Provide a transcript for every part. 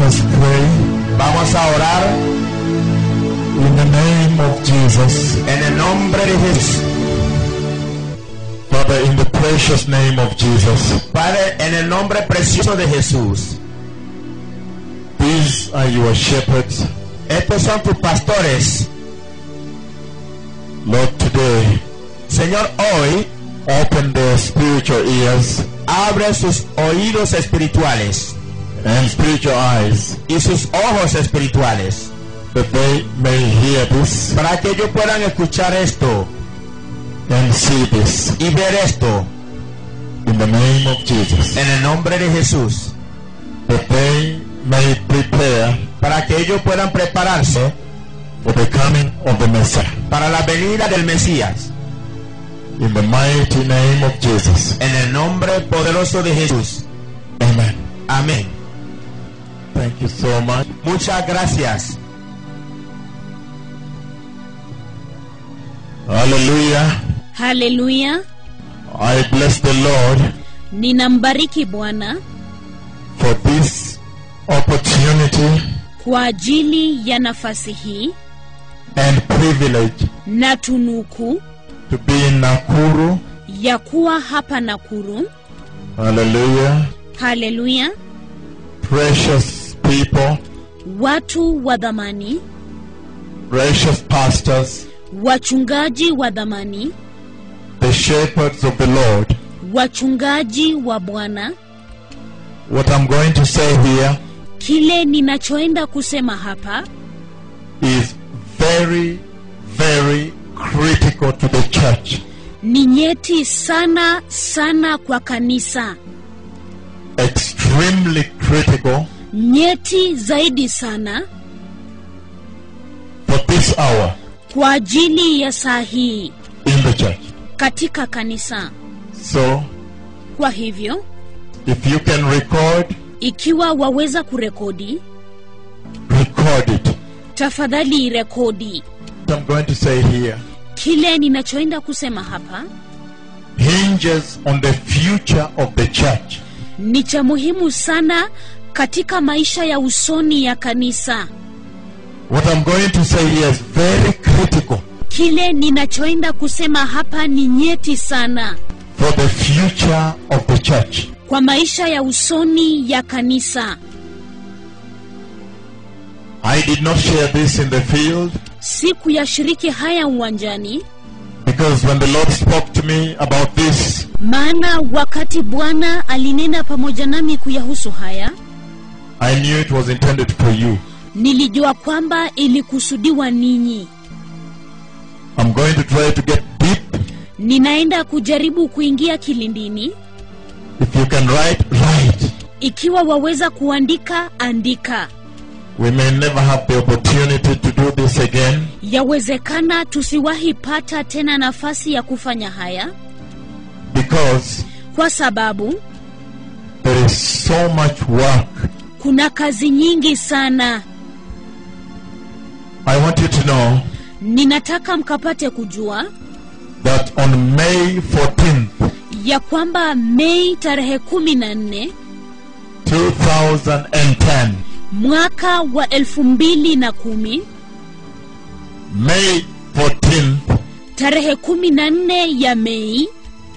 us pray Vamos a orar in the name of Jesus. en el nombre de Jesús. Father, in the precious name of Jesus, Padre, en el nombre precioso de Jesús. these are your shepherds. Estos son tus pastores. Lord, today, Señor, hoy open their spiritual ears abre sus oídos espirituales and spiritual eyes y sus ojos espirituales that they may hear this para que ellos puedan escuchar esto and see this y ver esto in the name of Jesus. en el nombre de Jesús That they may prepare para que ellos puedan prepararse for the coming of the Messiah. para la venida del Mesías In the mighty name of Jesus. en el nombre poderoso de Jesús. Amen. Amén. Thank you so much. Muchas gracias. Hallelujah. haleluya I bless the Lord ninambariki bwana for this opportunity kwa ajili ya nafasi hii and privilege na tunuku to be in Nakuru. ya kuwa hapa nakuru Hallelujah. haleluya Precious people, watu wa dhamani precious pastors, wachungaji wa dhamani the shepherds of the Lord. wachungaji wa bwana What I'm going to say here kile ninachoenda kusema hapa is very, very critical to the church. ni nyeti sana sana kwa kanisa Extremely critical nyeti zaidi sana for this hour kwa ajili ya saa hii in the church. katika kanisa So, kwa hivyo if you can record, ikiwa waweza kurekodi record it. tafadhali rekodi What I'm going to say here kile ninachoenda kusema hapa hinges on the future of the church. ni cha muhimu sana katika maisha ya usoni ya kanisa What I'm going to say here is very critical kile ninachoenda kusema hapa ni nyeti sana for the future of the church. kwa maisha ya usoni ya kanisa I did not share this in the field siku ya shiriki haya uwanjani because when the Lord spoke to me about this, maana wakati bwana alinena pamoja nami kuyahusu haya I knew it was intended for you. nilijua kwamba ilikusudiwa ninyi I'm going to try to get deep. ninaenda kujaribu kuingia kilindini If you can write, write. ikiwa waweza kuandika andika We may never have the opportunity to do this again yawezekana tusiwahi pata tena nafasi ya kufanya haya because kwa sababu there is so much work. kuna kazi nyingi sana I want you to know ninataka mkapate kujua that on May 14th, ya kwamba mei tarehe kumi na nne 2010, mwaka wa elfu mbili na kumi May 14th, tarehe kumi na nne ya mei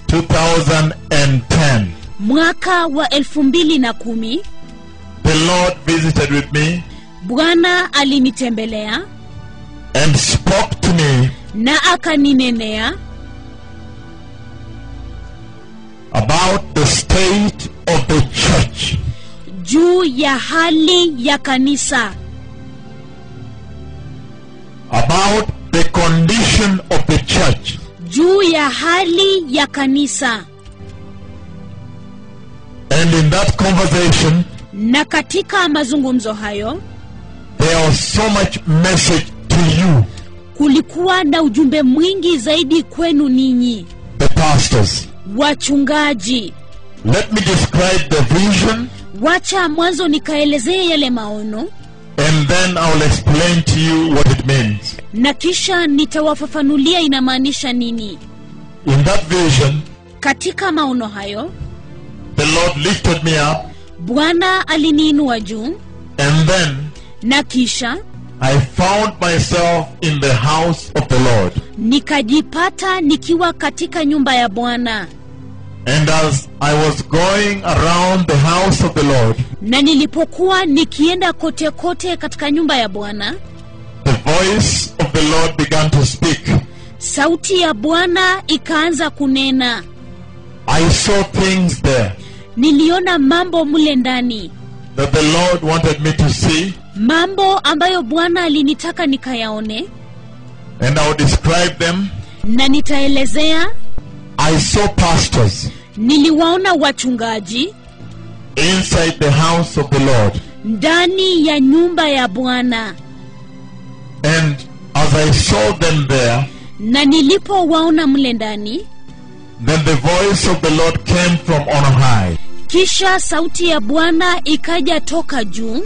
2010, mwaka wa elfu mbili na kumi the Lord visited with me bwana alinitembelea and spoke to me na akaninenea about the state of the church. juu ya hali ya kanisa About the condition of the church. juu ya hali ya kanisa And in that conversation, na katika mazungumzo hayo there was so much message to you, kulikuwa na ujumbe mwingi zaidi kwenu ninyi the pastors. wachungaji Let me describe the vision wacha mwanzo nikaelezee yale maono and then I'll explain to you what it means. na kisha nitawafafanulia inamaanisha nini In that vision, katika maono hayo the Lord lifted me up bwana aliniinua juu And then na kisha I found myself in the house of the Lord. nikajipata nikiwa katika nyumba ya bwana And as I was going around the house of the Lord, na nilipokuwa nikienda kote kote katika nyumba ya bwana the voice of the Lord began to speak. sauti ya bwana ikaanza kunena I saw things there niliona mambo mle ndani that the Lord wanted me to see, mambo ambayo bwana alinitaka nikayaone and I will describe them. na nitaelezea I saw pastors niliwaona wachungaji inside the house of the Lord. ndani ya nyumba ya bwana And as I saw them there, na nilipowaona mle ndani then the voice of the Lord came from on high. kisha sauti ya bwana ikaja toka juu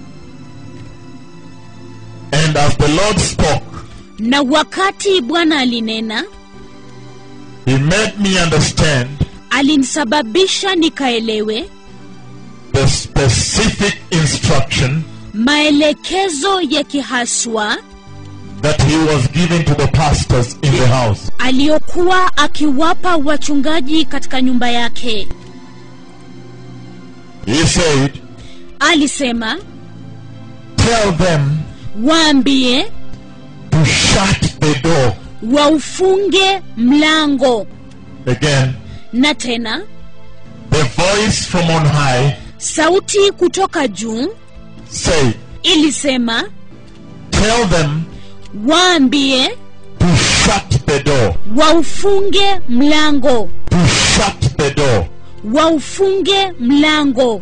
And as the Lord spoke, na wakati bwana alinena He made me understand alinisababisha nikaelewe the specific instruction maelekezo ya kihaswa that He was giving to the pastors in the house. aliyokuwa akiwapa wachungaji katika nyumba yake He said, alisema Tell them waambie to shut the door. waufunge mlango Again, na tena the voice from on high sauti kutoka juu said, ilisema Tell them waambie to shut the door. waufunge mlango To shut the door. waufunge mlango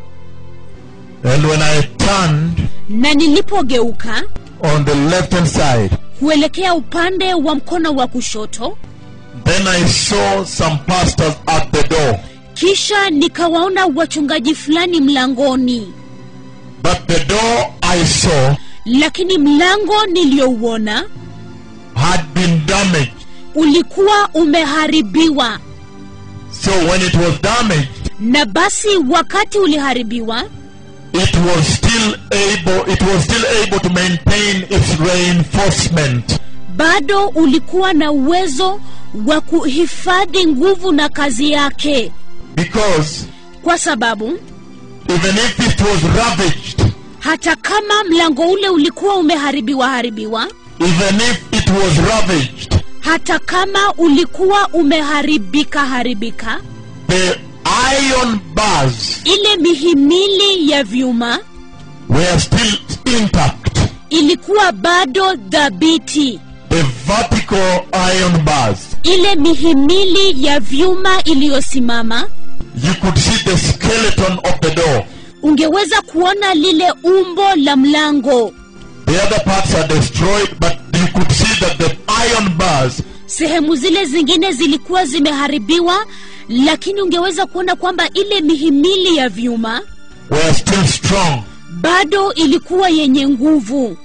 And when I turned na nilipogeuka on the left hand side, kuelekea upande wa mkono wa kushoto then I saw some pastors at the door. kisha nikawaona wachungaji fulani mlangoni But the door I saw lakini mlango niliyouona had been damaged. ulikuwa umeharibiwa So when it was damaged, na basi wakati uliharibiwa it was still able it was still able to maintain its reinforcement. bado ulikuwa na uwezo wa kuhifadhi nguvu na kazi yake Because kwa sababu even if it was ravaged, hata kama mlango ule ulikuwa umeharibiwa haribiwa even if it was ravaged, hata kama ulikuwa umeharibika haribika the iron bars ile mihimili ya vyuma were still intact. ilikuwa bado dhabiti The vertical iron bars. ile mihimili ya vyuma iliyosimama You could see the skeleton of the door. ungeweza kuona lile umbo la mlango The other parts are destroyed, but you could see that the iron bars sehemu zile zingine zilikuwa zimeharibiwa lakini ungeweza kuona kwamba ile mihimili ya vyuma were still strong. bado ilikuwa yenye nguvu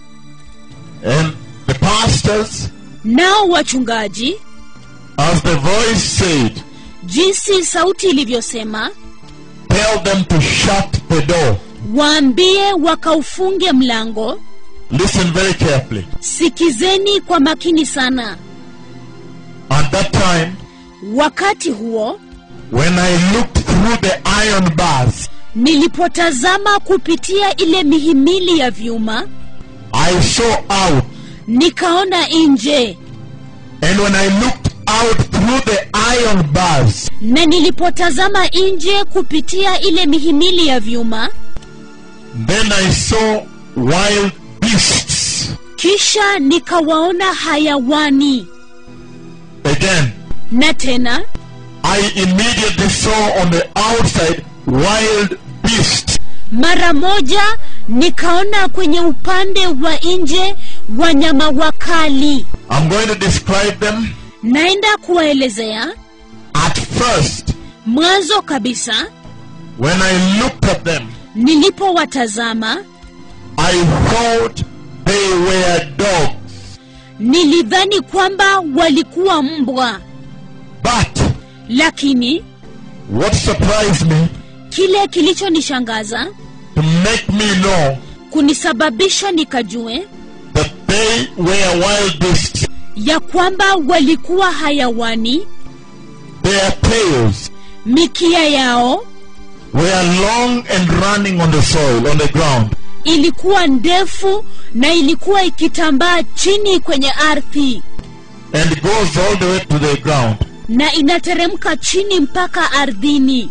And the pastors, nao wachungaji as the voice said, jinsi sauti ilivyosema tell them to shut the door. waambie wakaufunge mlango Listen very carefully. sikizeni kwa makini sana At that time, wakati huo when I looked through the iron bars, nilipotazama kupitia ile mihimili ya vyuma I saw out. nikaona nje And when I looked out through the iron bars, na nilipotazama nje kupitia ile mihimili ya vyuma then I saw wild beasts. kisha nikawaona hayawani Again, na tena I immediately saw on the outside wild beasts. mara moja nikaona kwenye upande wa nje wanyama wakali I'm going to describe them. naenda kuwaelezea At first, mwanzo kabisa when I looked at them, nilipowatazama I thought they were dogs. nilidhani kwamba walikuwa mbwa But lakini what surprised me kile kilichonishangaza to make me know kunisababisha nikajue that they were wild beasts. ya kwamba walikuwa hayawani Their tails mikia yao were long and running on the soil, on the ground. ilikuwa ndefu na ilikuwa ikitambaa chini kwenye ardhi and goes all the way to the ground. na inateremka chini mpaka ardhini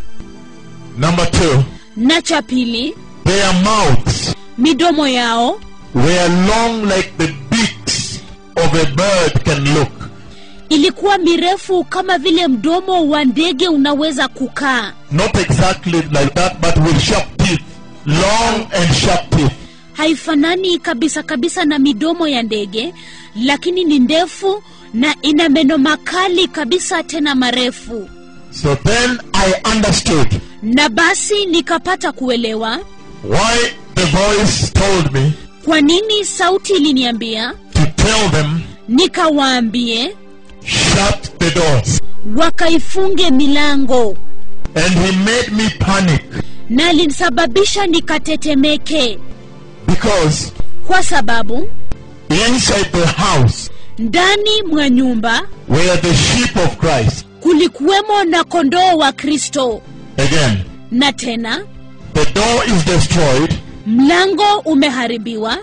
Number two, na cha pili their mouths midomo yao were long like the beaks of a bird can look. ilikuwa mirefu kama vile mdomo wa ndege unaweza kukaa Not exactly like that, but with sharp teeth. Long and sharp teeth. haifanani kabisa kabisa na midomo ya ndege lakini ni ndefu na ina meno makali kabisa tena marefu So then I understood na basi nikapata kuelewa why the voice told me kwa nini sauti iliniambia to tell them, nikawaambie shut the doors. wakaifunge milango And he made me panic na alinisababisha nikatetemeke because kwa sababu inside the house ndani mwa nyumba were the sheep of Christ. kulikuwemo na kondoo wa kristo Again, na tena the door is destroyed. mlango umeharibiwa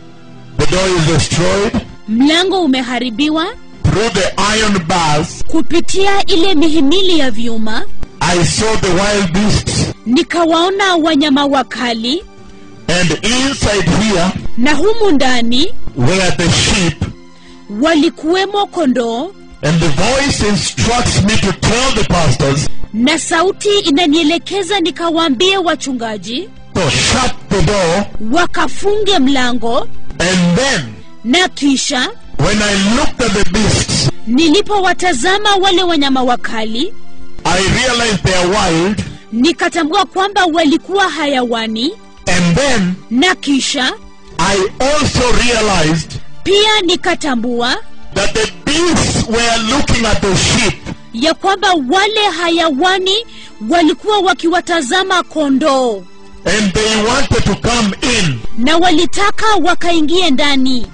The door is destroyed mlango umeharibiwa through the iron bars. kupitia ile mihimili ya vyuma I saw the wild beasts, nikawaona wanyama wakali and inside here na humu ndani were the sheep. walikuwemo kondoo And the voice instructs me to tell the pastors, na sauti inanielekeza nikawaambie wachungaji so shut the door. wakafunge mlango And then, na kisha when I looked at the beasts, nilipowatazama wale wanyama wakali I realized they are wild. nikatambua kwamba walikuwa hayawani And then na kisha I also realized pia nikatambua that the beasts were looking at the sheep. ya kwamba wale hayawani walikuwa wakiwatazama kondoo And they wanted to come in. na walitaka wakaingie ndani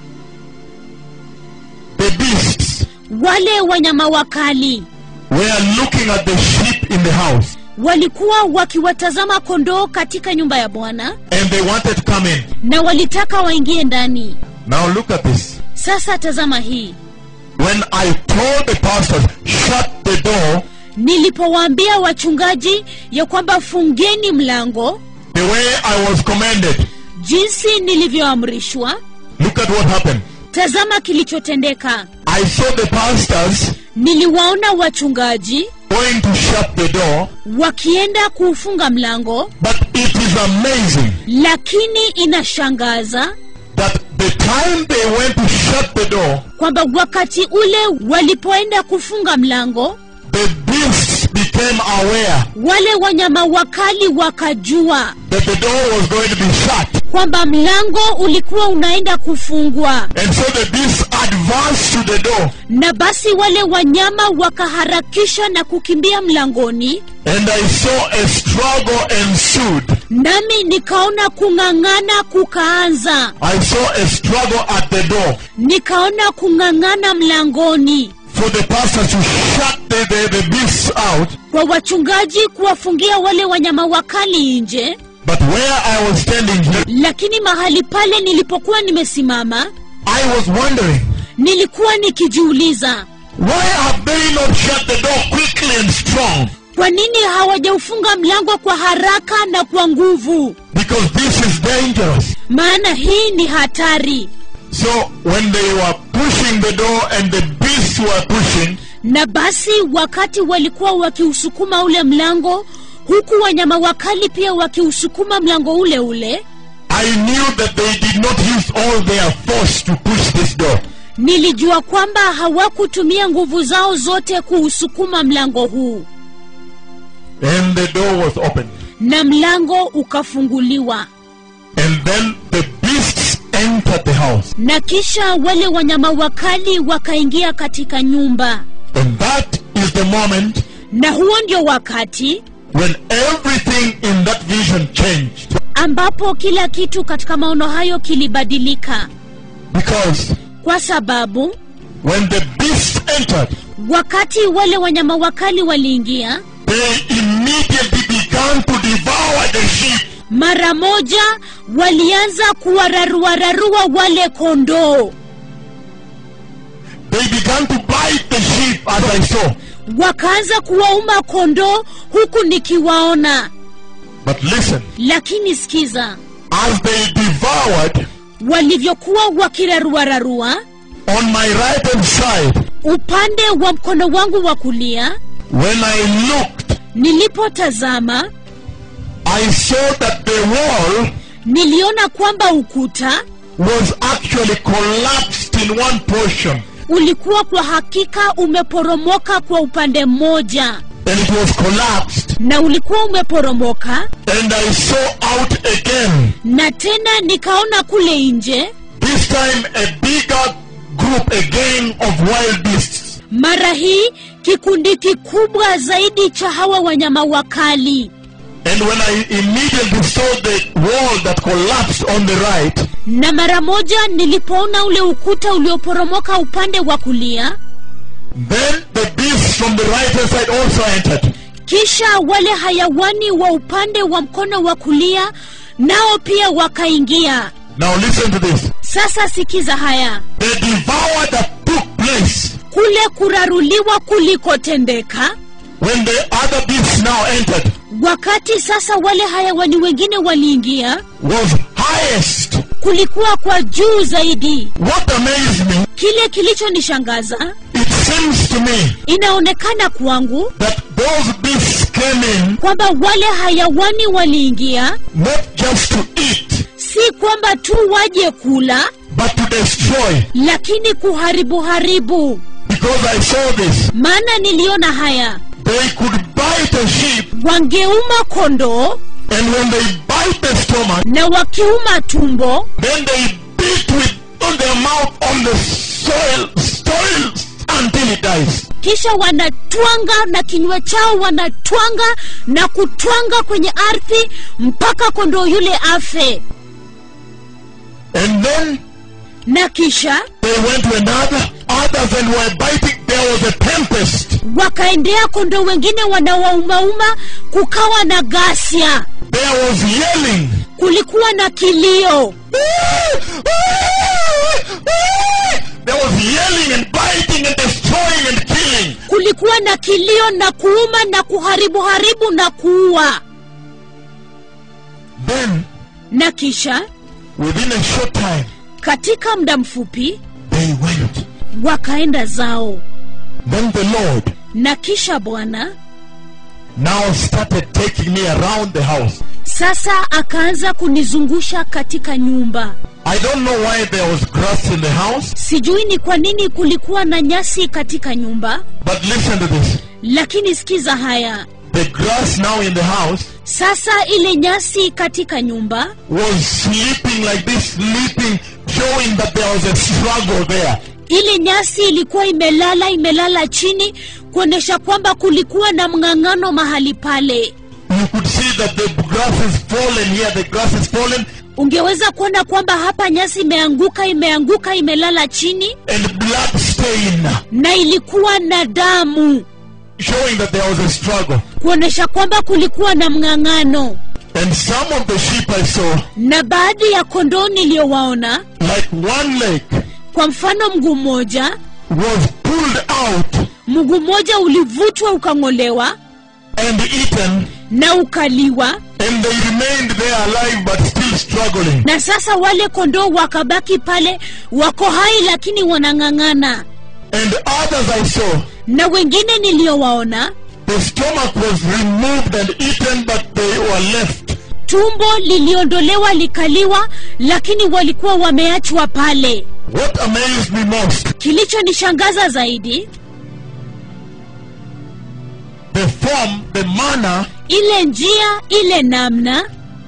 The beasts wale wanyama wakali were looking at the sheep in the house. walikuwa wakiwatazama kondoo katika nyumba ya bwana And they wanted to come in. na walitaka waingie ndani Now look at this. sasa tazama hii When I told the pastors, shut the door, nilipowaambia wachungaji ya kwamba fungeni mlango the way I was commanded, jinsi nilivyoamrishwa look at what happened. tazama kilichotendeka I saw the pastors niliwaona wachungaji going to shut the door, wakienda kuufunga mlango but it is amazing lakini inashangaza that the time they went to shut the door, kwamba wakati ule walipoenda kufunga mlango the beasts became aware wale wanyama wakali wakajua that the door was going to be shut. kwamba mlango ulikuwa unaenda kufungwa And so the beasts advanced to the door, na basi wale wanyama wakaharakisha na kukimbia mlangoni and I saw a struggle ensued. nami nikaona kung'ang'ana kukaanza I saw a struggle at the door nikaona kung'ang'ana mlangoni for the pastors to shut the, the, the beasts out. kwa wachungaji kuwafungia wale wanyama wakali nje But where I was standing here, lakini mahali pale nilipokuwa nimesimama I was wondering, nilikuwa nikijiuliza why have they not shut the door quickly and strong? kwa nini hawajaufunga mlango kwa haraka na kwa nguvu Because this is dangerous. maana hii ni hatari So when they were pushing the door and the beasts were pushing, na basi wakati walikuwa wakiusukuma ule mlango huku wanyama wakali pia wakiusukuma mlango ule ule I knew that they did not use all their force to push this door. nilijua kwamba hawakutumia nguvu zao zote kuusukuma mlango huu And the door was opened. na mlango ukafunguliwa And then the beasts entered the house. na kisha wale wanyama wakali wakaingia katika nyumba And that is the moment na huo ndio wakati when everything in that vision changed. ambapo kila kitu katika maono hayo kilibadilika Because kwa sababu when the beasts entered, wakati wale wanyama wakali waliingia they immediately began to devour the sheep. mara moja walianza kuwararuararua wale kondoo They began to bite the sheep as I saw. wakaanza kuwauma kondoo huku nikiwaona But listen, lakini sikiza as they devoured walivyokuwa wakiraruararua on my right hand side, upande wa mkono wangu wa kulia when I looked, nilipotazama I saw that the wall niliona kwamba ukuta was actually collapsed in one portion. ulikuwa kwa hakika umeporomoka kwa upande mmoja And it was collapsed. na ulikuwa umeporomoka And I saw out again, na tena nikaona kule nje this time a bigger group again of wild beasts. mara hii kikundi kikubwa zaidi cha hawa wanyama wakali And when I immediately saw the wall that collapsed on the right, na mara moja nilipoona ule ukuta ulioporomoka upande wa kulia then the beasts from the right hand side also entered. kisha wale hayawani wa upande wa mkono wa kulia nao pia wakaingia Now listen to this. sasa sikiza haya The devour that took place kule kuraruliwa kulikotendeka when the other beasts now entered wakati sasa wale hayawani wengine waliingia was highest. kulikuwa kwa juu zaidi What amazed me, kile kilichonishangaza it seems to me inaonekana kwangu that those beasts came in kwamba wale hayawani waliingia not just to eat, si kwamba tu waje kula but to destroy. lakini kuharibu haribu Because I saw this. maana niliona haya They could bite a sheep, wangeuma kondoo and when they bite the stomach, na wakiuma tumbo then they beat with on their mouth on the soil, soil until it dies. kisha wanatwanga na kinywa chao wanatwanga na kutwanga kwenye ardhi mpaka kondoo yule afe And then na kisha they went to another, others and were biting. There was a tempest. wakaendea kondoo wengine wanawaumauma kukawa na ghasia There was yelling. kulikuwa na kilio There was yelling and biting and destroying and killing. kulikuwa na kilio na kuuma na kuharibu haribu na kuua Then, na kisha within a short time, katika muda mfupi they went. wakaenda zao Then the Lord na kisha bwana now started taking me around the house. sasa akaanza kunizungusha katika nyumba I don't know why there was grass in the house, sijui ni kwa nini kulikuwa na nyasi katika nyumba but listen to this. lakini sikiza haya The grass now in the house sasa ile nyasi katika nyumba was sleeping like this, sleeping, showing that there was a struggle there. ile nyasi ilikuwa imelala imelala chini kuonyesha kwamba kulikuwa na mng'ang'ano mahali pale You could see that the grass is fallen here, the grass is fallen, ungeweza kuona kwamba hapa nyasi imeanguka imeanguka imelala chini and blood stain, na ilikuwa na damu showing that there was a struggle. kuonyesha kwamba kulikuwa na mng'ang'ano And some of the sheep I saw, na baadhi ya kondoo niliyowaona like one leg, kwa mfano mguu mmoja was pulled out mguu mmoja ulivutwa ukang'olewa and eaten, na ukaliwa and they remained there alive but still struggling. na sasa wale kondoo wakabaki pale wako hai lakini wanang'ang'ana And others I saw, na wengine niliyowaona the stomach was removed and eaten, but they were left. tumbo liliondolewa likaliwa lakini walikuwa wameachwa pale What amazed me most, kilichonishangaza zaidi the form, the manner ile njia ile namna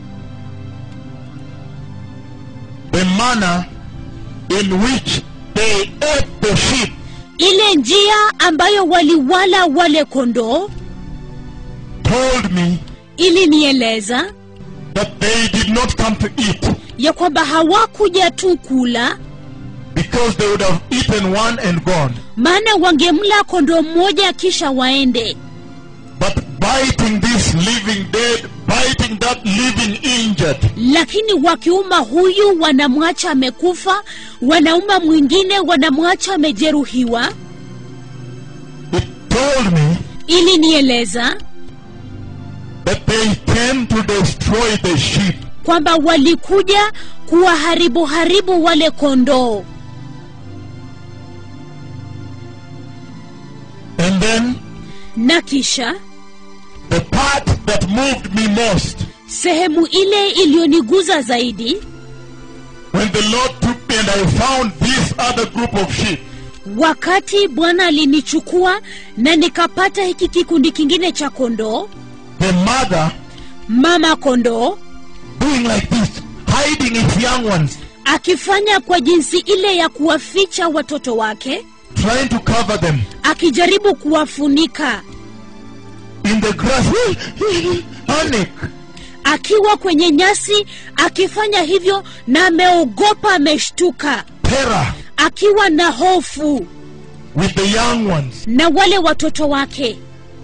the manner in which they ate the sheep ile njia ambayo waliwala wale kondoo told me ilinieleza that they did not come to eat ya kwamba hawakuja tu kula because they would have eaten one and gone, maana wangemla kondoo mmoja kisha waende but biting this living dead, biting that living injured, lakini wakiuma huyu wanamwacha amekufa wanauma mwingine wanamwacha amejeruhiwa it told me ili nieleza that they came to destroy the sheep. kwamba walikuja kuwaharibu haribu wale kondoo And then na kisha the part that moved me most sehemu ile iliyoniguza zaidi when the Lord took me and I found this other group of sheep. wakati bwana alinichukua na nikapata hiki kikundi kingine cha kondoo The mother mama kondoo doing like this, hiding its young ones, akifanya kwa jinsi ile ya kuwaficha watoto wake trying to cover them akijaribu kuwafunika in the grass. Panic. akiwa kwenye nyasi akifanya hivyo na ameogopa ameshtuka terror akiwa na hofu with the young ones. na wale watoto wake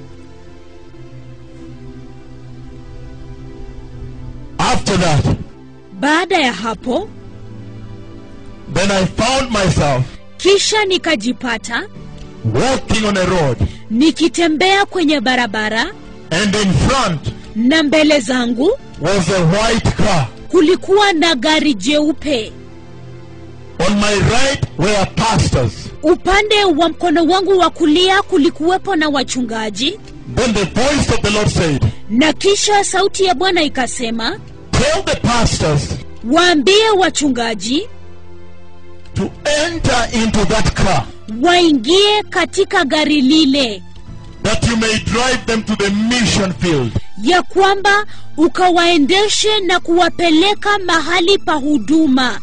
After that, baada ya hapo then I found myself kisha nikajipata walking on a road, nikitembea kwenye barabara and in front na mbele zangu was a white car. kulikuwa na gari jeupe On my right were pastors. upande wa mkono wangu wa kulia kulikuwepo na wachungaji Then the voice of the Lord said, na kisha sauti ya bwana ikasema Tell the pastors waambie wachungaji to enter into that car, waingie katika gari lile that you may drive them to the mission field. ya kwamba ukawaendeshe na kuwapeleka mahali pa huduma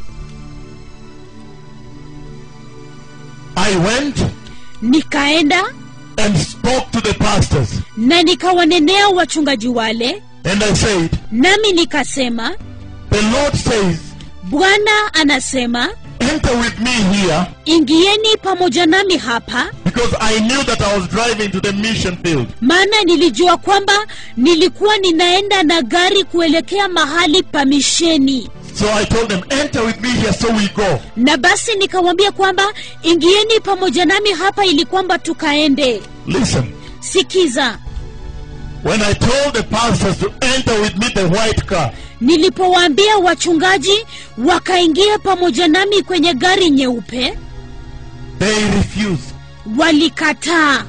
I went nikaenda and spoke to the pastors, na nikawanenea wachungaji wale and I said, nami nikasema The Lord says, bwana anasema Enter with me here, ingieni pamoja nami hapa because I knew that I was driving to the mission field. maana nilijua kwamba nilikuwa ninaenda na gari kuelekea mahali pa misheni So I told them, Enter with me here, so we go. na basi nikawambia kwamba ingieni pamoja nami hapa ili kwamba tukaende Listen, sikiza when I told the pastors to enter with me the white car, nilipowaambia wachungaji wakaingia pamoja nami kwenye gari nyeupe they refused. walikataa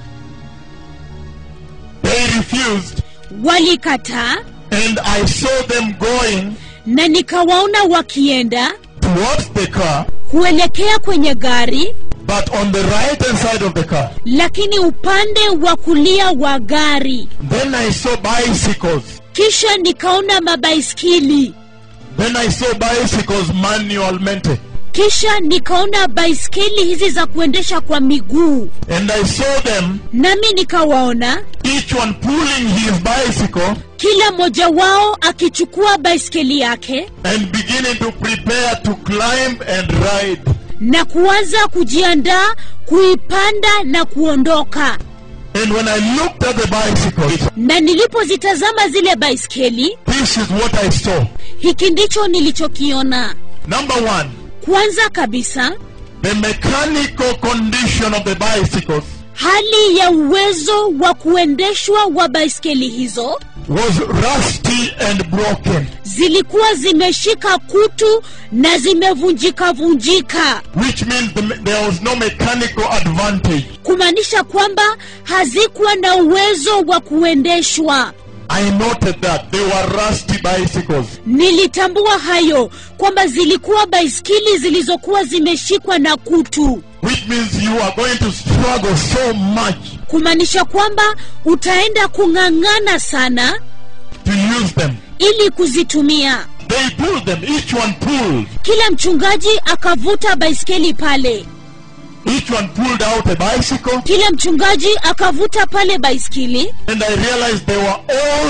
They refused, walikataa and I saw them going na nikawaona wakienda towards the car, kuelekea kwenye gari but on the right hand side of the car. lakini upande wa kulia wa gari Then I saw bicycles. kisha nikaona mabaiskili Then I saw bicycles manualmente. kisha nikaona baiskeli hizi za kuendesha kwa miguu And I saw them, nami nikawaona each one pulling his bicycle kila mmoja wao akichukua baiskeli yake and beginning to prepare to climb and ride. na kuanza kujiandaa kuipanda na kuondoka And when I looked at the bicycles, na nilipozitazama zile baiskeli this is what I saw. hiki ndicho nilichokiona Number one, kwanza kabisa the mechanical condition of the bicycles hali ya uwezo wa kuendeshwa wa baiskeli hizo was rusty and broken, zilikuwa zimeshika kutu na zimevunjika vunjika which means the, me- there was no mechanical advantage. kumaanisha kwamba hazikuwa na uwezo wa kuendeshwa I noted that they were rusty bicycles. nilitambua hayo kwamba zilikuwa baiskeli zilizokuwa zimeshikwa na kutu which means you are going to struggle so much kumaanisha kwamba utaenda kung'ang'ana sana to use them. ili kuzitumia They pulled them, each one pulled. kila mchungaji akavuta baiskeli pale Each one pulled out a bicycle, kila mchungaji akavuta pale baiskeli and I realized they were old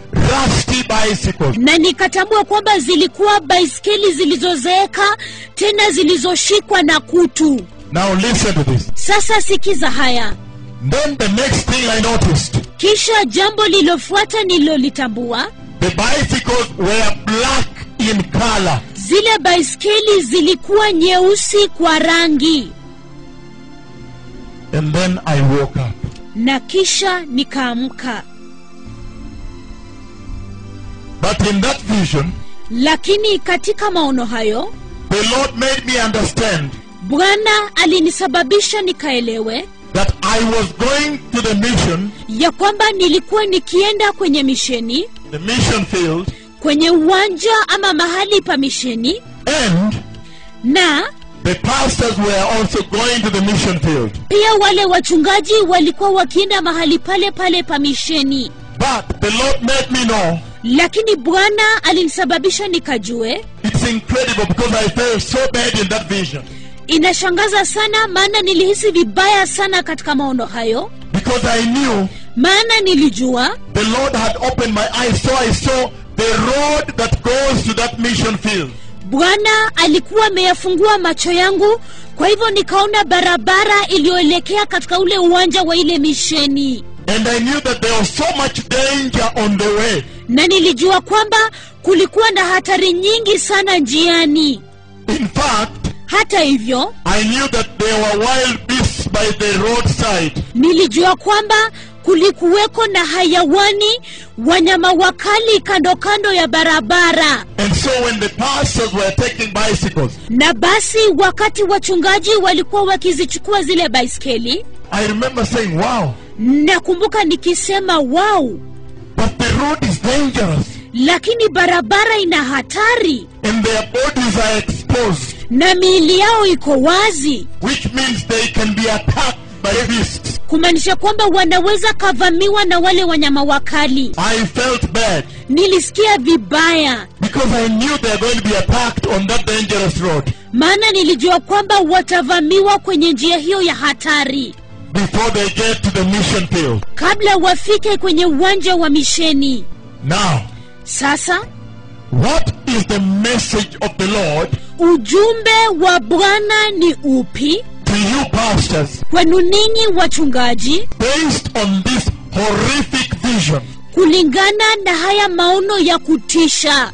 rusty bicycles. na nikatambua kwamba zilikuwa baiskeli zilizozeeka tena zilizoshikwa na kutu Now listen to this. sasa sikiza haya Then the next thing I noticed, kisha jambo lililofuata nililolitambua the bicycles were black in color. zile baiskeli zilikuwa nyeusi kwa rangi And then I woke up. na kisha nikaamka But in that vision, lakini katika maono hayo the Lord made me understand bwana alinisababisha nikaelewe that I was going to the mission, ya kwamba nilikuwa nikienda kwenye misheni the mission field, kwenye uwanja ama mahali pa misheni and na the pastors were also going to the mission field. pia wale wachungaji walikuwa wakienda mahali pale pale pa misheni But the Lord made me know lakini bwana alinisababisha nikajue it's incredible because I felt so bad in that vision. inashangaza sana maana nilihisi vibaya sana katika maono hayo Because I knew maana nilijua the Lord had opened my eyes, so I saw the road that goes to that mission field. bwana alikuwa ameyafungua macho yangu kwa hivyo nikaona barabara iliyoelekea katika ule uwanja wa ile misheni And I knew that there was so much danger on the way. na nilijua kwamba kulikuwa na hatari nyingi sana njiani In fact, hata hivyo I knew that there were wild beasts by the roadside. nilijua kwamba kulikuweko na hayawani wanyama wakali kando kando ya barabara And so when the pastors were taking bicycles, na basi wakati wachungaji walikuwa wakizichukua zile baiskeli I remember saying, wow, nakumbuka nikisema wow but the road is dangerous lakini barabara ina hatari and their bodies are exposed, na miili yao iko wazi which means they can be attacked by beasts. kumaanisha kwamba wanaweza kavamiwa na wale wanyama wakali I felt bad nilisikia vibaya because I knew they were going to be attacked on that dangerous road maana nilijua kwamba watavamiwa kwenye njia hiyo ya hatari before they get to the mission field. kabla wafike kwenye uwanja wa misheni Now, sasa what is the message of the Lord ujumbe wa bwana ni upi to you pastors kwenu ninyi wachungaji based on this horrific vision kulingana na haya maono ya kutisha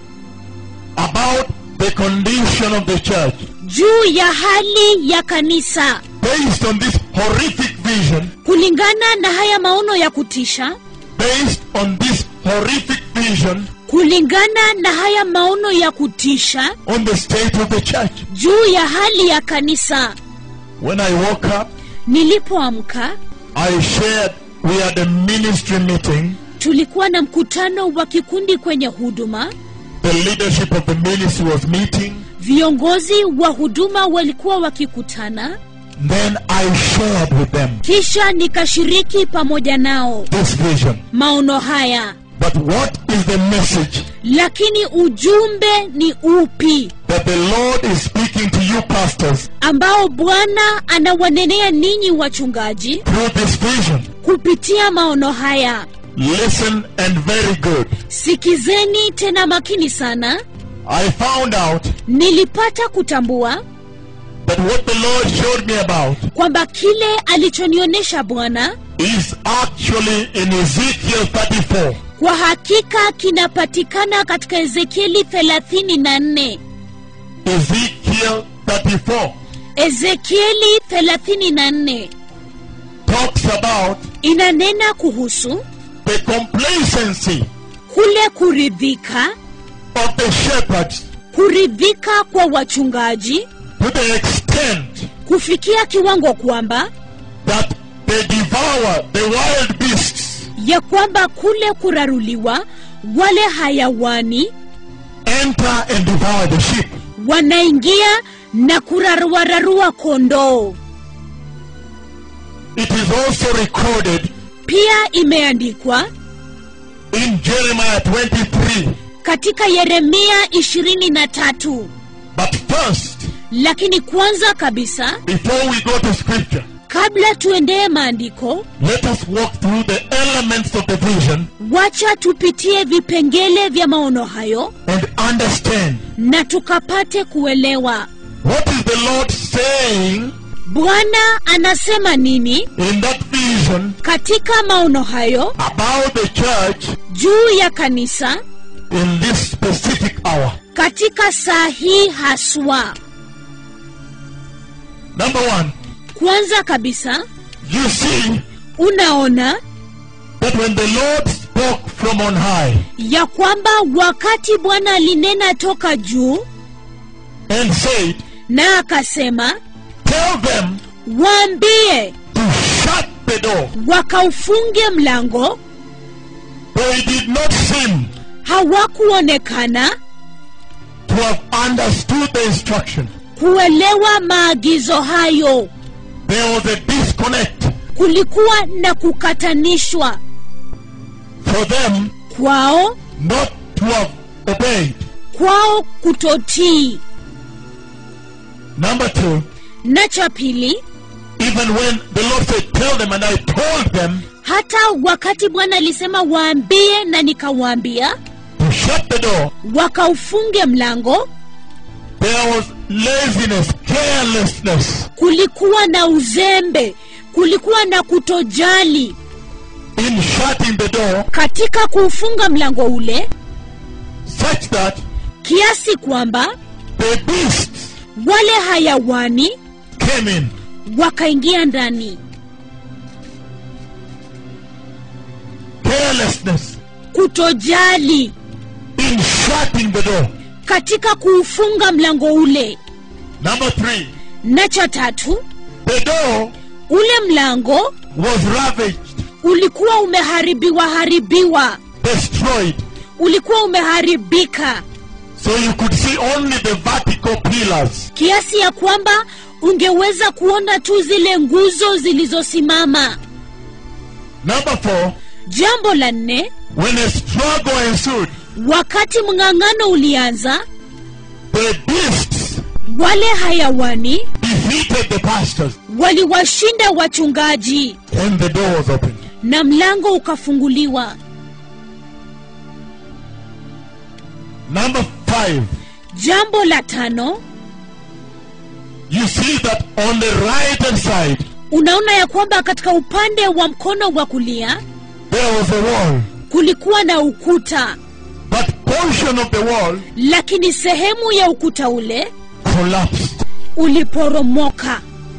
about the condition of the church? juu ya hali ya kanisa Based on this horrific vision, kulingana na haya maono ya kutisha based on this horrific vision kulingana na haya maono ya kutisha on the state of the church. juu ya hali ya kanisa When I woke up, nilipoamka I shared, we had a ministry meeting. tulikuwa na mkutano wa kikundi kwenye huduma The leadership of the ministry was meeting. viongozi wa huduma walikuwa wakikutana Then I shared with them kisha nikashiriki pamoja nao this vision. maono haya But what is the message lakini ujumbe ni upi that the Lord is speaking to you pastors ambao bwana anawanenea ninyi wachungaji through this vision? kupitia maono haya Listen and very good. sikizeni tena makini sana I found out nilipata kutambua that what the Lord showed me about kwamba kile alichonionyesha bwana is actually in Ezekiel 34. kwa hakika kinapatikana katika ezekieli 34 Ezekiel 34 ezekieli 34 talks about inanena kuhusu the complacency kule kuridhika of the shepherds kuridhika kwa wachungaji to the extent kufikia kiwango kwamba that they devour the wild beasts, ya kwamba kule kuraruliwa wale hayawani enter and devour the sheep. wanaingia na kuraruararua kondoo It is also recorded pia imeandikwa in Jeremiah 23. katika yeremia 23 But first, lakini kwanza kabisa before we go to scripture, kabla tuendee maandiko let us walk through the elements of the vision wacha tupitie vipengele vya maono hayo and understand na tukapate kuelewa what is the Lord saying bwana anasema nini in that vision katika maono hayo about the church juu ya kanisa in this specific hour. katika saa hii haswa Number one, kwanza kabisa you see unaona that when the Lord spoke from on high ya kwamba wakati bwana alinena toka juu and said, na akasema Tell them waambie to shut the door, wakaufunge mlango they did not seem hawakuonekana to have understood the instruction. kuelewa maagizo hayo There was a disconnect kulikuwa na kukatanishwa for them kwao not to have obeyed. kwao kutotii Number two, na cha pili even when the Lord said, Tell them, and I told them hata wakati bwana alisema waambie na nikawaambia to shut the door, wakaufunge mlango there was laziness, carelessness kulikuwa na uzembe kulikuwa na kutojali in shutting the door, katika kuufunga mlango ule such that kiasi kwamba the beasts wale hayawani came in. wakaingia ndani Carelessness kutojali in shutting the door. katika kuufunga mlango ule Number three, na cha tatu the door ule mlango was ravaged, ulikuwa umeharibiwa haribiwa destroyed. ulikuwa umeharibika So you could see only the vertical pillars. kiasi ya kwamba ungeweza kuona tu zile nguzo zilizosimama Number four, jambo la nne when a struggle ensued, wakati mng'ang'ano ulianza the beasts wale hayawani defeated the pastors, waliwashinda wachungaji and the door was opened. na mlango ukafunguliwa Number five, jambo la tano you see that on the right hand side, unaona ya kwamba katika upande wa mkono wa kulia there was a wall, kulikuwa na ukuta but portion of the wall lakini sehemu ya ukuta ule collapsed. uliporomoka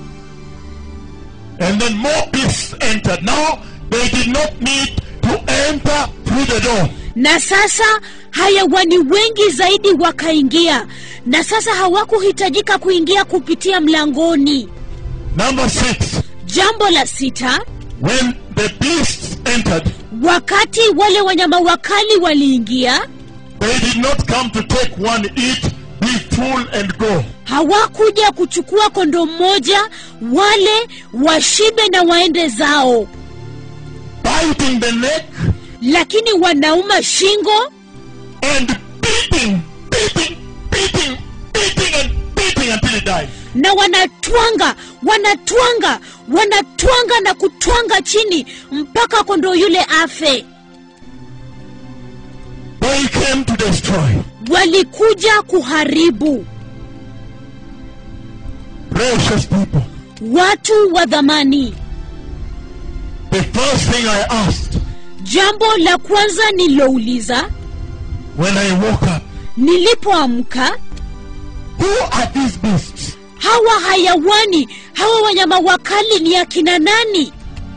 And then more beasts entered. Now they did not need to enter through the door. na sasa hayawani wengi zaidi wakaingia na sasa hawakuhitajika kuingia kupitia mlangoni Number six, jambo la sita when the beasts entered, wakati wale wanyama wakali waliingia they did not come to take one, eat, be full, and go. hawakuja kuchukua kondo mmoja wale washibe na waende zao Biting the neck lakini wanauma shingo and beating, beating, beating, beating, and beating until he died. na wanatwanga wanatwanga wanatwanga na kutwanga chini mpaka kondoo yule afe They came to destroy. walikuja kuharibu Precious people. watu wa dhamani The first thing I asked jambo la kwanza nilouliza when I woke up, nilipoamka who are these beasts? hawa hayawani hawa wanyama wakali ni akina nani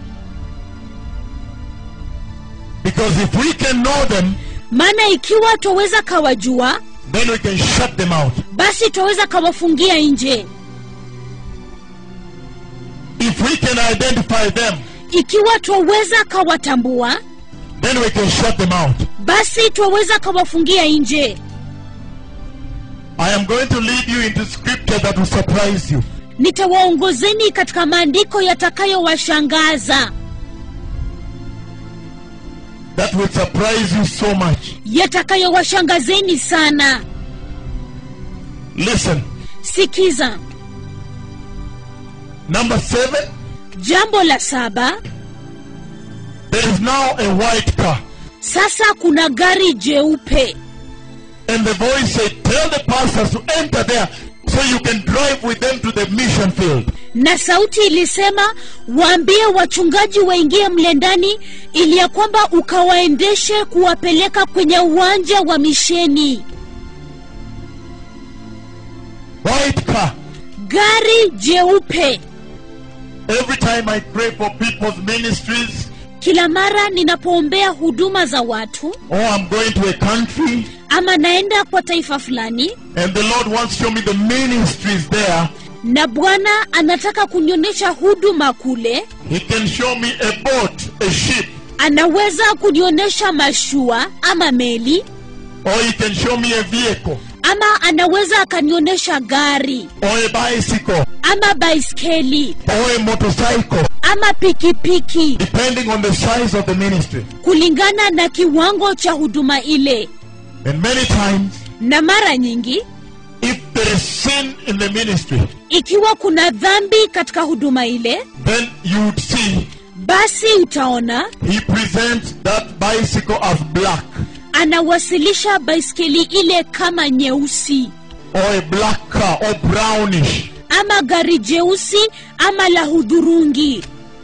Because if we can know them, maana ikiwa twaweza kawajua then we can shut them out. basi twaweza kawafungia nje If we can identify them, ikiwa twaweza kawatambua then we can shut them out. basi twaweza kawafungia nje I am going to lead you into scripture that will surprise you. nitawaongozeni katika maandiko yatakayowashangaza That will surprise you so much. yatakayowashangazeni sana Listen. sikiza Number seven, jambo la saba there is now a white car. sasa kuna gari jeupe And the voice said, Tell the pastors to enter there so you can drive with them to the mission field. na sauti ilisema waambie wachungaji waingie mle ndani ili ya kwamba ukawaendeshe kuwapeleka kwenye uwanja wa misheni White car. gari jeupe Every time I pray for people's ministries, kila mara ninapoombea huduma za watu or I'm going to a country, ama naenda kwa taifa fulani and the Lord wants to show me the ministries there, na bwana anataka kunionyesha huduma kule He can show me a boat, a ship, anaweza kunionyesha mashua ama meli or He can show me a vehicle, ama anaweza akanionyesha gari or a bicycle, ama baiskeli or a motorcycle, ama pikipiki depending on the size of the ministry. kulingana na kiwango cha huduma ile And many times, na mara nyingi if there is sin in the ministry, ikiwa kuna dhambi katika huduma ile then you would see basi utaona He presents that bicycle as black, anawasilisha baiskeli ile kama nyeusi or a black car, or brownish. ama gari jeusi ama la hudhurungi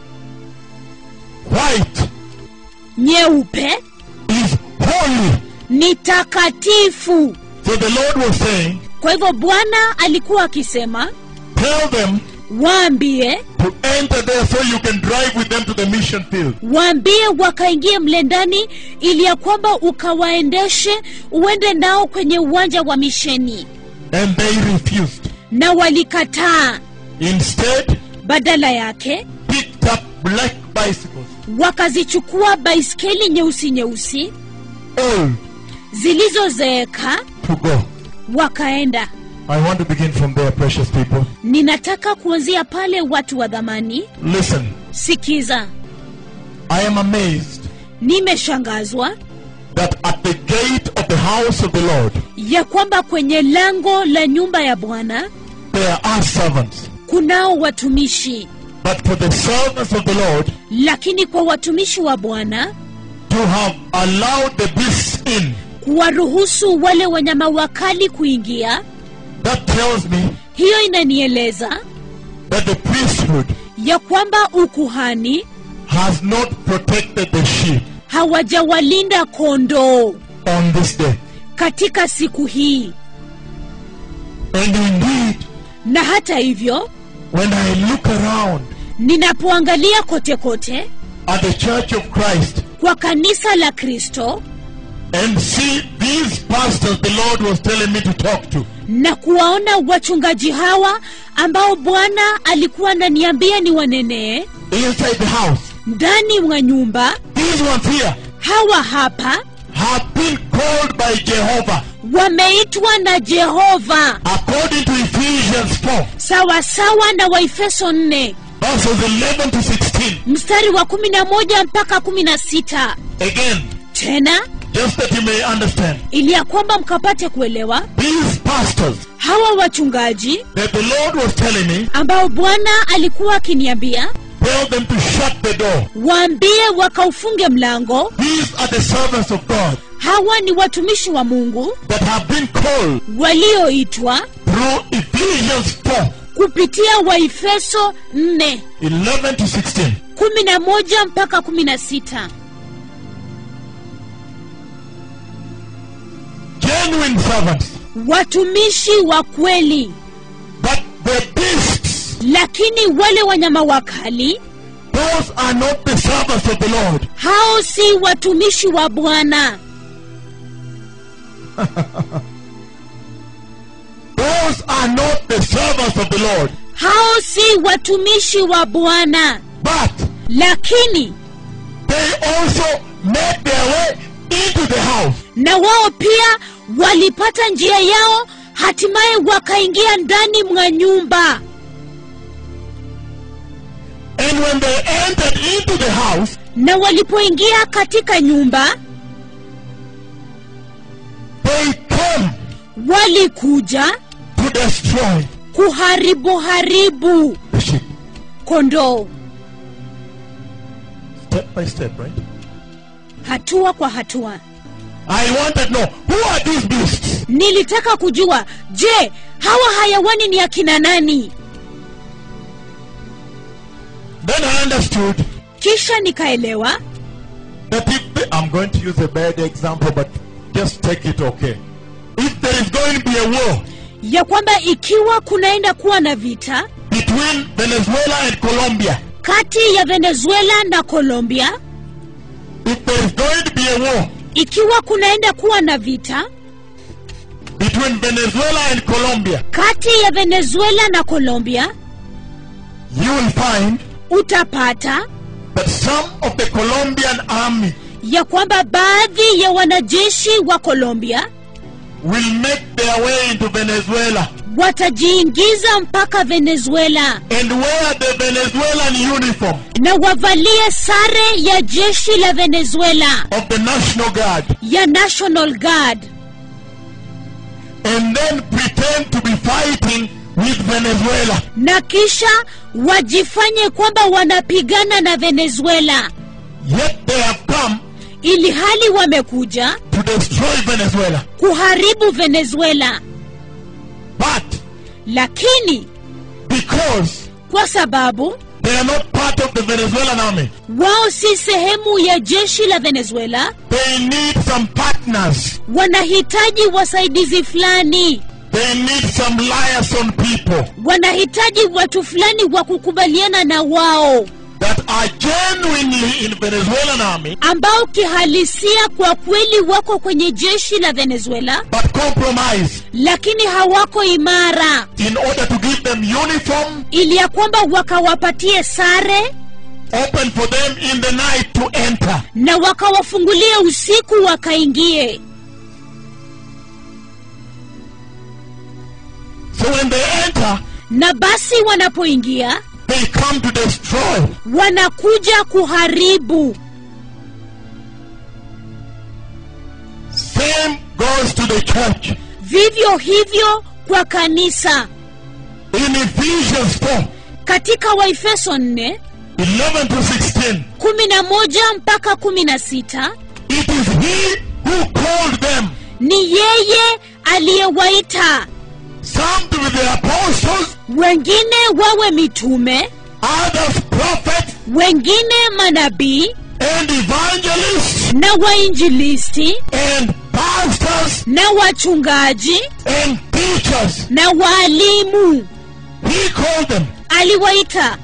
White nyeupe is holy. ni takatifu So the Lord was saying, kwa hivyo bwana alikuwa akisema Tell them waambie to enter there so you can drive with them to the mission field. waambie wakaingie mle ndani ili ya kwamba ukawaendeshe uende nao kwenye uwanja wa misheni And they refused. na walikataa Instead, badala yake picked up black bicycles, wakazichukua baiskeli nyeusi nyeusi old, zilizozeeka to go. wakaenda I want to begin from there, precious people. ninataka kuanzia pale watu wa dhamani Listen, sikiza I am amazed nimeshangazwa that at the gate of the house of the Lord, ya kwamba kwenye lango la nyumba ya bwana there are servants. kunao watumishi But for the servants of the Lord lakini kwa watumishi wa bwana to have allowed the beasts in, kuwaruhusu wale wanyama wakali kuingia that tells me hiyo inanieleza that the priesthood ya kwamba ukuhani has not protected the sheep hawajawalinda kondoo on this day. katika siku hii And indeed, na hata hivyo when I look around ninapoangalia kote kote at the church of Christ kwa kanisa la kristo and see these pastors the Lord was telling me to talk to, na kuwaona wachungaji hawa ambao bwana alikuwa ananiambia ni wanenee inside the house, ndani mwa nyumba these ones here hawa hapa have been called by Jehovah wameitwa na jehova according to Ephesians 4, sawasawa na waefeso 4 verses 11 to 16. mstari wa 11 mpaka 16 Again, tena just that you may understand, ili ya kwamba mkapate kuelewa these pastors hawa wachungaji that the Lord was telling me, ambao bwana alikuwa akiniambia tell them to shut the door. waambie wakaufunge mlango These are the servants of God hawa ni watumishi wa mungu that have been called walioitwa through Ephesians 4, kupitia waefeso 4 11 to 16. 11 mpaka 16 Genuine servants, watumishi wa kweli but the beasts, lakini wale wanyama wakali those are not the servants of the Lord. hao si watumishi wa bwana Those are not the servants of the Lord. hao si watumishi wa bwana But lakini they also made their way into the house. na wao pia walipata njia yao hatimaye wakaingia ndani mwa nyumba And when they entered into the house, na walipoingia katika nyumba they came walikuja to destroy kuharibu haribu the sheep. kondoo Step by step, right? hatua kwa hatua I wanted to know who are these beasts? nilitaka kujua je hawa hayawani ni akina nani Then I understood kisha nikaelewa that if the, I'm going to use a bad example, but just take it okay. If there is going to be a war ya kwamba ikiwa kunaenda kuwa na vita between Venezuela and Colombia, kati ya venezuela na colombia if there is going to be a war ikiwa kunaenda kuwa na vita between Venezuela and Colombia, kati ya venezuela na colombia you will find utapata that some of the Colombian army ya kwamba baadhi ya wanajeshi wa colombia will make their way into Venezuela watajiingiza mpaka venezuela and wear the Venezuelan uniform na wavalie sare ya jeshi la venezuela of the National Guard ya national guard and then pretend to be fighting with Venezuela. na kisha wajifanye kwamba wanapigana na venezuela Yet they have come ili hali wamekuja to destroy Venezuela. kuharibu venezuela But lakini because kwa sababu they are not part of the Venezuelan army, wao si sehemu ya jeshi la venezuela they need some partners. wanahitaji wasaidizi fulani They need some liaison people wanahitaji watu fulani wa kukubaliana na wao that are genuinely in Venezuelan army ambao kihalisia kwa kweli wako kwenye jeshi la venezuela but compromise lakini hawako imara in order to give them uniform ili ya kwamba wakawapatie sare open for them in the night to enter. na wakawafungulie usiku wakaingie So when they enter, na basi wanapoingia they come to destroy. wanakuja kuharibu Same goes to the church. vivyo hivyo kwa kanisa In Ephesians 4 katika waefeso 4 11 to 16, 11 mpaka 16 it is He who called them, ni yeye aliyewaita some to be the apostles, wengine wawe mitume others prophets, wengine manabii and evangelists, na wainjilisti and pastors, na wachungaji and teachers. na waalimu He called them. aliwaita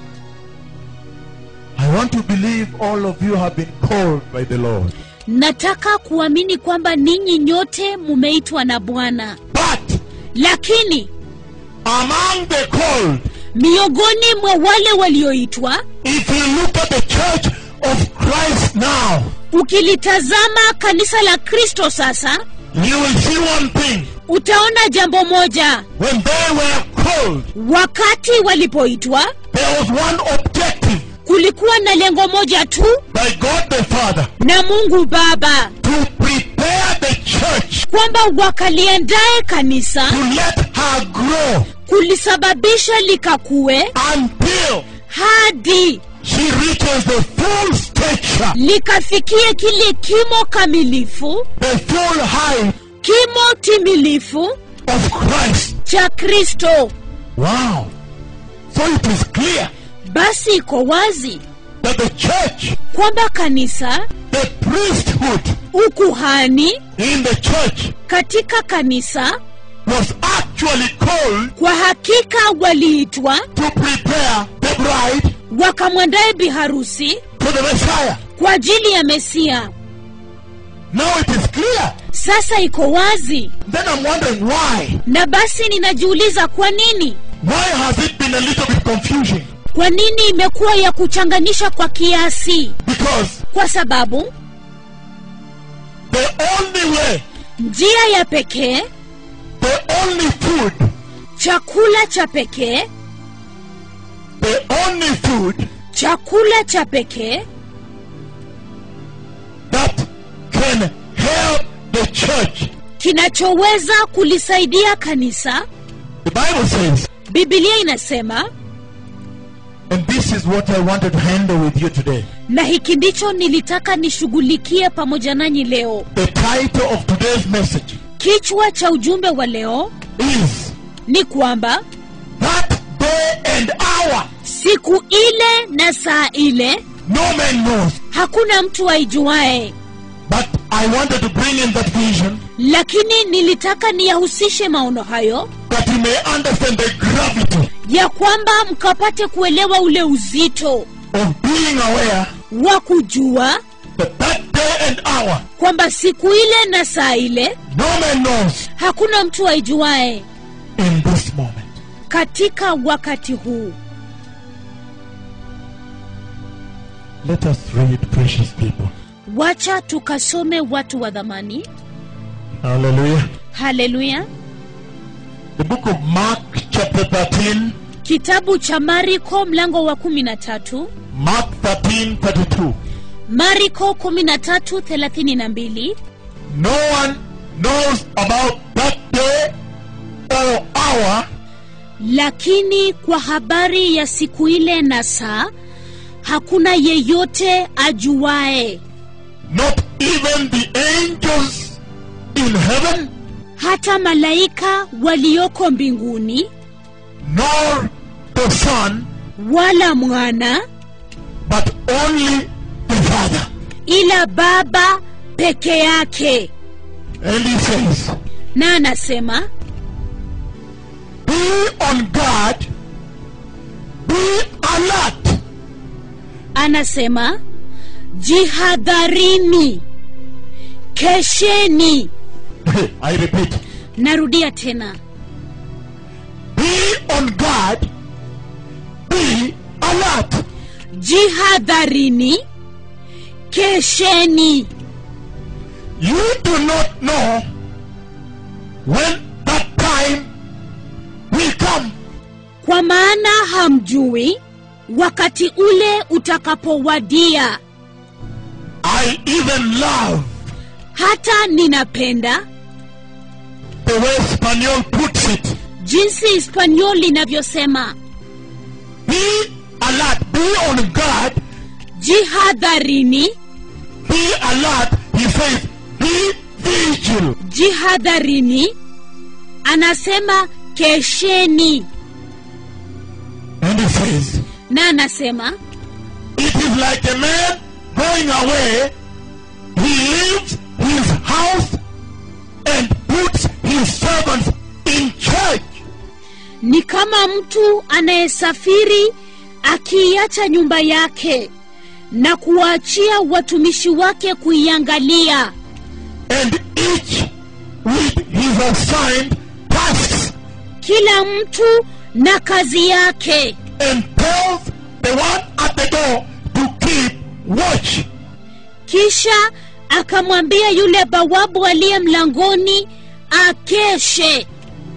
I want to believe all of you have been called by the Lord. nataka kuamini kwamba ninyi nyote mumeitwa na bwana But lakini among the called, miongoni mwa wale walioitwa if you look at the church of Christ now, ukilitazama kanisa la kristo sasa you will see one thing. utaona jambo moja When they were called, wakati walipoitwa there was one objective kulikuwa na lengo moja tu by God the Father na mungu baba to prepare the church kwamba wakaliendae kanisa to let her grow kulisababisha likakue until hadi she reaches the full stature, likafikie kile kimo kamilifu the full height kimo timilifu of Christ. cha kristo Wow. So it is clear basi iko wazi that the church, kwamba kanisa the priesthood ukuhani in the church katika kanisa was actually called kwa hakika waliitwa to prepare the bride wakamwandaye biharusi for the Messiah. kwa ajili ya mesia Now it is clear. sasa iko wazi Then I'm wondering why. na basi ninajiuliza kwa nini Why has it been a little bit confusing? kwa nini imekuwa ya kuchanganisha kwa kiasi Because kwa sababu the only way, njia ya pekee the only food, chakula cha pekee the only food chakula cha pekee that can help the church, kinachoweza kulisaidia kanisa the Bible says, bibilia inasema And this is what I wanted to handle with you today. na hiki ndicho nilitaka nishughulikie pamoja nanyi leo The title of today's message kichwa cha ujumbe wa leo is ni kwamba That Day and Hour siku ile na saa ile no man knows. hakuna mtu aijuae But I wanted to bring in that vision lakini nilitaka niyahusishe maono hayo that you may understand the gravity ya kwamba mkapate kuelewa ule uzito of being aware wa kujua that that day and hour kwamba siku ile na saa ile no man knows hakuna mtu aijuae in this moment. katika wakati huu Let us read, precious people. wacha tukasome watu wa dhamani Hallelujah. haleluya The book of Mark, chapter 13, kitabu cha mariko mlango wa kumi na tatu Mark 13 32. mariko kumi na tatu thelathini na mbili No one knows about that day or hour lakini kwa habari ya siku ile na saa hakuna yeyote ajuae not even the angels in heaven, hata malaika walioko mbinguni nor the Son, wala mwana but only the Father. ila baba peke yake And he says, na anasema Be on guard, be alert, anasema jihadharini kesheni I repeat, narudia tena be on guard, be alert. jihadharini kesheni You do not know when that time will come. kwa maana hamjui wakati ule utakapowadia I even love hata ninapenda the way Spaniel puts it. jinsi hispaniol linavyosema Be alert, be on guard, jihadharini be alert. He says, be vigil. jihadharini anasema kesheni And he says, na anasema it is like a man going away. He leaves his house and puts his servants in charge. ni kama mtu anayesafiri akiiacha nyumba yake na kuwaachia watumishi wake kuiangalia And each with his assigned tasks kila mtu na kazi yake and tells the one at the door to keep watch. kisha akamwambia yule bawabu aliye mlangoni akeshe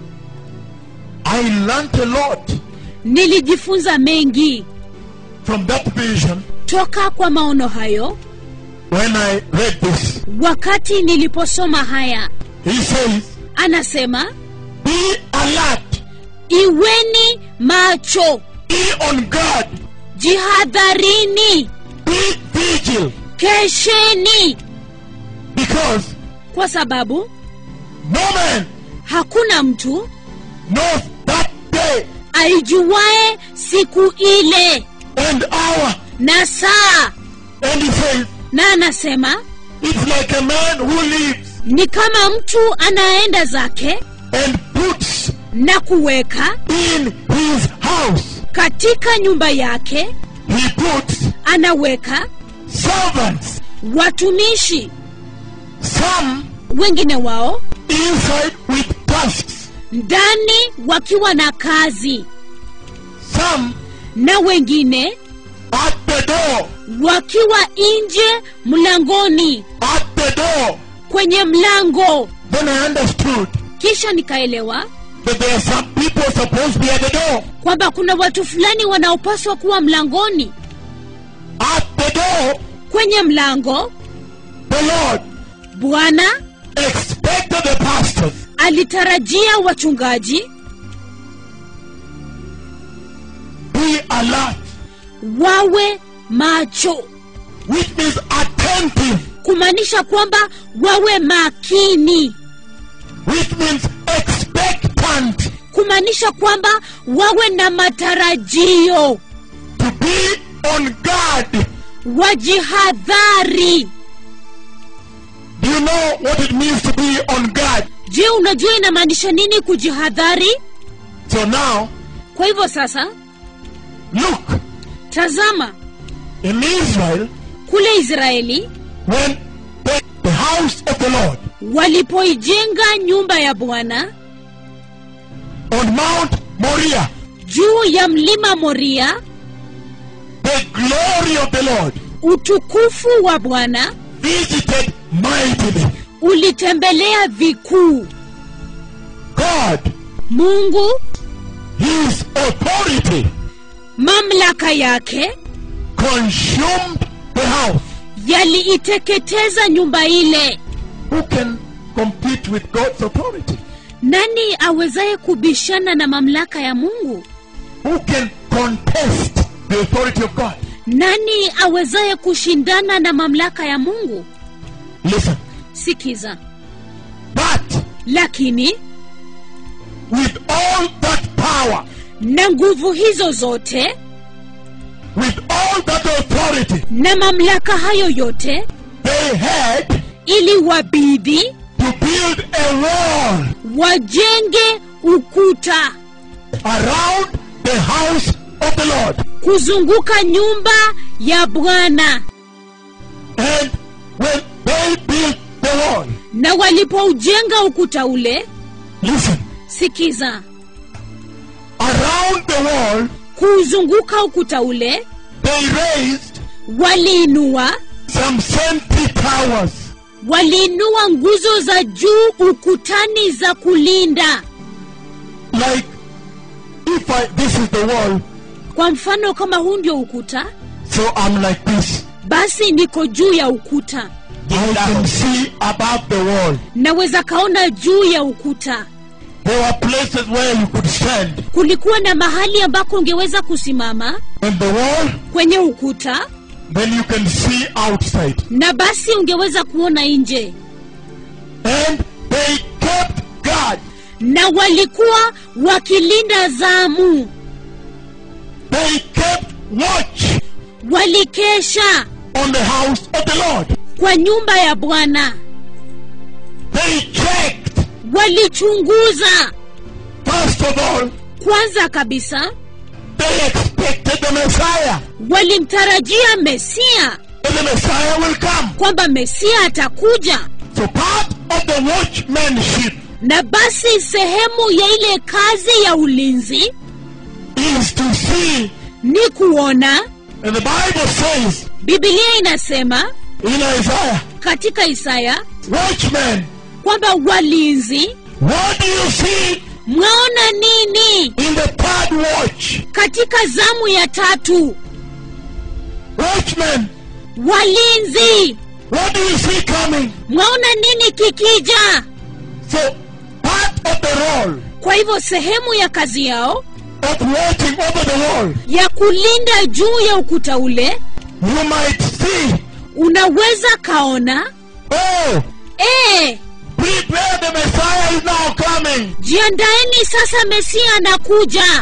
I learned a lot nilijifunza mengi from that vision toka kwa maono hayo when I read this. wakati niliposoma haya He says, anasema Be alert, iweni macho be on guard, jihadharini be vigil, kesheni because kwa sababu no man hakuna mtu knows that day aijuae siku ile and hour. na saa And he says, na anasema It's like a man who lives ni kama mtu anaenda zake and puts na kuweka in his house, katika nyumba yake he puts anaweka servants, watumishi some wengine wao inside with tasks, ndani wakiwa na kazi some na wengine at the door, wakiwa nje mlangoni at the door. kwenye mlango Then I understood kisha nikaelewa that there are some people supposed to be at the door. kwamba kuna watu fulani wanaopaswa kuwa mlangoni At the door, kwenye mlango the Lord bwana expected the pastors alitarajia wachungaji be alert, wawe macho which means attentive, kumaanisha kwamba wawe makini which means expectant, kumaanisha kwamba wawe na matarajio to be on guard. wajihadhari Do you know what it means to be on guard? je unajua inamaanisha nini kujihadhari So now, kwa hivyo sasa look, tazama in Israel, kule israeli when the, the house of the Lord walipoijenga nyumba ya bwana on Mount Moriah, juu ya mlima moria the glory of the Lord utukufu wa bwana visited mightily. ulitembelea vikuu God, mungu His authority mamlaka yake consumed the house. yaliiteketeza nyumba ile Who can compete with God's authority? nani awezaye kubishana na mamlaka ya mungu Who can contest the authority of God? nani awezaye kushindana na mamlaka ya mungu Listen, sikiza but lakini with all that power, na nguvu hizo zote with all that authority, na mamlaka hayo yote they had ili wabidi to build a wall wajenge ukuta around the house of the Lord. kuzunguka nyumba ya bwana And when they built the wall, na walipoujenga ukuta ule listen, sikiza around the wall, kuuzunguka ukuta ule they raised waliinua some sentry towers. waliinua nguzo za juu ukutani za kulinda Like, if I, this is the wall, kwa mfano kama huu ndio ukuta so I'm like this. basi niko juu ya ukuta I can see above the wall. naweza kaona juu ya ukuta There were places where you could stand. kulikuwa na mahali ambako ungeweza kusimama On the wall, kwenye ukuta then you can see outside. na basi ungeweza kuona nje And they kept guard. na walikuwa wakilinda zamu They kept watch walikesha on the house of the Lord. kwa nyumba ya bwana They checked. walichunguza First of all, kwanza kabisa they expected the Messiah. walimtarajia mesia That the Messiah will come. kwamba mesia atakuja So part of the watchmanship na basi sehemu ya ile kazi ya ulinzi is to see. ni kuona And the Bible says bibilia inasema in Isaiah, katika isaya watchmen, kwamba walinzi what do you see mwaona nini in the third watch? katika zamu ya tatu Watchmen, walinzi what do you see coming? mwaona nini kikija So part of the role kwa hivyo sehemu ya kazi yao of watching over the wall, ya kulinda juu ya ukuta ule you might see, unaweza kaona oh, ee, prepare the Messiah is now coming. jiandaeni sasa mesia anakuja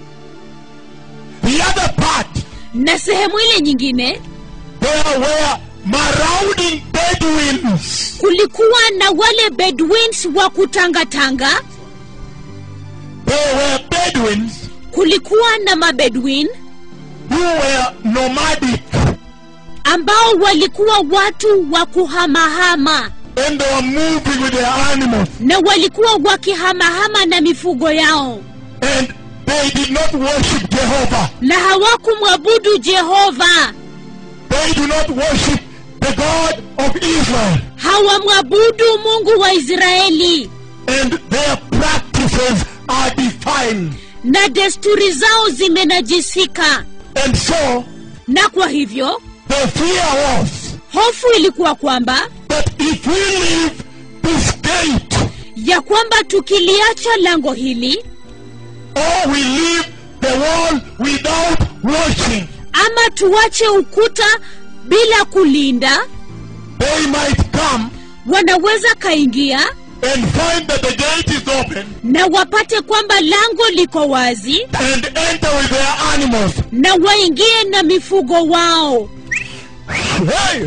The other part, na sehemu ile nyingine there were marauding Bedouins. kulikuwa na wale bedwins wa kutangatanga There were Bedouins kulikuwa na mabedwin who were nomadic ambao walikuwa watu wa kuhamahama and they were moving with their animals na walikuwa wakihamahama na mifugo yao and they did not worship Jehovah. na hawakumwabudu jehova They do not worship the God of Israel. hawamwabudu mungu wa israeli And their practices are defiled. na desturi zao zimenajisika And so na kwa hivyo the fear was hofu ilikuwa kwamba that if we leave this gate ya kwamba tukiliacha lango hili or we leave the wall without watching, ama tuache ukuta bila kulinda they might come wanaweza kaingia and find that the gate is open na wapate kwamba lango liko wazi and enter with their animals. na waingie na mifugo wao Hey!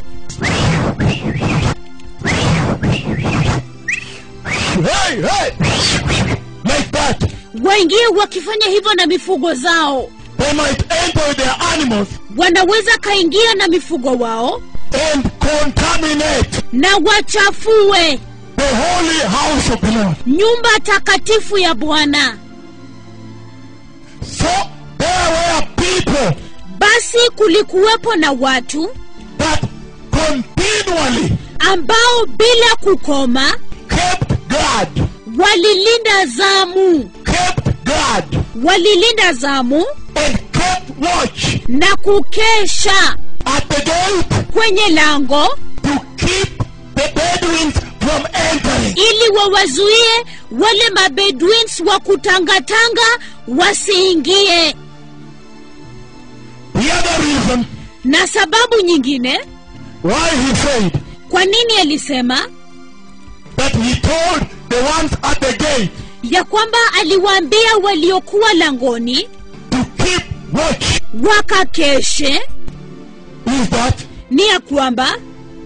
Hey, hey! Like that. waingie wakifanya hivyo na mifugo zao They might enter with their animals wanaweza kaingia na mifugo wao and contaminate na wachafue the holy house of the Lord. nyumba takatifu ya bwana So there were people basi kulikuwepo na watu that continually ambao bila kukoma kept guard, walilinda zamu kept guard, walilinda zamu and kept watch na kukesha at the gate kwenye lango to keep the Bedouins from entering. ili wawazuie wale mabedwins wa kutangatanga wasiingie The other reason na sababu nyingine why he said kwa nini alisema that he told the ones at the gate ya kwamba aliwaambia waliokuwa langoni to keep watch wakakeshe is that ni ya kwamba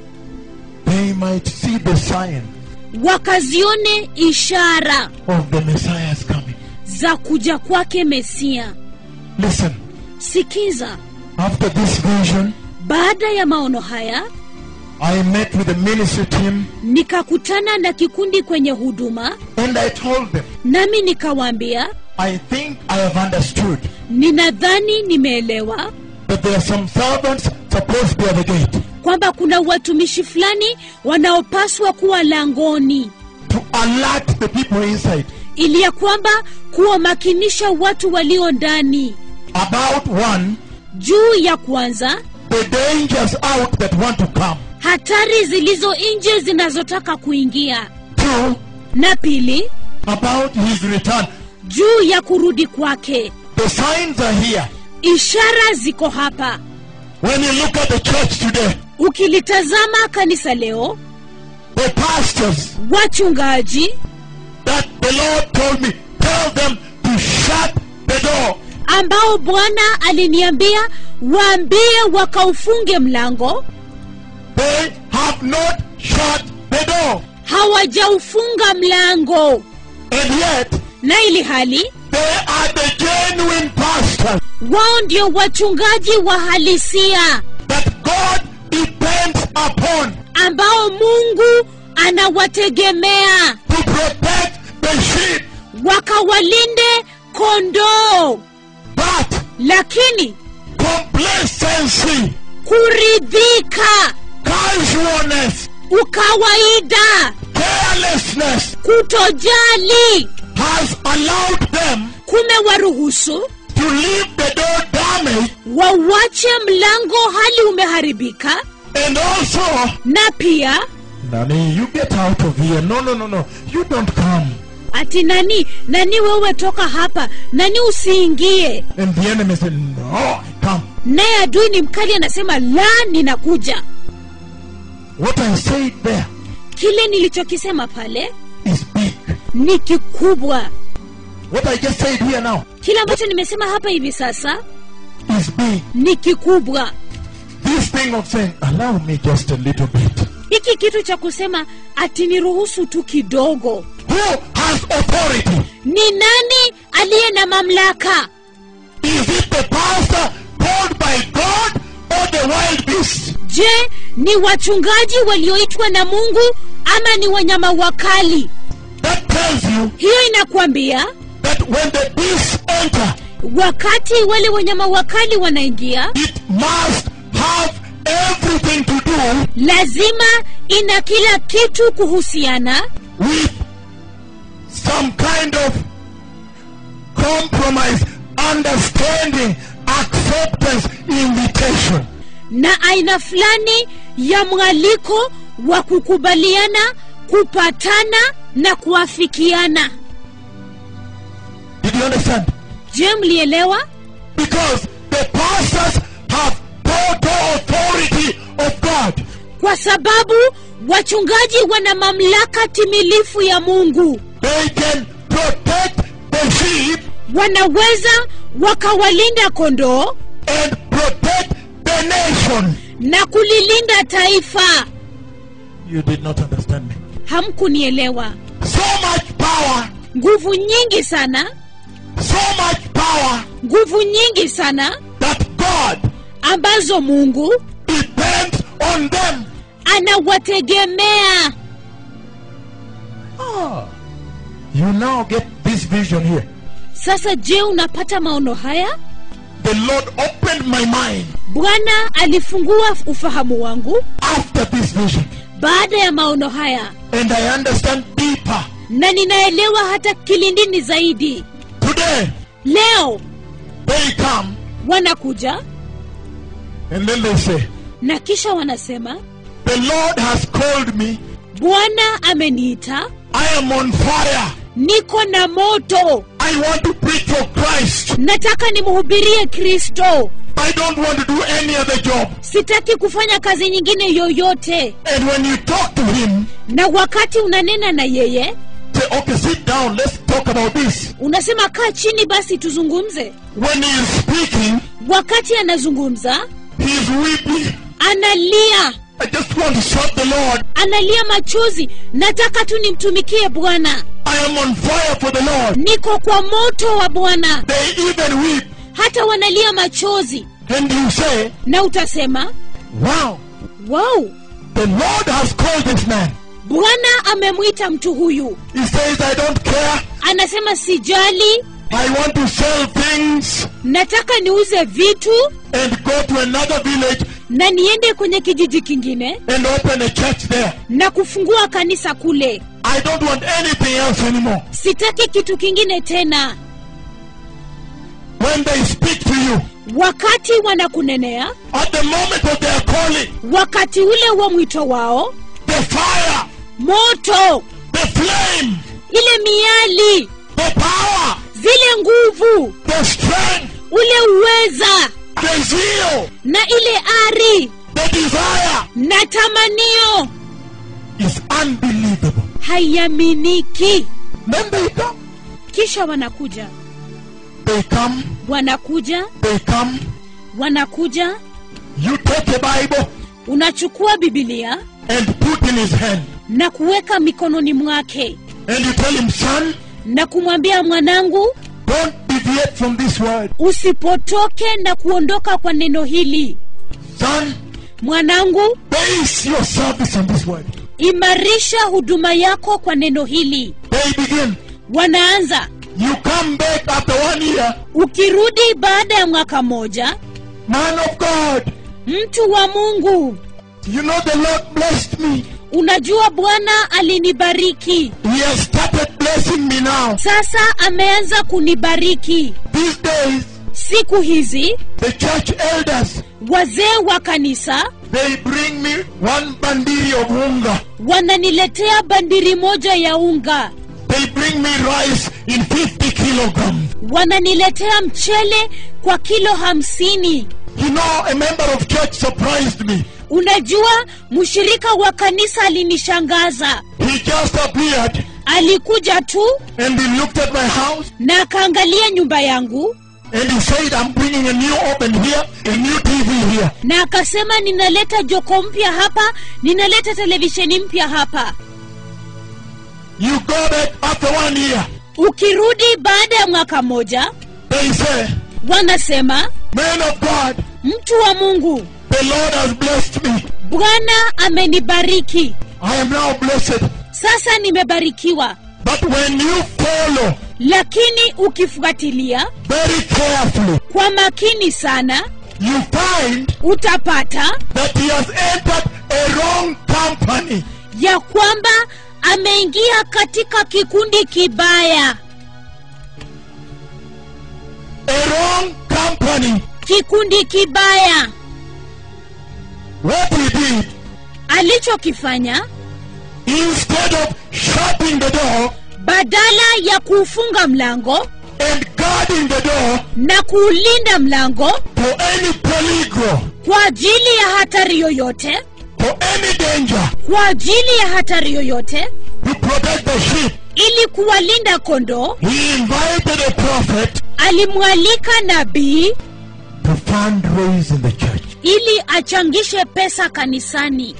they might see the sign wakazione ishara of the Messiah's coming. za kuja kwake mesia Listen, sikiza after this vision, baada ya maono haya I met with the ministry team nikakutana na kikundi kwenye huduma and I told them, nami nikawaambia I think I have understood ninadhani nimeelewa that there are some servants supposed to be at the gate kwamba kuna watumishi fulani wanaopaswa kuwa langoni to alert the people inside ili ya kwamba kuwamakinisha watu walio ndani about one, juu ya kwanza the dangers out that want to come. hatari zilizo nje zinazotaka kuingia Two, na pili about his return. juu ya kurudi kwake The signs are here. ishara ziko hapa When you look at the church today, ukilitazama kanisa leo the pastors wachungaji that the Lord told me, tell them to shut the door. ambao bwana aliniambia waambie wakaufunge mlango They have not shut the door. hawajaufunga mlango And yet, na ili hali they are the genuine pastors wao ndio wachungaji wa halisia that God depends upon ambao mungu anawategemea to protect the sheep. wakawalinde kondoo But lakini complacency, kuridhika casualness, ukawaida carelessness kutojali has allowed them kumewaruhusu to leave the door damaged wawache mlango hali umeharibika and also na pia Nani, you get out of here. No, no, no, no. You don't come. ati nani nani wewe toka hapa nani usiingie And the enemy said, No, I come. naye adui ni mkali anasema la ninakuja What I said there kile nilichokisema pale is big. ni kikubwa What I just said here now kile ambacho nimesema hapa hivi sasa is big. ni kikubwa This thing of saying, Allow me just a little bit. hiki kitu cha kusema ati niruhusu tu kidogo Who has authority? ni nani aliye na mamlaka Is it the pastor called by God or the wild beast? je ni wachungaji walioitwa na mungu ama ni wanyama wakali That tells you hiyo inakwambia that when the beasts enter, wakati wale wanyama wakali wanaingia it must have everything to do lazima ina kila kitu kuhusiana with some kind of compromise, understanding, acceptance, invitation. na aina fulani ya mwaliko wa kukubaliana kupatana na kuafikiana Did you understand? je mlielewa Because the pastors have authority of God. kwa sababu wachungaji wana mamlaka timilifu ya mungu They can protect the sheep wanaweza wakawalinda kondoo and protect the nation. na kulilinda taifa You did not understand me. hamkunielewa So much power, nguvu nyingi sana so much power nguvu nyingi sana that God ambazo mungu depends on them. anawategemea Ah, you now get this vision here. sasa je unapata maono haya The Lord opened my mind bwana alifungua ufahamu wangu after this vision, baada ya maono haya and I understand deeper. na ninaelewa hata kilindini zaidi Today, leo they come wanakuja and then they say, na kisha wanasema The Lord has called me. bwana ameniita I am on fire. niko na moto I want to preach for Christ. nataka nimhubirie kristo I don't want to do any other job. sitaki kufanya kazi nyingine yoyote And when you talk to him, na wakati unanena na yeye say, okay, sit down, let's talk about this. unasema kaa chini basi tuzungumze When he is speaking, wakati anazungumza he's weeping. analia I just want to serve the Lord. analia machozi nataka tu nimtumikie bwana I am on fire for the Lord. niko kwa moto wa bwana They even weep. hata wanalia machozi And you say, na utasema wow, wow the Lord has called this man. bwana amemwita mtu huyu He says, I don't care. anasema sijali I want to sell things nataka niuze vitu and go to another village na niende kwenye kijiji kingine and open a church there. na kufungua kanisa kule I don't want anything else anymore. sitaki kitu kingine tena When they speak to you, wakati wanakunenea at the moment of their calling, wakati ule wa mwito wao the fire, moto the flame, ile miali the power, zile nguvu the strength, ule uweza the zeal, na ile ari the desire na tamanio is unbelievable. haiaminiki Then they come, kisha wanakuja they come, wanakuja they come. wanakuja You take a Bible unachukua bibilia and put in his hand, na kuweka mikononi mwake and you tell him, son, na kumwambia mwanangu don't deviate from this word. usipotoke na kuondoka kwa neno hili Son, mwanangu base your service on this word. imarisha huduma yako kwa neno hili They begin. wanaanza You come back after one year, ukirudi baada ya mwaka mmoja man of God. mtu wa mungu You know the Lord blessed me. unajua bwana alinibariki He has started blessing me now. sasa ameanza kunibariki These days, siku hizi the church elders, wazee wa kanisa they bring me one bandiri of unga. wananiletea bandiri moja ya unga They bring me rice in 50 kilograms. wananiletea mchele kwa kilo hamsini You know, a member of church surprised me. unajua mshirika wa kanisa alinishangaza He just appeared alikuja tu and he looked at my house na akaangalia nyumba yangu and he said, I'm bringing a new oven here, a new TV here. na akasema ninaleta joko mpya hapa ninaleta televisheni mpya hapa You go back after one year. ukirudi baada ya mwaka mmoja They say, wanasema Man of God, mtu wa mungu the Lord has blessed me. bwana amenibariki I am now blessed. sasa nimebarikiwa But when you follow lakini ukifuatilia very carefully, kwa makini sana you find utapata that he has entered a wrong company. ya kwamba ameingia katika kikundi kibaya A wrong company. kikundi kibaya What he did, alichokifanya instead of shutting the door badala ya kuufunga mlango and guarding the door na kuulinda mlango for any polygo, kwa ajili ya hatari yoyote for any danger, kwa ajili ya hatari yoyote to protect the sheep. ili kuwalinda kondoo He invited a prophet alimwalika nabii to fundraise in the church. ili achangishe pesa kanisani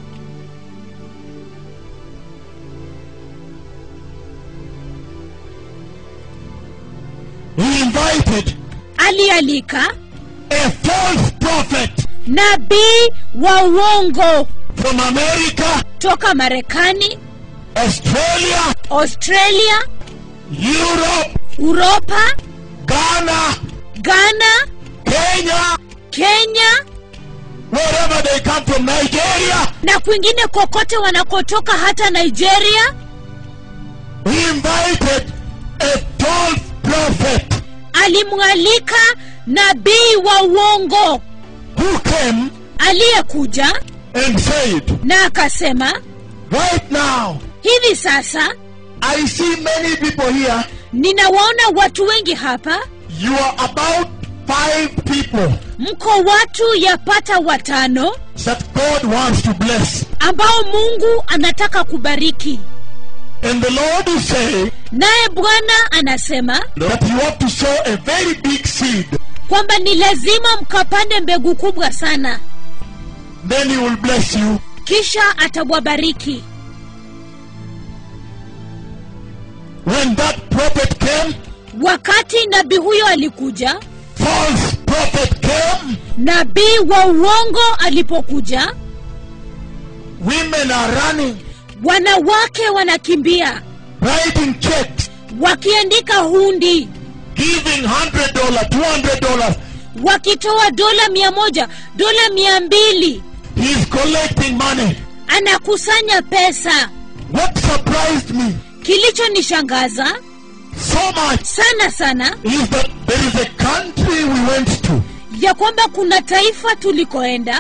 He invited alialika a false prophet nabii wa uongo from America, toka marekani Australia, australia Europe, uropa Ghana, ghana Kenya, kenya wherever they come from, Nigeria. na kwingine kokote wanakotoka hata nigeria He invited a false prophet alimwalika nabii wa uongo who came aliyekuja and said, na akasema Right now, hivi sasa I see many people here. ninawaona watu wengi hapa You are about five people mko watu yapata watano that God wants to bless. ambao mungu anataka kubariki And the Lord is saying naye bwana anasema that you have to sow a very big seed. kwamba ni lazima mkapande mbegu kubwa sana Then He will bless you. kisha atawabariki When that prophet came, wakati nabii huyo alikuja false prophet came, nabii wa uongo alipokuja women are running, wanawake wanakimbia writing checks, wakiandika hundi giving $100, $200. wakitoa dola mia moja dola mia mbili He's collecting money. anakusanya pesa What surprised me kilichonishangaza so much sana sana is that there is a country we went to, ya kwamba kuna taifa tulikoenda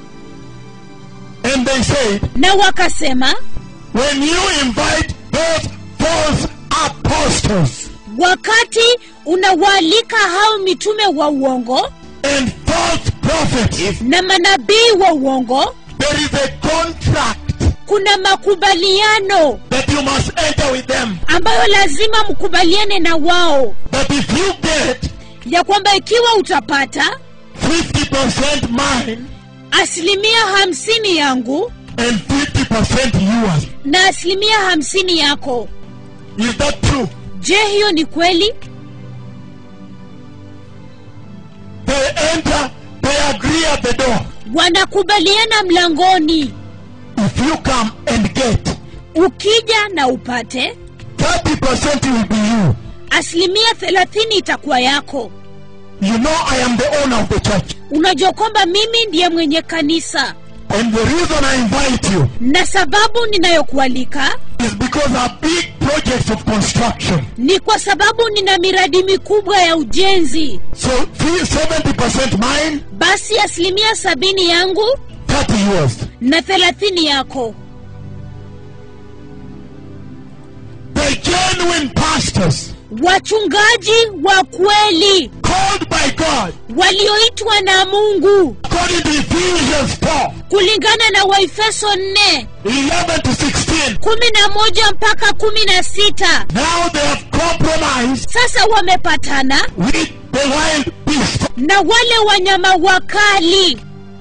and they said, na wakasema when you invite those false apostles wakati unawaalika hao mitume wa uongo and false prophets, na manabii wa uongo there is a contract kuna makubaliano that you must enter with them. ambayo lazima mkubaliane na wao That if you get ya kwamba ikiwa utapata 50% mine asilimia hamsini yangu and 50% yours, na asilimia hamsini yako is that true? je hiyo ni kweli They enter, they agree at the door. wanakubaliana mlangoni If you come and get, ukija na upate 30% will be you. asilimia thelathini itakuwa yako You know I am the owner of the church. unajua kwamba mimi ndiye mwenye kanisa And the reason I invite you na sababu ninayokualika is because our big projects of construction. ni kwa sababu nina miradi mikubwa ya ujenzi So fee- 70% mine, basi asilimia sabini yangu 30 yours. na thelathini yako The genuine pastors wachungaji wa kweli called by God, walioitwa na mungu according to Ephesians 4 kulingana na waefeso 4 11 to 16. kumi na moja mpaka kumi na sita Now they have compromised sasa wamepatana with the wild beast. na wale wanyama wakali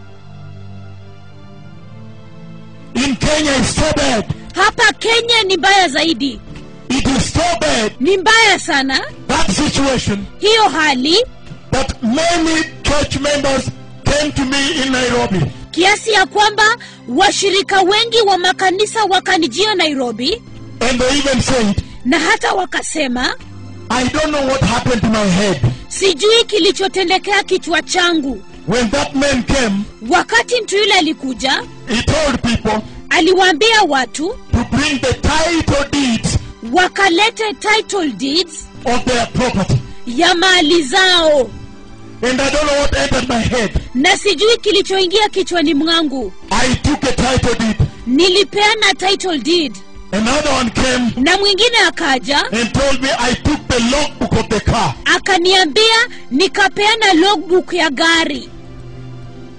In Kenya, it's so bad. hapa kenya ni mbaya zaidi It is so bad, ni mbaya sana that situation, hiyo hali that many church members came to me in Nairobi kiasi ya kwamba washirika wengi wa makanisa wakanijia nairobi and they even said, na hata wakasema I don't know what happened to my head. sijui kilichotendekea kichwa changu When that man came, wakati mtu yule alikuja he told people aliwaambia watu to bring the title deeds wakalete title deeds of their property. ya mali zao And I don't know what entered my head. na sijui kilichoingia kichwani mwangu I took a title deed. nilipeana title deed Another one came na mwingine akaja and told me I took the logbook of the car. akaniambia nikapeana logbook ya gari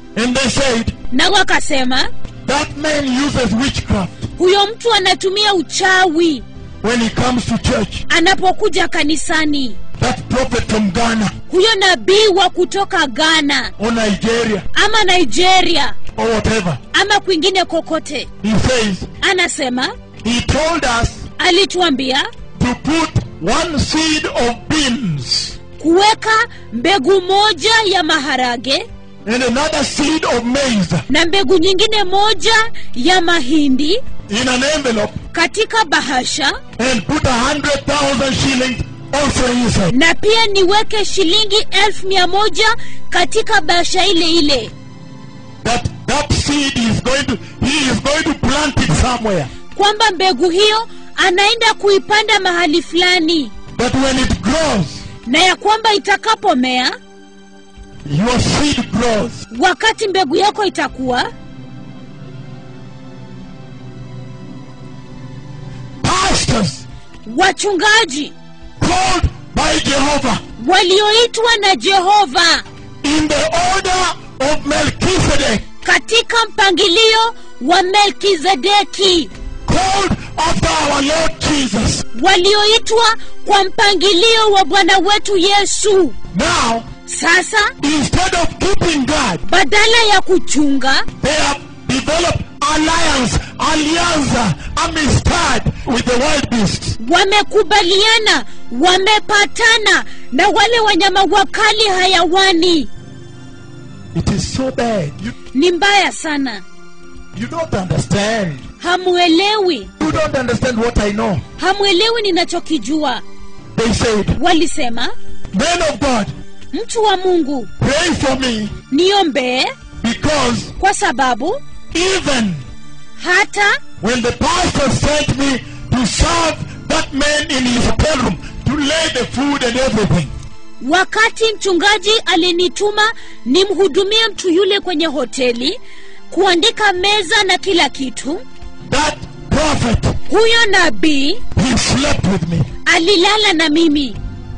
And they said, na wakasema that man uses witchcraft huyo mtu anatumia uchawi when he comes to church. anapokuja kanisani That prophet from Ghana huyo nabii wa kutoka ghana or Nigeria ama nigeria or whatever. ama kwingine kokote He says, anasema he told us alituambia to put one seed of beans kuweka mbegu moja ya maharage and another seed of maize na mbegu nyingine moja ya mahindi in an envelope katika bahasha and put a hundred thousand shillings also inside. na pia niweke shilingi elfu mia moja katika bahasha ile ile That that seed is going to he is going to plant it somewhere. kwamba mbegu hiyo anaenda kuipanda mahali fulani That when it grows, na ya kwamba itakapomea your seed grows. wakati mbegu yako itakuwa Pastors wachungaji called by Jehovah walioitwa na jehova in the order of Melchizedek, katika mpangilio wa melkizedeki called after our Lord Jesus. walioitwa kwa mpangilio wa bwana wetu yesu Now, sasa instead of keeping God, badala ya kuchunga they have developed alliance, alianza, amistad with the wild beasts. wamekubaliana wamepatana na wale wanyama wakali hayawani It is so bad. You, ni mbaya sana you don't understand. hamwelewi You don't understand what I know. hamwelewi ninachokijua They said, walisema Men of God, mtu wa mungu pray for me niombee because kwa sababu even hata when the pastor sent me to serve that man in his hotel room, to lay the food and everything, wakati mchungaji alinituma nimhudumie mtu yule kwenye hoteli kuandika meza na kila kitu that prophet, huyo nabii he slept with me. alilala na mimi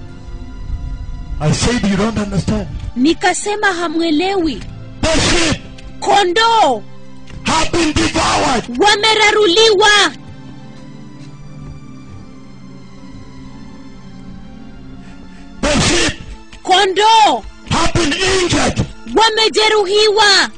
I said, You don't understand. nikasema hamwelewi The sheep kondoo have been devoured. wameraruliwa The sheep kondoo have been injured. wamejeruhiwa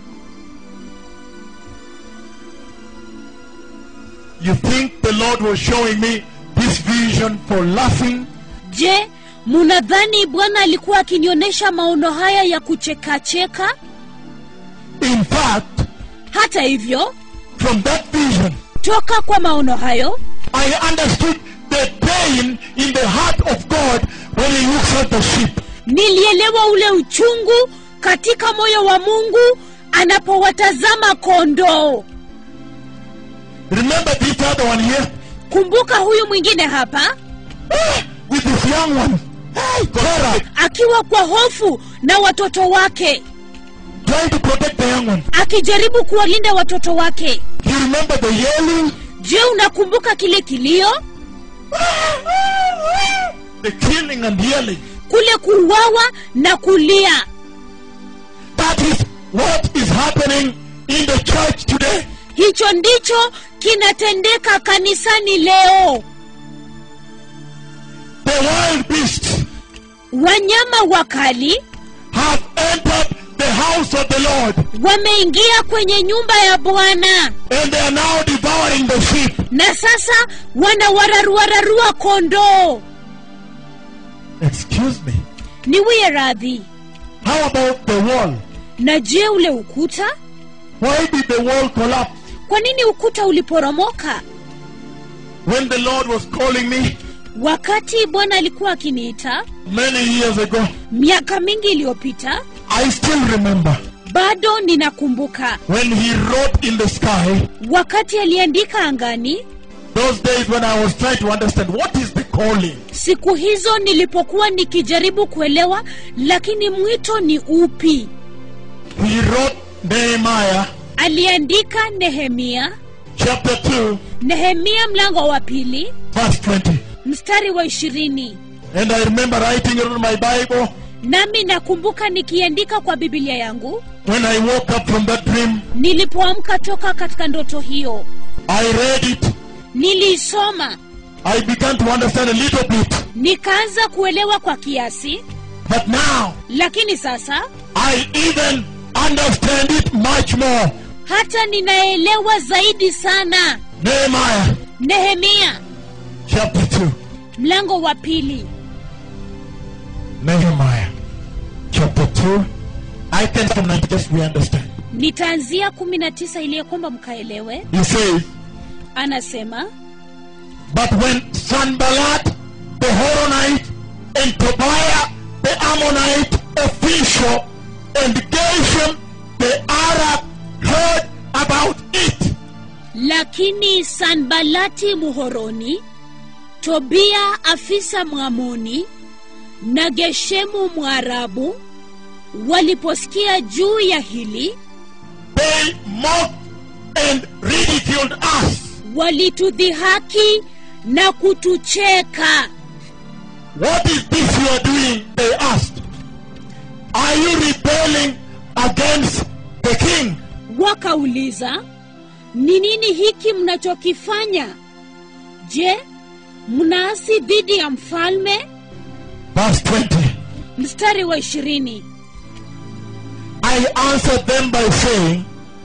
You think the Lord was showing me this vision for laughing? je munadhani bwana alikuwa akinionyesha maono haya ya kuchekacheka In fact, hata hivyo from that vision, toka kwa maono hayo I understood the pain in the heart of God when He looks at the sheep. nilielewa ule uchungu katika moyo wa mungu anapowatazama kondoo Remember this other one here? kumbuka huyu mwingine hapa Ah, with this young one. Hey, Sarah, akiwa kwa hofu na watoto wake trying to protect the young one. akijaribu kuwalinda watoto wake You remember the yelling? je unakumbuka kile kilio The killing and yelling. kule kuuawa na kulia That is what is happening in the church today. hicho ndicho kinatendeka kanisani leo The wild beasts wanyama wakali have entered the house of the Lord wameingia kwenye nyumba ya bwana and they are now devouring the sheep. na sasa wanawararuararua kondoo Excuse me. niwie radhi How about the wall? na je ule ukuta Why did the wall collapse? kwa nini ukuta uliporomoka When the Lord was calling me wakati bwana alikuwa akiniita many years ago, miaka mingi iliyopita I still remember bado ninakumbuka when He wrote in the sky, wakati aliandika angani those days when I was trying to understand what is the calling. siku hizo nilipokuwa nikijaribu kuelewa lakini mwito ni upi He wrote Nehemiah aliandika nehemia chapter 2, nehemia mlango wa pili verse 20. mstari wa ishirini And I remember writing it on my Bible nami nakumbuka nikiandika kwa bibilia yangu when I woke up from that dream, nilipoamka toka katika ndoto hiyo I read it. niliisoma I began to understand a little bit. nikaanza kuelewa kwa kiasi But now, lakini sasa I even understand it much more. hata ninaelewa zaidi sana Nehemiah nehemia chapter 2. mlango wa pili Nehemiah chapter 2. I can from 90 just we understand. nitaanzia kumi na tisa ili ya kwamba mkaelewe He says, anasema But when Sanballat the Horonite and Tobiah the Ammonite official and Geshem the Arab heard about it, lakini sanbalati muhoroni tobia afisa mwamoni na geshemu mwarabu waliposikia juu ya hili they mocked and ridiculed us. walitudhihaki na kutucheka What is this you are doing? They asked. Are you rebelling against the king? wakauliza ni nini hiki mnachokifanya je mnaasi dhidi ya mfalme Verse 20. mstari wa ishirini I answered them by saying,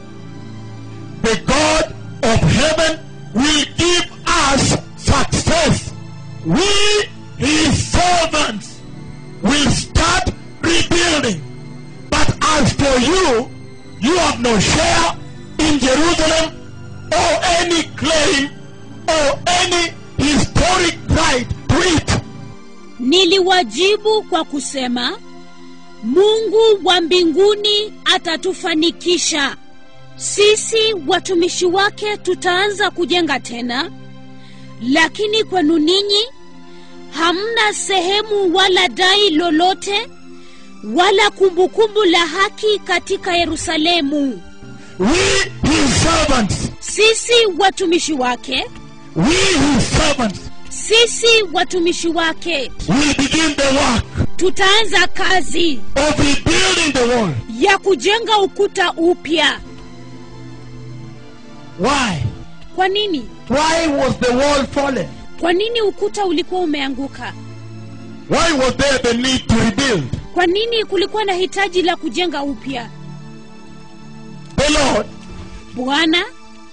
The God of heaven will give us success. We, his servants, will start rebuilding. But as for you, you have no share in Jerusalem or any claim or any historic right to it. niliwajibu kwa kusema mungu wa mbinguni atatufanikisha sisi watumishi wake tutaanza kujenga tena lakini kwenu ninyi hamna sehemu wala dai lolote wala kumbukumbu la haki katika yerusalemu We, his servants, sisi watumishi wake we, his servants, sisi watumishi wake will begin the work tutaanza kazi of rebuilding the wall. ya kujenga ukuta upya Why? kwa nini Why was the wall fallen? kwa nini ukuta ulikuwa umeanguka Why was there the need to rebuild? kwa nini kulikuwa na hitaji la kujenga upya The Lord bwana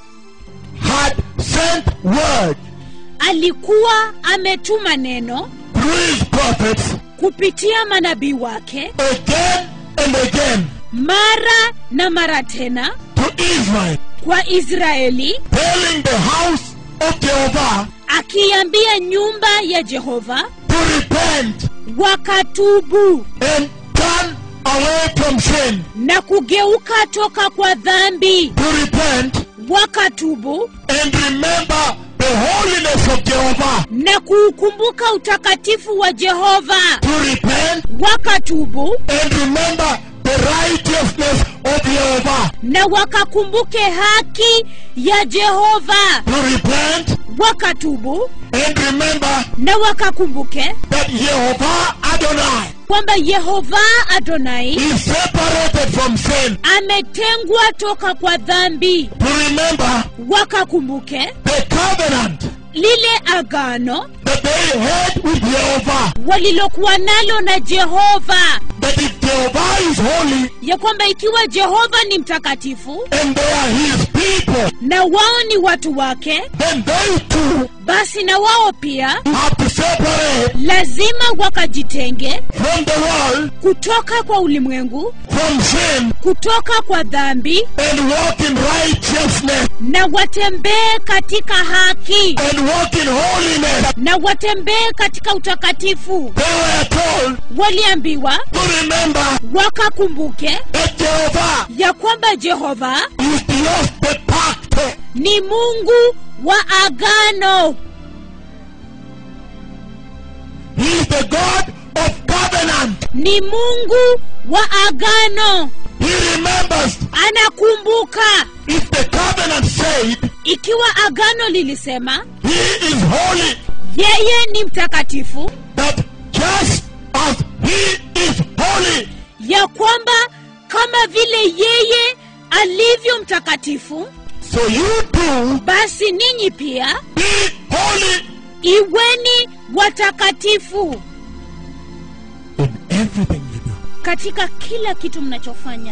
had sent word alikuwa ametuma neno through his prophets kupitia manabii wake again and again mara na mara tena to Israel, kwa israeli telling the house of Jehovah akiambia nyumba ya jehova to repent wakatubu and turn away from sin. na kugeuka toka kwa dhambi To repent wakatubu and remember the holiness of Jehovah. na kuukumbuka utakatifu wa jehova To repent wakatubu and remember the righteousness of Jehovah. na wakakumbuke haki ya jehova To repent wakatubu and remember na wakakumbuke that Jehovah Adonai kwamba yehova adonai is separated from sin. ametengwa toka kwa dhambi To remember wakakumbuke the covenant lile agano that they had with Jehovah. walilokuwa nalo na jehova That if Jehovah is holy ya kwamba ikiwa jehova ni mtakatifu and they are his people, na wao ni watu wake then they too basi na wao pia have to separate lazima wakajitenge from the world, kutoka kwa ulimwengu from sin, kutoka kwa dhambi and walk in righteousness na watembee katika haki and walk in holiness. na watembee katika utakatifu They were told waliambiwa to remember wakakumbuke that Jehovah ya kwamba jehova is Dios de pacto. ni mungu wa agano He is the God of covenant. ni mungu wa agano He remembers anakumbuka if the covenant said ikiwa agano lilisema he is holy, yeye ni that just as he is holy, ya kwamba kama vile yeye alivyo mtakatifu so you too basi ninyi pia be holy iweni watakatifu in everything you do. katika kila kitu mnachofanya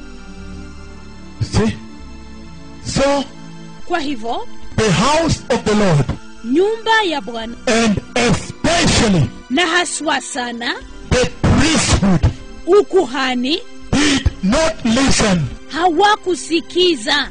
See? So, kwa hivyo the house of the Lord, nyumba ya bwana and especially na haswa sana the priesthood, ukuhani did not listen. hawakusikiza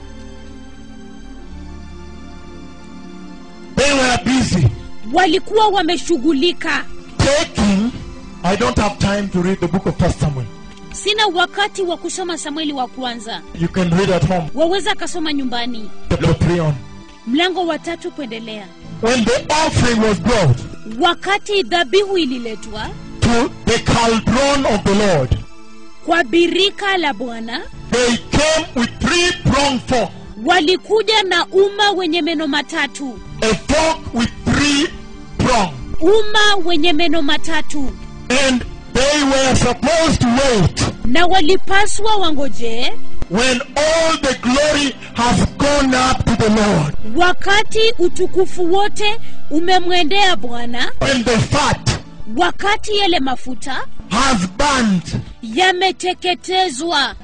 They were busy walikuwa wameshughulika taking. I don't have time to read the book of First Samuel. sina wakati wa kusoma samueli wa kwanza You can read at home. waweza akasoma nyumbani Chapter 3 on. mlango wa tatu kuendelea When the offering was brought wakati dhabihu ililetwa to the cauldron of the Lord, kwa birika la bwana they came with three pronged fork, walikuja na uma wenye meno matatu a fork with three prongs. uma wenye meno matatu And they were supposed to wait na walipaswa wangojee when all the glory has gone up to the Lord, wakati utukufu wote umemwendea bwana when the fat wakati yale mafuta has burned, yameteketezwa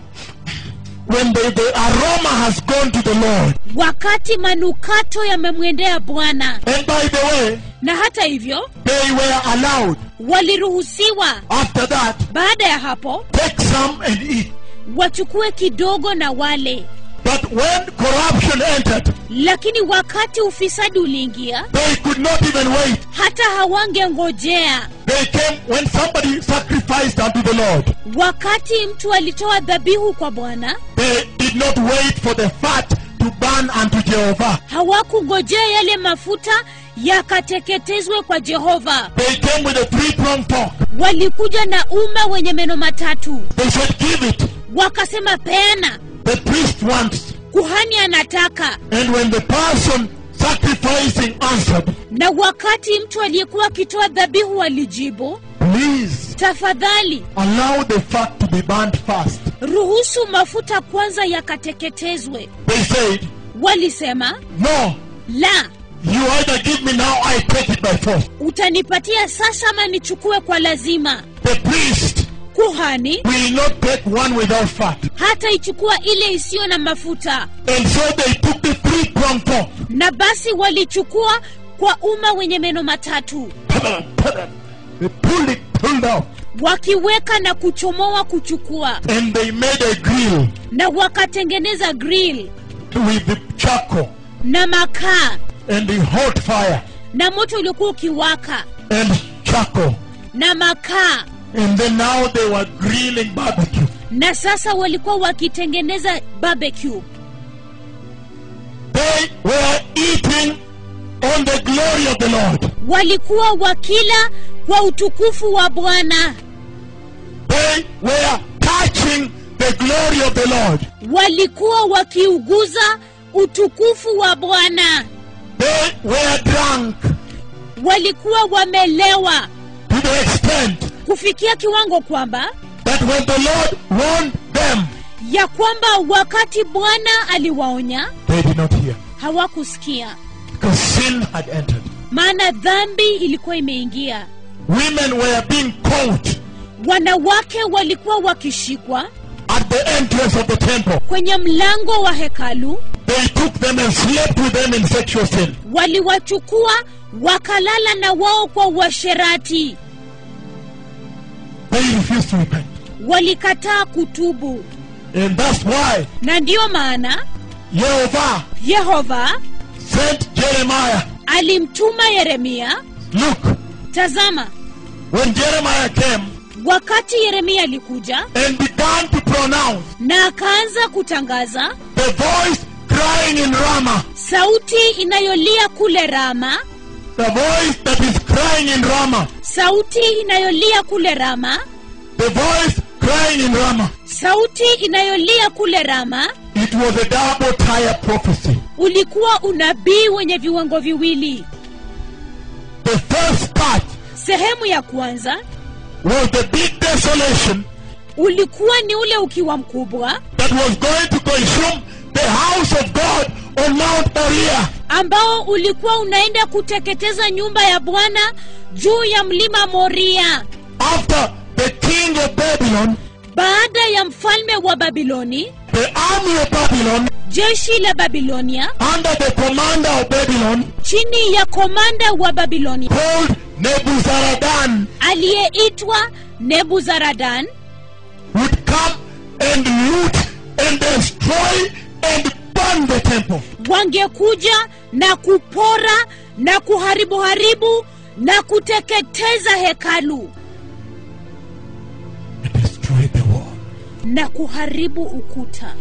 when the, the aroma has gone to the Lord. wakati manukato yamemwendea bwana And by the way, na hata hivyo they were allowed waliruhusiwa after that baada ya hapo take some and eat. wachukue kidogo na wale But when corruption entered, lakini wakati ufisadi uliingia they could not even wait. hata hawangengojea They came when somebody sacrificed unto the Lord. wakati mtu alitoa dhabihu kwa bwana They did not wait for the fat to burn unto Jehovah. hawakungojea yale mafuta yakateketezwe kwa jehova They came with a three-pronged fork. walikuja na uma wenye meno matatu They said, "Give it." wakasema peana The priest wants. kuhani anataka And when the person sacrificing answered, na wakati mtu aliyekuwa akitoa dhabihu alijibu "Please tafadhali allow the fat to be burnt first." ruhusu mafuta kwanza yakateketezwe They said, walisema "No, la you either give me now, I take it by force." utanipatia sasa ama nichukue kwa lazima The priest kuhani will not take one without fat. hata ichukua ile isiyo na mafuta And so they took the three-pronged fork. na basi walichukua kwa umma wenye meno matatu They pulled it, pulled out, wakiweka na kuchomoa kuchukua and they made a grill na wakatengeneza grill with the charcoal na makaa and the hot fire na moto uliokuwa ukiwaka and charcoal. na makaa And then now they were grilling barbecue. na sasa walikuwa wakitengeneza barbecue They were eating on the glory of the Lord. walikuwa wakila kwa utukufu wa bwana They were touching the glory of the Lord. walikuwa wakiuguza utukufu wa bwana They were drunk walikuwa wamelewa to the extent kufikia kiwango kwamba that when the Lord warned them, ya kwamba wakati bwana aliwaonya they did not hear. hawakusikia Because sin had entered. maana dhambi ilikuwa imeingia Women were being caught wanawake walikuwa wakishikwa at the entrance of the temple. kwenye mlango wa hekalu They took them and slept with them in sexual sin. waliwachukua wakalala na wao kwa uasherati They refused to repent. walikataa kutubu And that's why na ndiyo maana Jehovah yehova sent Jeremiah. alimtuma yeremia Look, tazama when Jeremiah came wakati yeremia alikuja and began to pronounce na akaanza kutangaza the voice crying in Ramah, sauti inayolia kule rama the voice that is crying in Ramah, sauti inayolia kule rama the voice crying in Ramah. sauti inayolia kule rama It was a double tire prophecy. ulikuwa unabii wenye viwango viwili The first part sehemu ya kwanza was the big desolation ulikuwa ni ule ukiwa mkubwa that was going to consume the house of God on Mount Moriah. ambao ulikuwa unaenda kuteketeza nyumba ya bwana juu ya mlima moria After the king of Babylon, baada ya mfalme wa babiloni the army of Babylon, jeshi la babilonia under the commander of Babylon, chini ya komanda wa babiloni called Nebuzaradan, aliyeitwa nebuzaradan would come and loot and destroy and burn the temple. wangekuja na kupora na kuharibu haribu na kuteketeza hekalu And destroy the wall. na kuharibu ukuta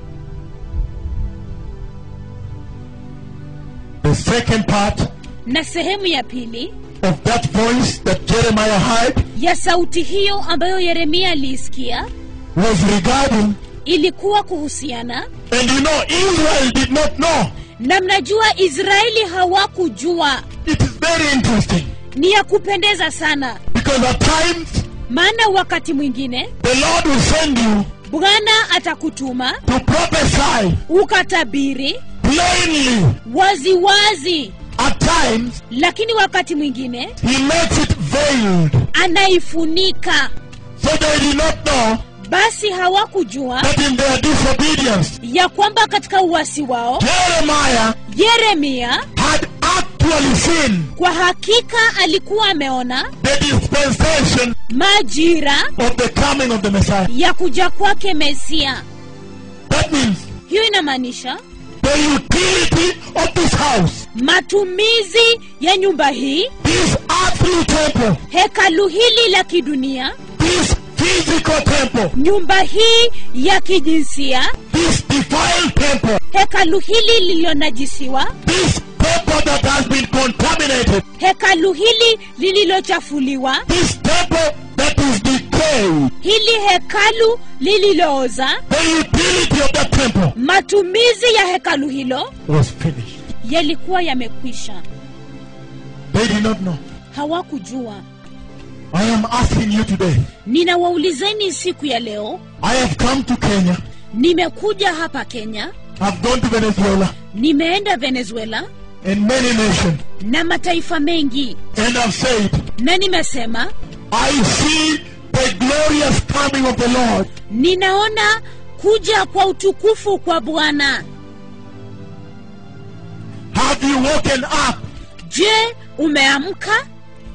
The second part na sehemu ya pili of that voice that Jeremiah heard ya sauti hiyo ambayo yeremia aliisikia was regarding, ilikuwa kuhusiana and you know, Israel did not know. na mnajua israeli hawakujua It is very interesting ni ya kupendeza sana because at times maana wakati mwingine the Lord will send you bwana atakutuma to prophesy ukatabiri plainly. waziwazi wazi, At times, lakini wakati mwingine He makes it veiled. anaifunika So they did not know basi hawakujua that in their disobedience, ya kwamba katika uwasi wao Jeremiah yeremia had actually seen kwa hakika alikuwa ameona the dispensation majira of the coming of the Messiah. ya kuja kwake mesia That means hiyo inamaanisha the utility of this house, matumizi ya nyumba hii this earthly temple, hekalu hili la kidunia this physical temple, nyumba hii ya kijinsia this defiled temple, hekalu hili lililonajisiwa this temple that has been contaminated, hekalu hili lililochafuliwa this temple that is decayed, hili hekalu lililooza the utility of that temple matumizi ya hekalu hilo was finished. yalikuwa yamekwisha They did not know. hawakujua I am asking you today. ninawaulizeni siku ya leo I have come to Kenya. nimekuja hapa kenya I've gone to Venezuela nimeenda venezuela and many nations, na mataifa mengi and I've said, na nimesema I see the glorious coming of the Lord. ninaona kuja kwa utukufu kwa bwana Have you woken up? je umeamka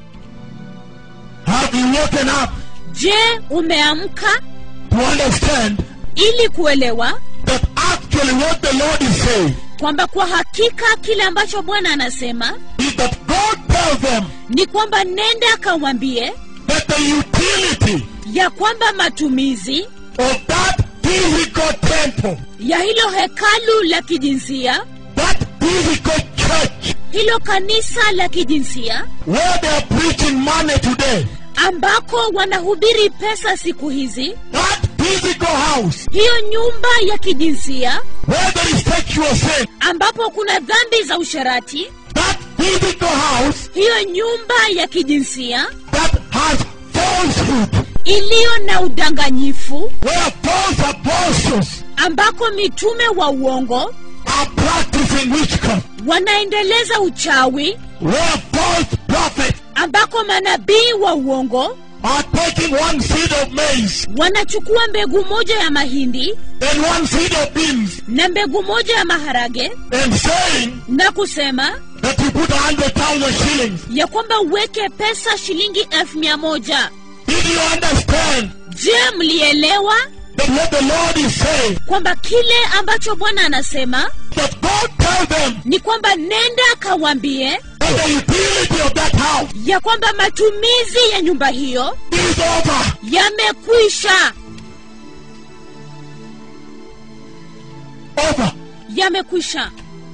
Have you woken up je umeamka to understand ili kuelewa that actually what the Lord is saying kwamba kwa hakika kile ambacho bwana anasema is that God tells them ni kwamba nenda akawambie that the utility ya kwamba matumizi of that physical temple, ya hilo hekalu la kijinsia that physical church, hilo kanisa la kijinsia where they are preaching money today, ambako wanahubiri pesa siku hizi that physical house, hiyo nyumba ya kijinsia where there is sexual sin, ambapo kuna dhambi za usharati that physical house hiyo nyumba ya kijinsia that has falsehood, iliyo na udanganyifu where false apostles ambako mitume wa uongo are practicing witchcraft, wanaendeleza uchawi where false prophets ambako manabii wa uongo are taking one seed of maize wanachukua mbegu moja ya mahindi and one seed of beans na mbegu moja ya maharage and saying na kusema that you put a hundred thousand shillings. ya kwamba uweke pesa shilingi elfu mia moja Did you understand je mlielewa that what the Lord is saying? kwamba kile ambacho bwana anasema That God tell them ni kwamba nenda akawambie that the utility of that house ya kwamba matumizi ya nyumba hiyo is over. yamekwisha Over. yamekwisha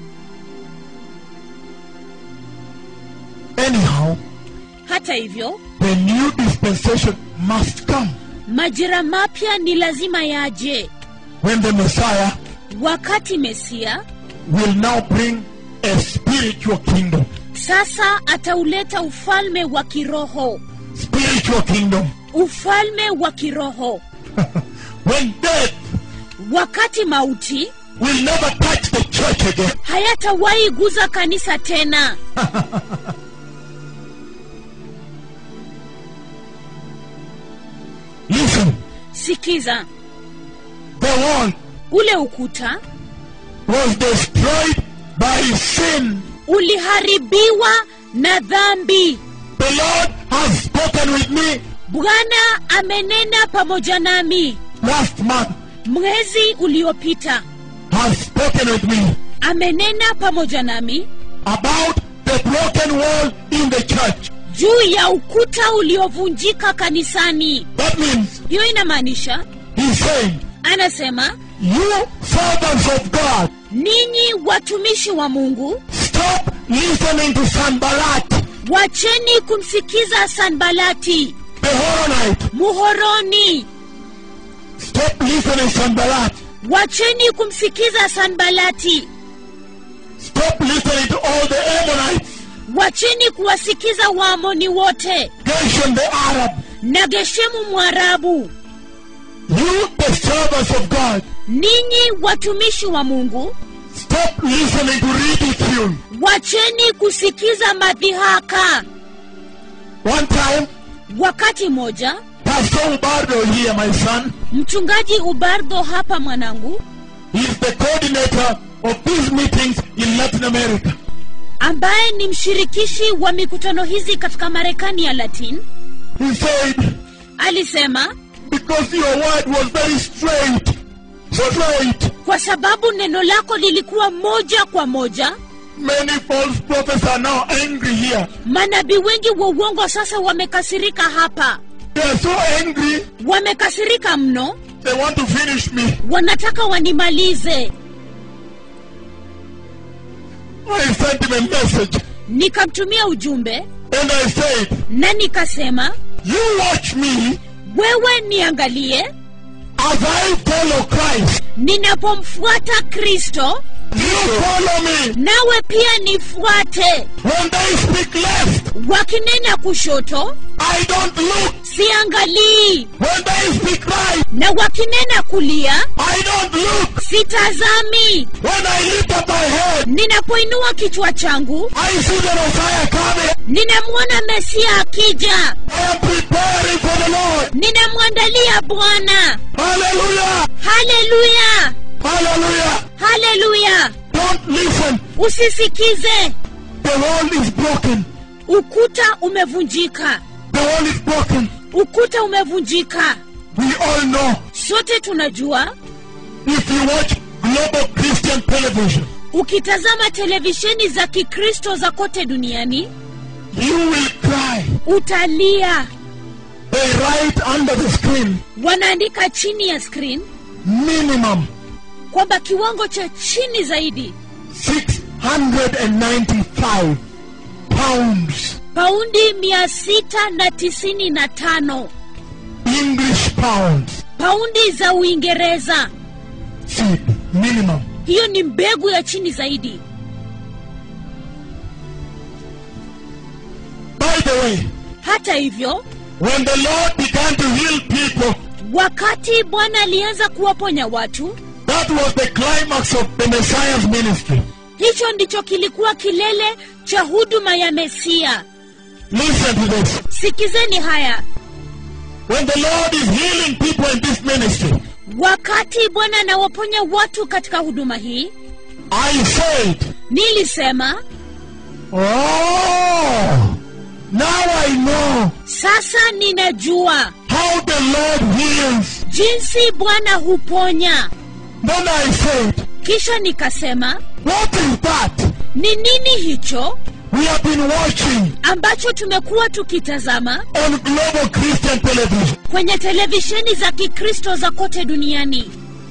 Anyhow, hata hivyo the new dispensation must come majira mapya ni lazima yaje when the Messiah wakati mesia will now bring a spiritual kingdom. sasa atauleta ufalme wa kiroho Spiritual kingdom. ufalme wa kiroho when death wakati mauti will never touch the church again. hayatawahi guza kanisa tena Listen, sikiza the wall ule ukuta was destroyed by sin. uliharibiwa na dhambi The Lord has spoken with me bwana amenena pamoja nami last month, mwezi uliopita has spoken with me amenena pamoja nami about the broken wall in the church. juu ya ukuta uliovunjika kanisani That means hiyo inamaanisha he's saying, anasema You servants of God, ninyi watumishi wa mungu stop listening to Sanballat, wacheni kumsikiza sanbalati the Horonite. muhoroni Stop listening to Sanballat. wacheni kumsikiza sanbalati Stop listening to all the Ammonites, wacheni kuwasikiza waamoni wote Geshem the Arab. na geshemu mwarabu You, the servants of God, ninyi watumishi wa mungu stop listening to ridicule. wacheni kusikiza madhihaka One time, wakati moja Pastor Ubardo here, my son, mchungaji ubardo hapa mwanangu is the coordinator of these meetings in Latin America. ambaye ni mshirikishi wa mikutano hizi katika marekani ya latin He said, alisema because your word was very straight, straight, kwa sababu neno lako lilikuwa moja kwa moja many false prophets are now angry here. manabii wengi wa uongo sasa wamekasirika hapa They are so angry, wamekasirika mno they want to finish me. wanataka wanimalize I sent him a message nikamtumia ujumbe and I said, na nikasema You watch me wewe niangalie as I follow Christ. ninapomfuata kristo You follow me. nawe pia nifuate When they speak left, wakinena kushoto I don't look. siangalii When they speak right, na wakinena kulia I don't look. sitazami When I lift up my head, ninapoinua kichwa changu I see the Messiah coming. ninamwona mesia akija I am preparing for the Lord. ninamwandalia bwana Hallelujah. haleluya Hallelujah. haleluya Don't listen. usisikize The wall is broken. ukuta umevunjika The wall is broken. ukuta umevunjika We all know. sote tunajua If you watch global Christian television, ukitazama televisheni za kikristo za kote duniani you will cry. utalia They write under the screen wanaandika chini ya screen minimum kwamba kiwango cha chini zaidi 695 pounds. paundi mia sita na tisini na tano English pounds. paundi za uingereza Seed. Minimum. hiyo ni mbegu ya chini zaidi By the way, hata hivyo when the Lord began to heal people, wakati bwana alianza kuwaponya watu that was the climax of the Messiah's ministry. hicho ndicho kilikuwa kilele cha huduma ya mesia Listen to this. sikizeni haya When the Lord is healing people in this ministry, wakati bwana anawaponya watu katika huduma hii I said, nilisema Oh, now I know sasa ninajua how the Lord heals. jinsi bwana huponya Then I said, kisha nikasema What is that? ni nini hicho We have been watching ambacho tumekuwa tukitazama on global Christian television. kwenye televisheni za kikristo za kote duniani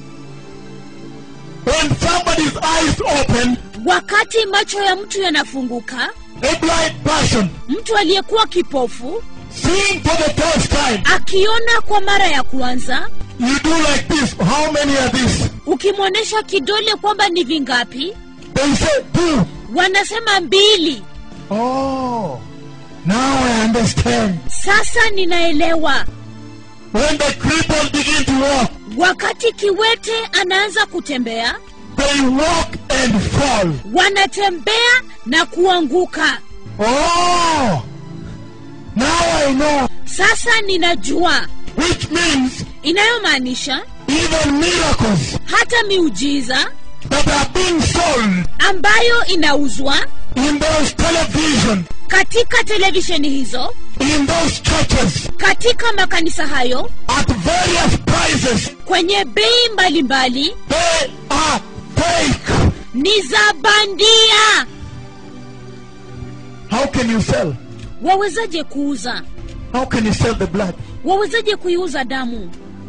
When somebody's eyes open, wakati macho ya mtu yanafunguka a blind person mtu aliyekuwa kipofu seeing for the first time, akiona kwa mara ya kwanza you do like this. How many are this? ukimwonyesha kidole kwamba ni vingapi They say two. wanasema mbili Oh, now I understand. sasa ninaelewa when the crippled begin to walk, wakati kiwete anaanza kutembea they walk and fall. wanatembea na kuanguka Oh! Now I know. sasa ninajua Which means inayomaanisha even miracles hata miujiza that are being sold ambayo inauzwa in those television, katika televisheni hizo in those churches, katika makanisa hayo at various prices, kwenye bei mbalimbali they are fake. ni za bandia How can you sell? wawezaje kuuza How can you sell the blood? wawezaje kuiuza damu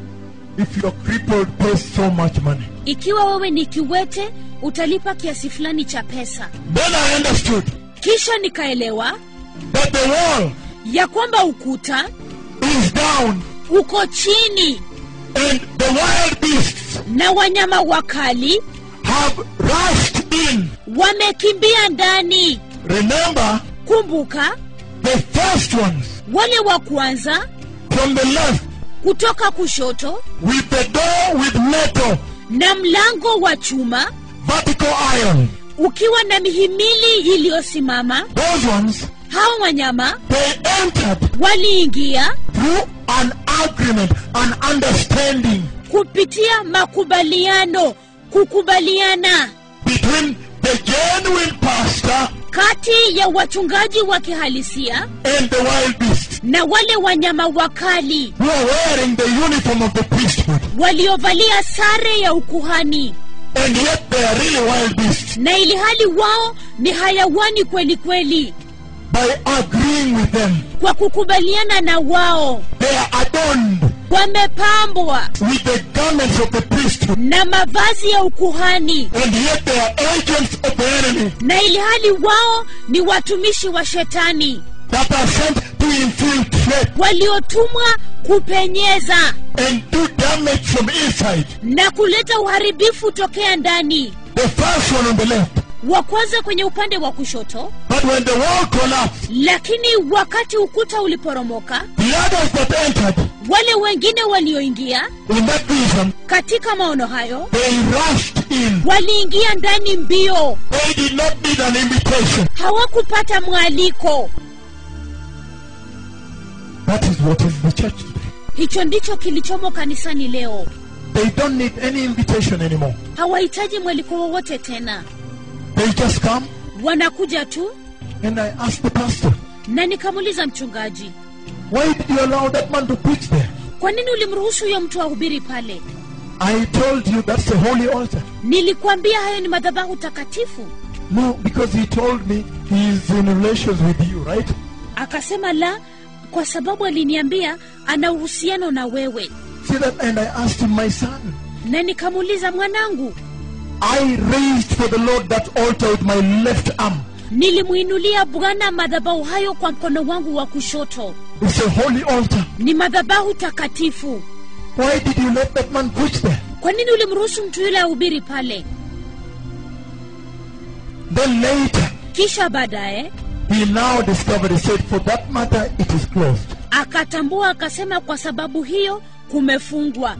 If you're crippled, pay so much money. ikiwa wewe ni kiwete utalipa kiasi fulani cha pesa Then I understood kisha nikaelewa that the wall ya kwamba ukuta is down uko chini and the wild beasts na wanyama wakali have rushed in. wamekimbia ndani Remember, kumbuka the first ones wale wa kwanza from the left kutoka kushoto with the door with metal, na mlango wa chuma vertical iron. ukiwa na mihimili iliyosimama Those ones, hawa wanyama they entered waliingia through an agreement, an understanding kupitia makubaliano kukubaliana between the genuine pastor kati ya wachungaji wa kihalisia and the wild beast na wale wanyama wakali who are wearing the uniform of the priesthood. waliovalia sare ya ukuhani And yet they are really wild beasts. na ili hali wao ni hayawani kweli kweli By agreeing with them, kwa kukubaliana na wao they are adorned wamepambwa with the garments of the priesthood. na mavazi ya ukuhani And yet they are agents of the enemy na ili hali wao ni watumishi wa shetani that are sent to infiltrate waliotumwa kupenyeza and do damage from inside. na kuleta uharibifu tokea ndani The first one on the left. wa kwanza kwenye upande wa kushoto But when the wall collapsed, lakini wakati ukuta uliporomoka the others that entered wale wengine walioingia in that vision, katika maono hayo they rushed in. waliingia ndani mbio They did not need an invitation. hawakupata mwaliko That is what is the church today. hicho ndicho kilichomo kanisani leo They don't need any invitation anymore. hawahitaji mwaliko wowote tena They just come wanakuja tu and I ask the pastor, na nikamuuliza mchungaji why did you allow that man to preach there? kwa nini ulimruhusu huyo mtu ahubiri pale I told you that's the holy altar. nilikuambia hayo ni madhabahu takatifu No, because he told me he is in relations with you, right? akasema la kwa sababu aliniambia ana uhusiano na wewe See that? And I asked him, my son, na nikamuuliza mwanangu I raised for the Lord that altar with my left arm. nilimwinulia bwana madhabahu hayo kwa mkono wangu wa kushoto It's a holy altar. ni madhabahu takatifu Why did you let that man preach there? kwa nini ulimruhusu mtu yule ahubiri pale Then later, kisha baadaye he now discovered, he said, for that matter, it is closed. akatambua akasema kwa sababu hiyo kumefungwa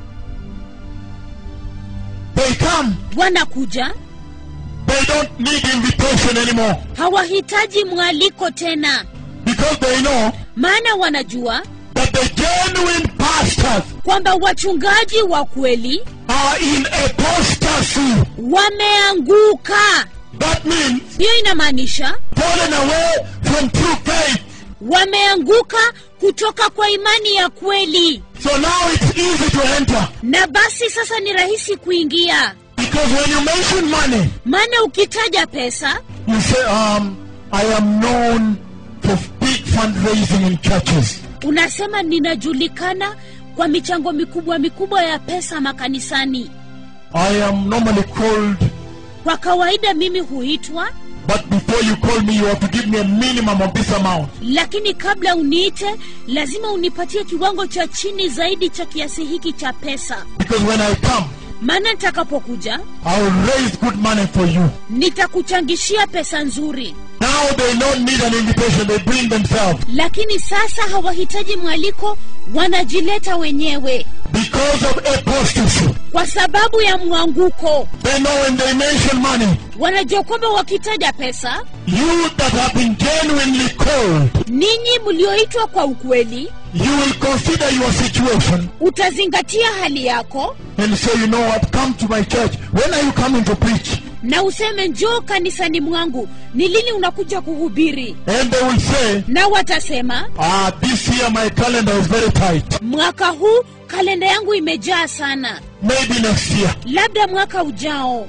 They come. wanakuja They don't need invitation anymore hawahitaji mwaliko tena because they know maana wanajua that the genuine pastors kwamba wachungaji wa kweli are in apostasy. wameanguka That means hiyo inamaanisha fallen away from true faith. wameanguka kutoka kwa imani ya kweli So now it's easy to enter na basi sasa ni rahisi kuingia because when you mention money, maana ukitaja pesa you say, um, I am known for big fundraising in churches. unasema ninajulikana kwa michango mikubwa mikubwa ya pesa makanisani I am normally called, kwa kawaida mimi huitwa but before you call me, you have to give me a minimum of this amount. lakini kabla uniite lazima unipatie kiwango cha chini zaidi cha kiasi hiki cha pesa Because when I come, maana nitakapokuja I will raise good money for you. nitakuchangishia pesa nzuri Now they don't need an invitation, they bring themselves. lakini sasa hawahitaji mwaliko wanajileta wenyewe Because of apostasy. kwa sababu ya mwanguko They know when they mention money, wanajua kwamba wakitaja pesa you that have been genuinely called, ninyi mlioitwa kwa ukweli you will consider your situation utazingatia hali yako and say, you know what, come to my church. When are you coming to preach? na useme njoo kanisani mwangu ni lini unakuja kuhubiri And they will say, na watasema ah, this year my calendar is very tight. mwaka huu kalenda yangu imejaa sana Maybe next year. labda mwaka ujao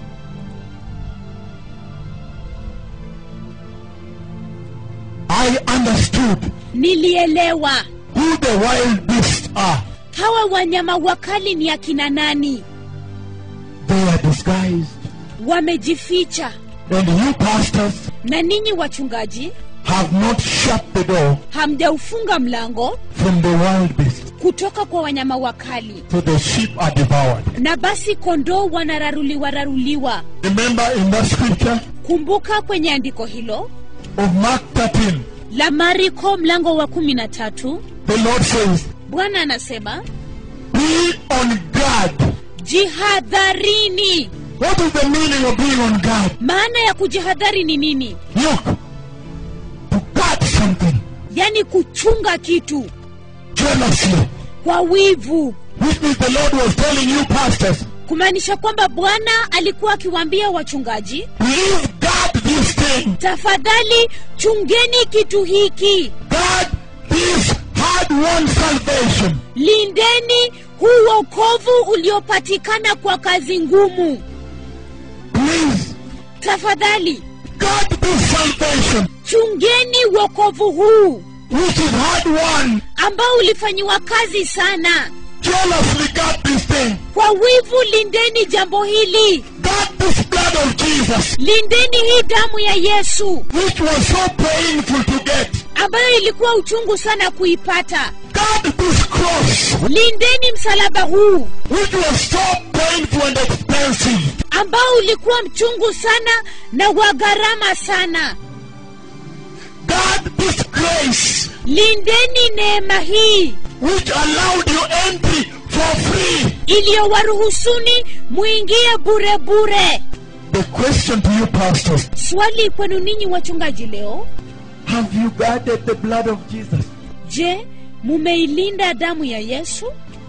I understood nilielewa who the wild beasts are. hawa wanyama wakali ni akina nani They are disguised. wamejificha And you pastors na ninyi wachungaji have not shut the door hamjaufunga mlango from the wild beasts. kutoka kwa wanyama wakali So the sheep are devoured. na basi kondoo wanararuliwa raruliwa Remember in that scripture kumbuka kwenye andiko hilo of Mark 13, la mariko mlango wa kumi na tatu the Lord says, bwana anasema Be on guard. jihadharini What is the meaning of being on guard? maana ya kujihadhari ni nini Look, to guard something yaani kuchunga kitu jealously, kwa wivu which means the Lord was telling you, pastors, kumaanisha kwamba bwana alikuwa akiwaambia wachungaji please guard this thing. tafadhali chungeni kitu hiki Guard this hard won salvation. lindeni huu wokovu uliopatikana kwa kazi ngumu Please tafadhali guard this salvation, chungeni wokovu huu which is hard won. ambao ulifanyiwa kazi sana Jealously guard this thing. kwa wivu lindeni jambo hili Guard this blood of Jesus, lindeni hii damu ya yesu which was so painful to get. ambayo ilikuwa uchungu sana kuipata Guard this cross, lindeni msalaba huu which was so painful and expensive. ambao ulikuwa mchungu sana na wa gharama sana Guard this grace, lindeni neema hii which allowed you entry for free. iliyowaruhusuni mwingie bure bure The question to you, pastors swali kwenu ninyi wachungaji leo have you guarded the blood of Jesus? je mumeilinda damu ya yesu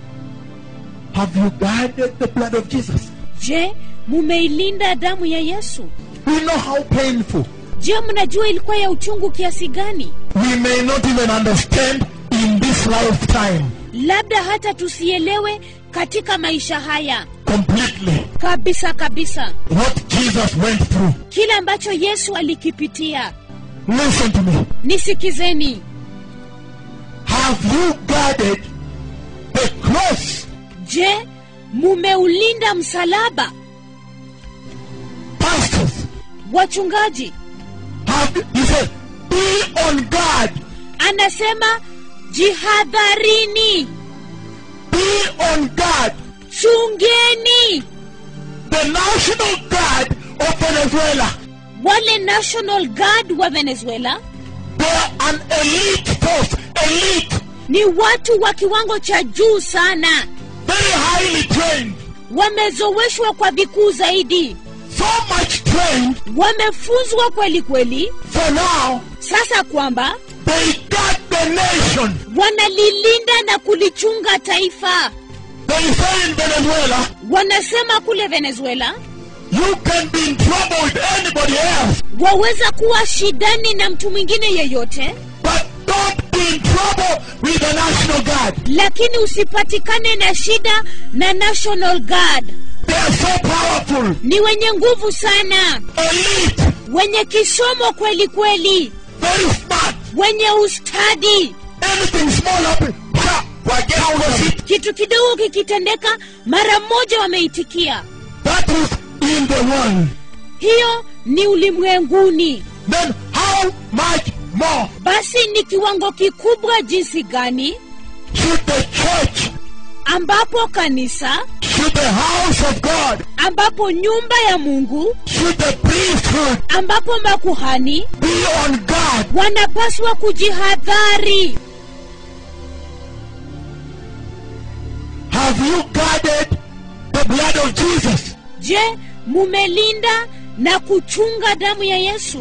Have you guarded the blood of Jesus? je mumeilinda damu ya yesu We know how painful. je mnajua ilikuwa ya uchungu kiasi gani We may not even understand in this lifetime labda hata tusielewe katika maisha haya completely kabisa kabisa what Jesus went through. kile ambacho yesu alikipitia Listen to me. nisikizeni Have you guarded the cross? je mumeulinda msalaba Pastors, wachungaji have he said, be on guard, anasema jihadharini be on guard. chungeni The National Guard of Venezuela, wale national guard wa venezuela they are an elite force, elite, ni watu wa kiwango cha juu sana very highly trained, wamezoweshwa kwa vikuu zaidi so much trained wamefunzwa kweli kweli for now sasa kwamba they guard the nation. wanalilinda na kulichunga taifa They say in Venezuela, wanasema kule venezuela you can be in trouble with anybody else, waweza kuwa shidani na mtu mwingine yeyote but don't be in trouble with the National Guard. lakini usipatikane na shida na national guard They are so powerful, ni wenye nguvu sana elite, wenye kisomo kweli kweli very smart. wenye ustadi Anything small up, ha, forget all of it. kitu kidogo kikitendeka mara moja wameitikia That is in the world. hiyo ni ulimwenguni Then how much more basi ni kiwango kikubwa jinsi gani should the church, ambapo kanisa should the house of God, ambapo nyumba ya mungu should the priesthood ambapo makuhani be on guard wanapaswa kujihadhari have you guarded the blood of jesus je mumelinda na kuchunga damu ya yesu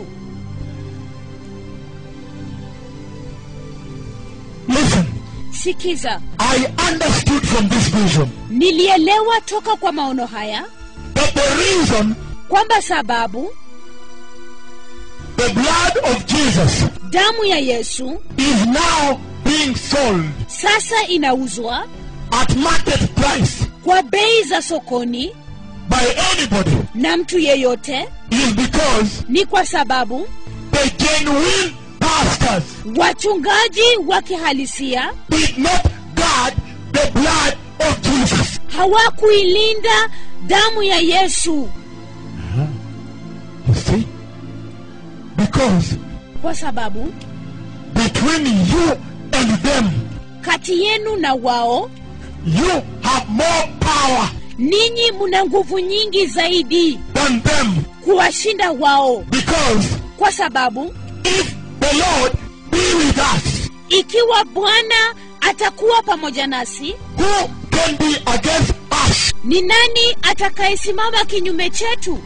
listen sikiza i understood from this vision nilielewa toka kwa maono haya that the reason kwamba sababu the blood of jesus damu ya yesu is now being sold sasa inauzwa at market price kwa bei za sokoni by anybody na mtu yeyote is because ni kwa sababu the genuine pastors wachungaji wa kihalisia did not guard the blood of Jesus. hawakuilinda damu ya yesu You see? Because kwa sababu between you and them, kati yenu na wao you have more power ninyi mna nguvu nyingi zaidi than them. kuwashinda wao Because kwa sababu if the Lord be with us, ikiwa bwana atakuwa pamoja nasi who can be against us? ni nani atakayesimama kinyume chetu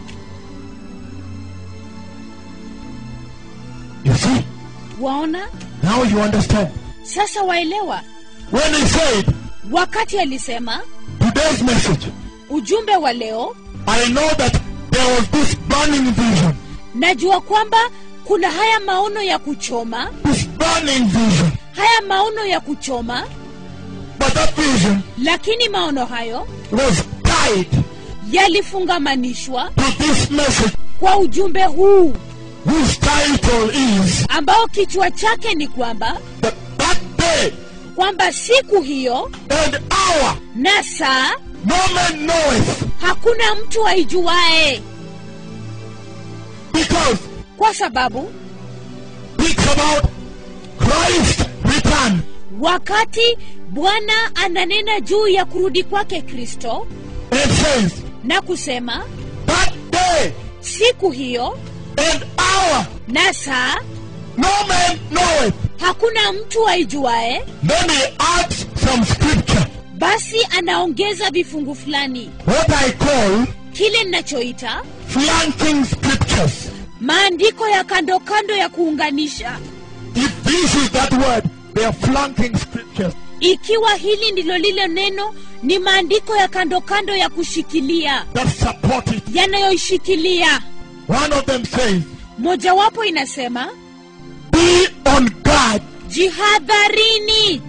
You see? waona Now you understand. sasa waelewa When he said wakati alisema today's message, ujumbe wa leo I know that there was this burning vision. najua kwamba kuna haya maono ya kuchoma This burning vision. haya maono ya kuchoma But that vision lakini maono hayo was tied yalifungamanishwa to this message kwa ujumbe huu whose title is ambao kichwa chake ni kwamba that that day kwamba siku hiyo and hour na saa no man knoweth hakuna mtu aijuae because kwa sababu it's about Christ return wakati bwana ananena juu ya kurudi kwake kristo and says na kusema that day siku hiyo and hour na saa no man knoweth hakuna mtu aijuae then he adds some scripture basi anaongeza vifungu fulani what I call kile ninachoita flanking scriptures maandiko ya kando kando ya kuunganisha if this is that word they are flanking scriptures ikiwa hili ndilo lile neno ni maandiko ya kando kando ya kushikilia that support it yanayoishikilia one of them says mojawapo inasema be on guard jihadharini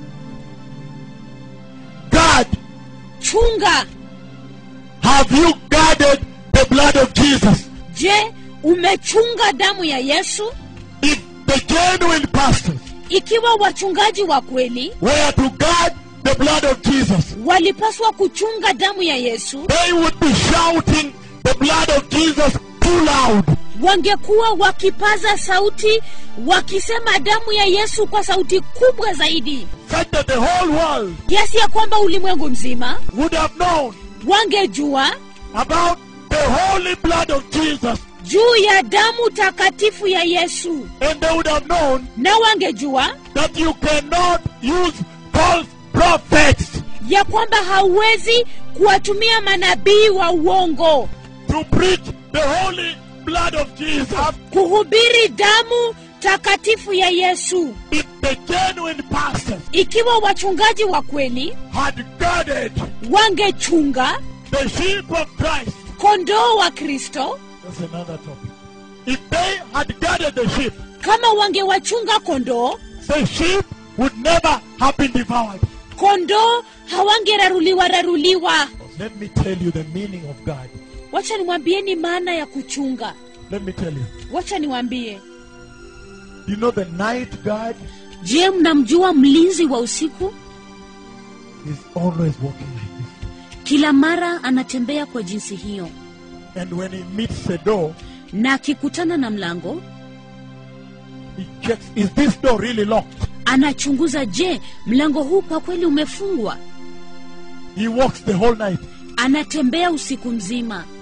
guard chunga have you guarded the blood of Jesus je umechunga damu ya yesu if the genuine pastors ikiwa wachungaji wa kweli were to guard the blood of Jesus, walipaswa kuchunga damu ya yesu they would be shouting the blood of Jesus too loud. wangekuwa wakipaza sauti wakisema damu ya yesu kwa sauti kubwa zaidi Such that the whole world kiasi ya kwamba ulimwengu mzima would have known wangejua about the holy blood of Jesus, juu ya damu takatifu ya yesu and they would have known na wangejua that you cannot use false prophets ya kwamba hauwezi kuwatumia manabii wa uongo to preach the holy blood of Jesus. kuhubiri damu takatifu ya yesu If the genuine pastors ikiwa wachungaji wa kweli had guarded wangechunga the sheep of Christ, kondoo wa kristo that's another topic. If they had guarded the sheep, kama wangewachunga kondoo the sheep would never have been devoured. kondoo hawangeraruliwa raruliwa Let me tell you the meaning of God. wacha niwambieni maana ya kuchunga Let me tell you. wacha niwambie You know the night guard je mnamjua mlinzi wa usiku is always walking like this. kila mara anatembea kwa jinsi hiyo And when he meets the door, na akikutana na mlango he checks, is this door really locked? anachunguza je mlango huu kwa kweli umefungwa He walks the whole night. anatembea usiku mzima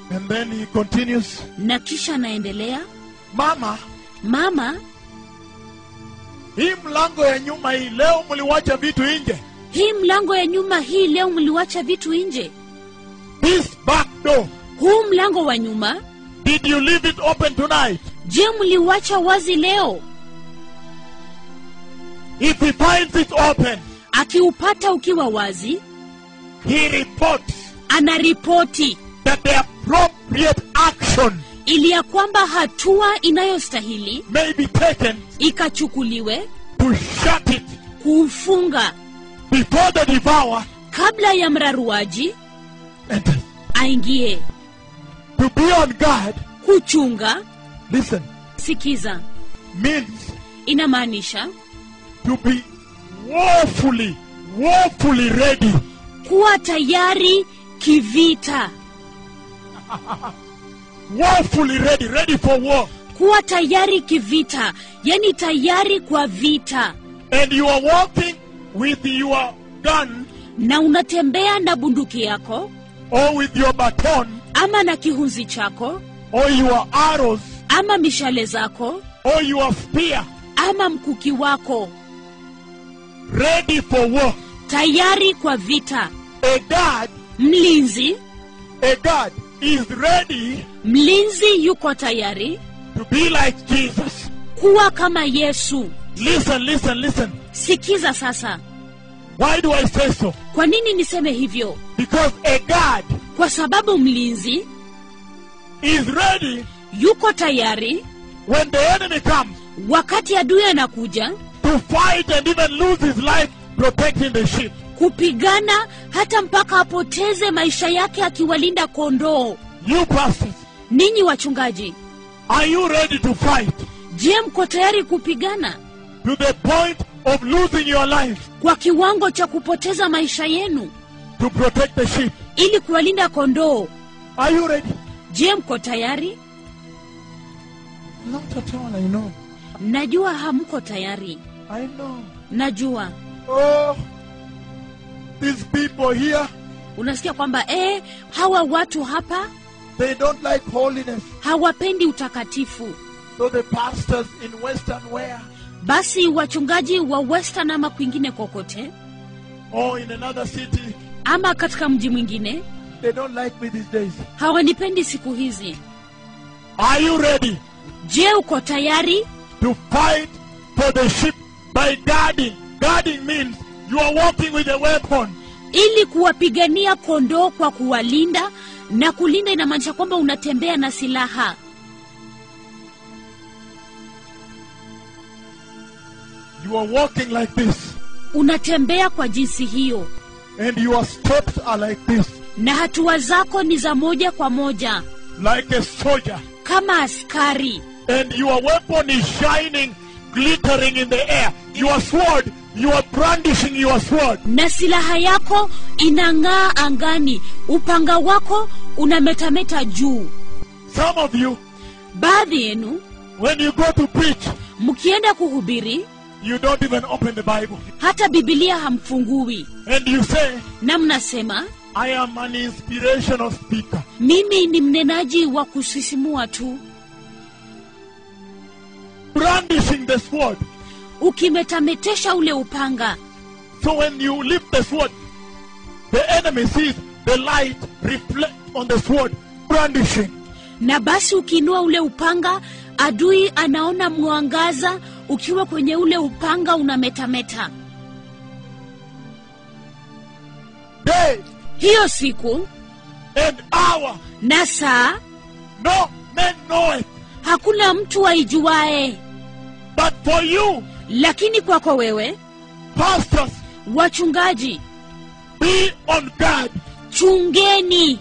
And then he continues, na kisha anaendelea Mama, mama hii mlango ya nyuma hii leo mliwacha vitu nje. hii mlango ya nyuma hii leo mliwacha vitu nje This back door, huu mlango wa nyuma did you leave it open tonight? je mliwacha wazi leo If he finds it open, akiupata ukiwa wazi he reports anaripoti that the appropriate action ili ya kwamba hatua inayostahili may be taken ikachukuliwe to shut it kuufunga before the devourer kabla ya mraruaji enters. aingie To be on guard, kuchunga listen, sikiza means inamaanisha to be woefully, woefully ready. kuwa tayari kivita Woefully ready, ready for war. kuwa tayari kivita yani tayari kwa vita And you are walking with your gun na unatembea na bunduki yako or with your baton ama na kihunzi chako or your arrows ama mishale zako or your spear ama mkuki wako ready for war. tayari kwa vita A guard, mlinzi a guard is ready mlinzi yuko tayari to be like Jesus. kuwa kama yesu Listen, listen, listen. sikiza sasa Why do I say so? kwa nini niseme hivyo Because a guard kwa sababu mlinzi is ready yuko tayari when the enemy comes wakati adui anakuja to fight and even lose his life protecting the sheep. kupigana hata mpaka apoteze maisha yake akiwalinda kondoo You pastors, ninyi wachungaji are you ready to fight je mko tayari kupigana to the point of losing your life kwa kiwango cha kupoteza maisha yenu to protect the sheep? ili kuwalinda kondoo Are you ready? je mko tayari Not at all, I know. najua hamko tayari I know. najua Oh, these people here, unasikia kwamba eh, hawa watu hapa they don't like holiness. hawapendi utakatifu So the pastors in Western where basi wachungaji wa western ama kwingine kokote or in another city, ama katika mji mwingine they don't like me these days. hawanipendi siku hizi Are you ready je uko tayari to fight for the sheep by guarding? Guarding means you are walking with a weapon. ili kuwapigania kondoo kwa kuwalinda na kulinda inamaanisha kwamba unatembea na silaha You are walking like this, unatembea kwa jinsi hiyo and your steps are like this, na hatua zako ni za moja kwa moja like a soldier. kama askari And your weapon is shining, glittering in the air. Your sword, you are brandishing your sword. na silaha yako inang'aa angani upanga wako unametameta juu Some of you, baadhi yenu when you go to preach, mkienda kuhubiri you don't even open the Bible. hata bibilia hamfungui And you say, na mnasema I am an inspirational speaker. mimi ni mnenaji wa kusisimua tu Brandishing the sword. ukimetametesha ule upanga So when you lift the sword, the enemy sees the light reflect on the sword, brandishing. na basi ukiinua ule upanga adui anaona mwangaza ukiwa kwenye ule upanga unametameta Day hiyo siku and hour, na saa no man knoweth. hakuna mtu aijuae But for you, lakini kwako wewe pastors, wachungaji be on guard. chungeni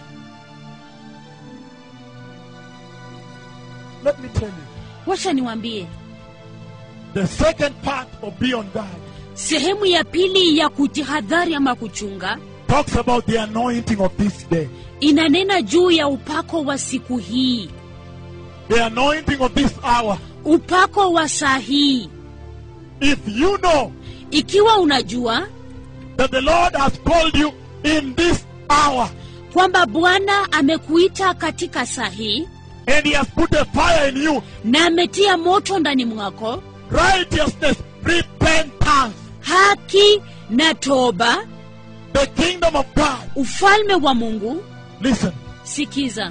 Let me tell you, wacha niwambie the second part of be on guard sehemu ya pili ya kujihadhari ama kuchunga talks about the anointing of this day. inanena juu ya upako wa siku hii The anointing of this hour. upako wa saa hii If you know ikiwa unajua that the Lord has called you in this hour kwamba bwana amekuita katika saa hii and he has put a fire in you. na ametia moto ndani mwako Righteousness, repentance, haki na toba the kingdom of God. ufalme wa mungu Listen. sikiza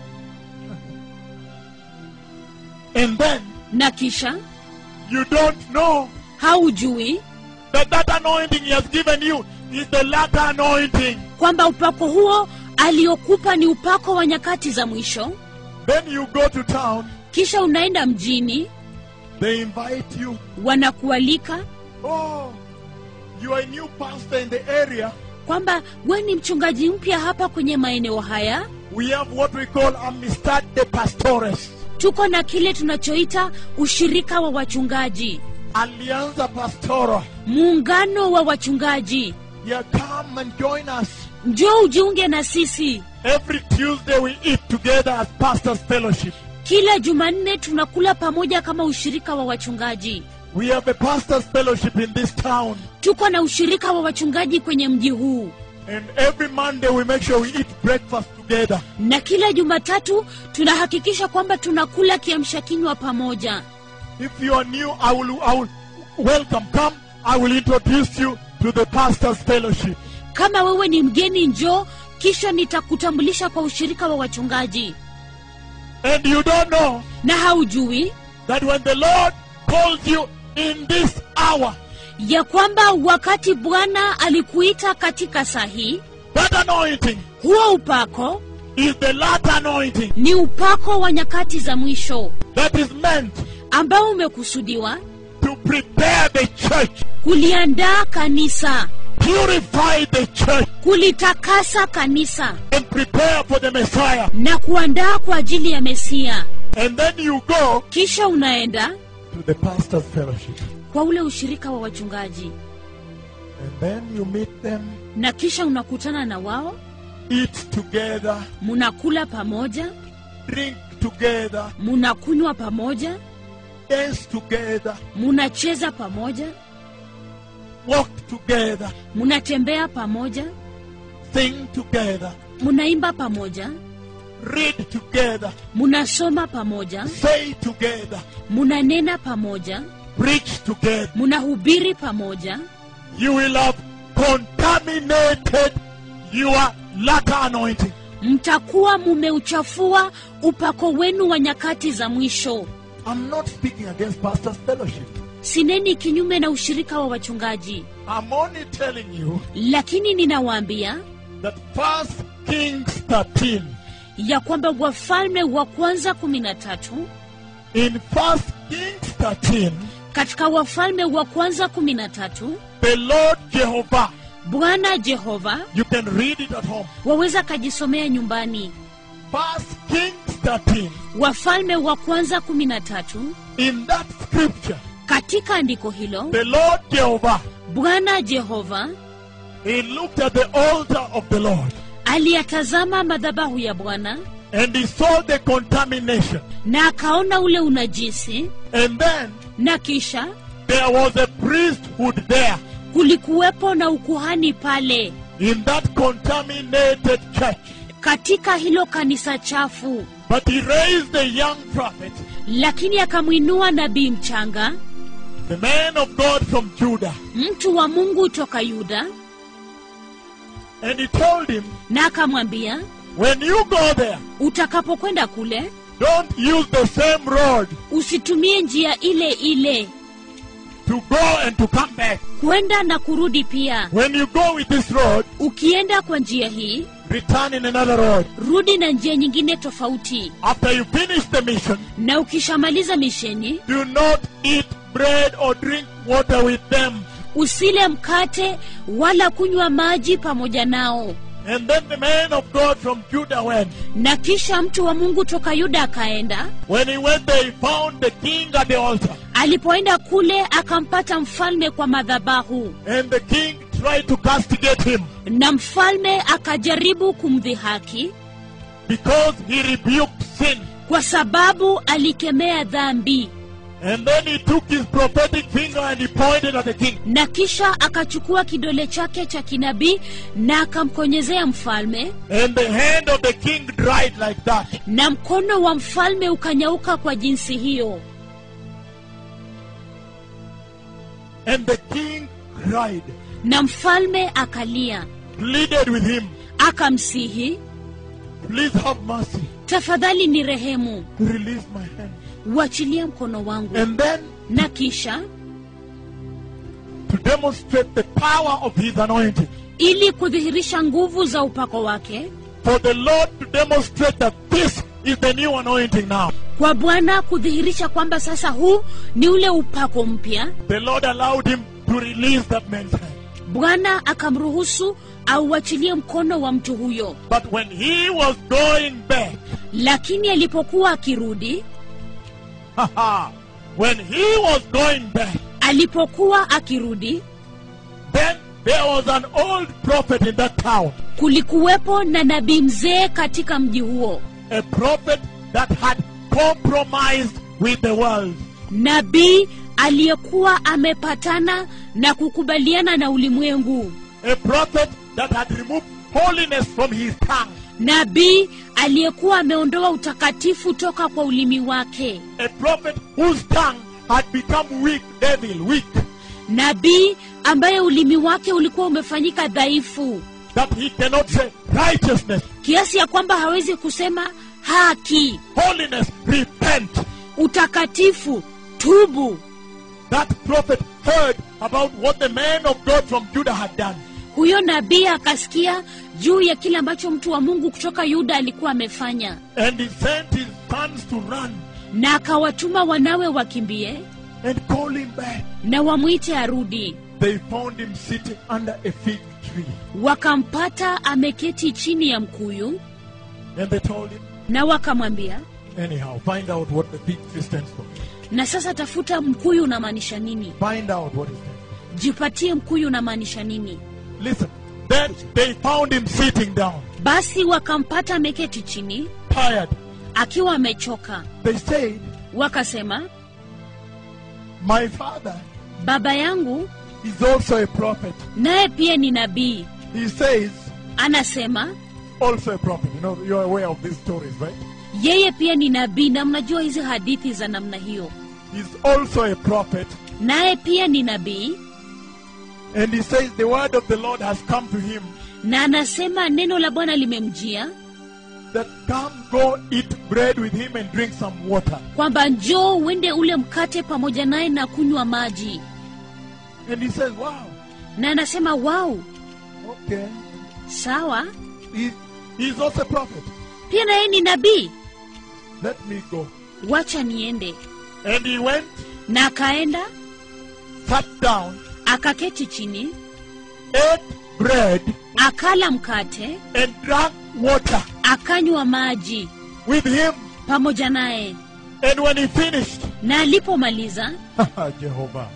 And then na kisha you don't know haujui that that anointing he has given you is the latter anointing. kwamba upako huo aliokupa ni upako wa nyakati za mwisho Then you go to town, kisha unaenda mjini they invite you. wanakualika Oh, you are a new pastor in the area. kwamba we ni mchungaji mpya hapa kwenye maeneo haya We have what we call Amistad de Pastores, tuko na kile tunachoita ushirika wa wachungaji Alianza Pastora. muungano wa wachungaji Yeah, come and join us. njoo ujiunge na sisi Every Tuesday we eat together as Pastors Fellowship. kila jumanne tunakula pamoja kama ushirika wa wachungaji We have a Pastors Fellowship in this town. tuko na ushirika wa wachungaji kwenye mji huu And every Monday we make sure we eat breakfast together. na kila jumatatu tunahakikisha kwamba tunakula kiamsha kinywa pamoja If you are new, I will, I will welcome. Come, I will introduce you to the Pastors Fellowship. kama wewe ni mgeni njoo kisha nitakutambulisha kwa ushirika wa wachungaji And you don't know na haujui that when the Lord calls you in this hour, ya kwamba wakati bwana alikuita katika saa hii that anointing huo upako is the latter anointing ni upako wa nyakati za mwisho that is meant ambao umekusudiwa to prepare the church, kuliandaa kanisa purify the church, kulitakasa kanisa and prepare for the Messiah. na kuandaa kwa ajili ya mesia And then you go kisha unaenda to the Pastors Fellowship. kwa ule ushirika wa wachungaji And then you meet them, na kisha unakutana na wao eat together, munakula pamoja drink together, munakunywa pamoja dance together, munacheza pamoja walk together, munatembea pamoja sing together, munaimba pamoja read together, munasoma pamoja say together, munanena pamoja preach together. munahubiri pamoja You will have contaminated your latter anointing. mtakuwa mumeuchafua upako wenu wa nyakati za mwisho I'm not speaking against Pastors Fellowship. sineni kinyume na ushirika wa wachungaji I'm only telling you lakini ninawaambia that First Kings 13, ya kwamba wafalme wa kwanza kumi na tatu in First Kings 13, katika wafalme wa kwanza kumi na tatu the Lord Jehovah, bwana jehova you can read it at home. waweza kajisomea nyumbani First Kings 13, wafalme wa kwanza kumi na tatu in that scripture, katika andiko hilo the Lord Jehovah, bwana jehova he looked at the altar of the Lord aliyatazama madhabahu ya bwana and he saw the contamination. na akaona ule unajisi And then na kisha there was a priesthood there kulikuwepo na ukuhani pale in that contaminated church. katika hilo kanisa chafu But he raised the young prophet, lakini akamwinua nabii mchanga the man of God from Judah, mtu wa mungu toka yuda and he told him, na akamwambia When you go there, utakapokwenda kule don't use the same road usitumie njia ile ile to go and to come back. kwenda na kurudi pia When you go with this road, ukienda kwa njia hii return in another road. rudi na njia nyingine tofauti After you finish the mission, na ukishamaliza misheni do not eat bread or drink water with them. usile mkate wala kunywa maji pamoja nao And then the man of God from Judah went. na kisha mtu wa mungu toka yuda akaenda When he went there, he found the king at the altar. alipoenda kule akampata mfalme kwa madhabahu And the king tried to castigate him na mfalme akajaribu kumdhihaki because he rebuked sin. kwa sababu alikemea dhambi And then he took his prophetic finger and he pointed at the king. na kisha akachukua kidole chake cha kinabii na akamkonyezea mfalme And the hand of the king dried like that. na mkono wa mfalme ukanyauka kwa jinsi hiyo And the king cried, na mfalme akalia pleaded with him, akamsihi Please have mercy. tafadhali ni rehemu Release my hand. uachilie mkono wangu And then na kisha to demonstrate the power of his anointing. ili kudhihirisha nguvu za upako wake For the Lord to demonstrate that this is the new anointing now. kwa bwana kudhihirisha kwamba sasa huu ni ule upako mpya The Lord allowed him to release that man's hand. bwana akamruhusu auachilie mkono wa mtu huyo But when he was going back, lakini alipokuwa akirudi when he was going back, alipokuwa akirudi then there was an old prophet in that town. kulikuwepo na nabii mzee katika mji huo A prophet that had compromised with the world. nabii aliyekuwa amepatana na kukubaliana na ulimwengu A prophet that had removed holiness from his tongue. nabii aliyekuwa ameondoa utakatifu toka kwa ulimi wake A prophet whose tongue had become weak, devil, weak. nabii ambaye ulimi wake ulikuwa umefanyika dhaifu That he cannot say righteousness, kiasi ya kwamba hawezi kusema haki holiness, repent. utakatifu tubu That prophet heard about what the man of God from Judah had done. huyo nabii akasikia juu ya kile ambacho mtu wa mungu kutoka yuda alikuwa amefanya And he sent his sons to run na akawatuma wanawe wakimbie and call him back. na wamwite arudi They found him sitting under a fig tree. wakampata ameketi chini ya mkuyu And they told him, na wakamwambia anyhow, find out what the fig tree stands for. na sasa tafuta mkuyu unamaanisha nini Find out what it stands jipatie mkuyu unamaanisha nini for. Listen. Then they found him sitting down, basi wakampata ameketi chini tired. akiwa amechoka They said, wakasema My father baba yangu is also a prophet. naye pia ni nabii He says, anasema also a prophet. You know, you're aware of these stories, right? yeye pia ni nabii na mnajua hizi hadithi za namna hiyo He's also a prophet. naye pia ni nabii And he says, The word of the Lord has come to him na anasema neno la bwana limemjia that come go eat bread with him and drink some water. kwamba njoo uende ule mkate pamoja naye na kunywa maji And he says, Wow, na anasema wau okay. sawa He, he's also a prophet. pia naye ni nabii Let me go. wacha niende And he went, na akaenda sat down, akaketi chini ate bread, akala mkate and drank water akanywa maji with him. pamoja naye And when he finished, na alipomaliza Jehovah,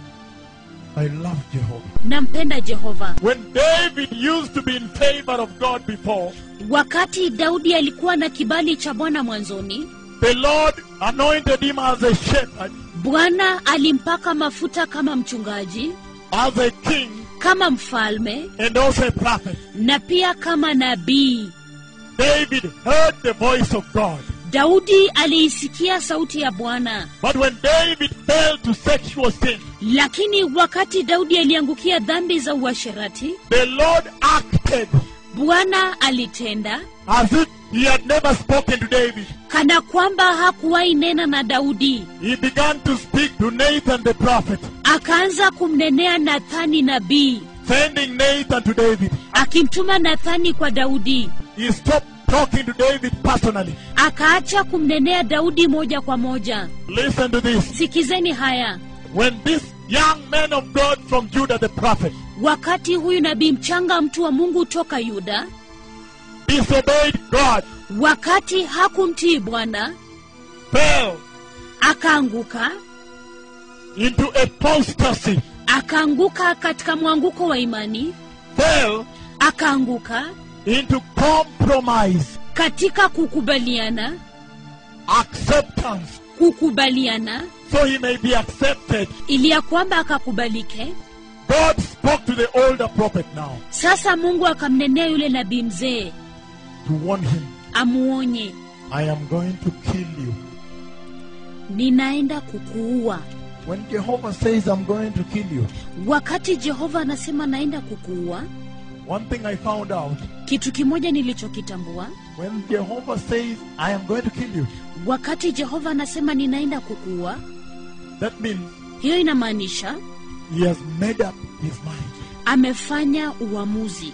I love Jehovah. nampenda jehova When David used to be in favor of God before, wakati daudi alikuwa na kibali cha bwana mwanzoni the Lord anointed him as a shepherd, bwana alimpaka mafuta kama mchungaji as a king, kama mfalme and also a prophet. na pia kama nabii David heard the voice of God. daudi aliisikia sauti ya bwana But when David fell to sexual sin, lakini wakati daudi aliangukia dhambi za uasherati the Lord acted bwana alitenda as if he had never spoken to David. kana kwamba hakuwahi nena na daudi He began to speak to Nathan the prophet, akaanza kumnenea nathani nabii sending Nathan to David. akimtuma nathani kwa daudi He stopped talking to David personally. akaacha kumnenea daudi moja kwa moja Listen to this. sikizeni haya When this young man of God from Judah the prophet wakati huyu nabii mchanga mtu wa mungu toka yuda disobeyed God, wakati hakumtii bwana fell akaanguka into apostasy, akaanguka katika mwanguko wa imani fell akaanguka into compromise, katika kukubaliana acceptance, kukubaliana so he may be accepted. ili ya kwamba akakubalike God spoke to the older prophet now sasa mungu akamnenea yule nabii mzee to warn him, amuonye I am going to kill you. ninaenda kukuua When Jehovah says, I'm going to kill you, wakati jehova anasema naenda kukuua one thing I found out, kitu kimoja nilichokitambua when Jehovah says, I am going to kill you, wakati jehova anasema ninaenda kukuua that means hiyo inamaanisha he has made up his mind. amefanya uamuzi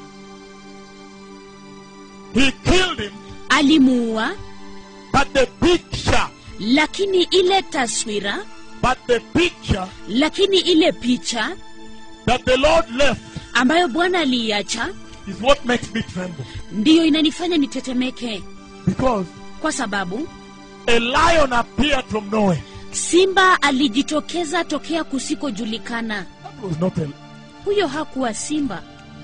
He killed him, alimuua but the picture, lakini ile taswira but the picture lakini ile picha that the Lord left ambayo bwana aliiacha is what makes me tremble. ndiyo inanifanya nitetemeke Because kwa sababu a lion appeared from nowhere. simba alijitokeza tokea kusikojulikana That was not a huyo hakuwa simba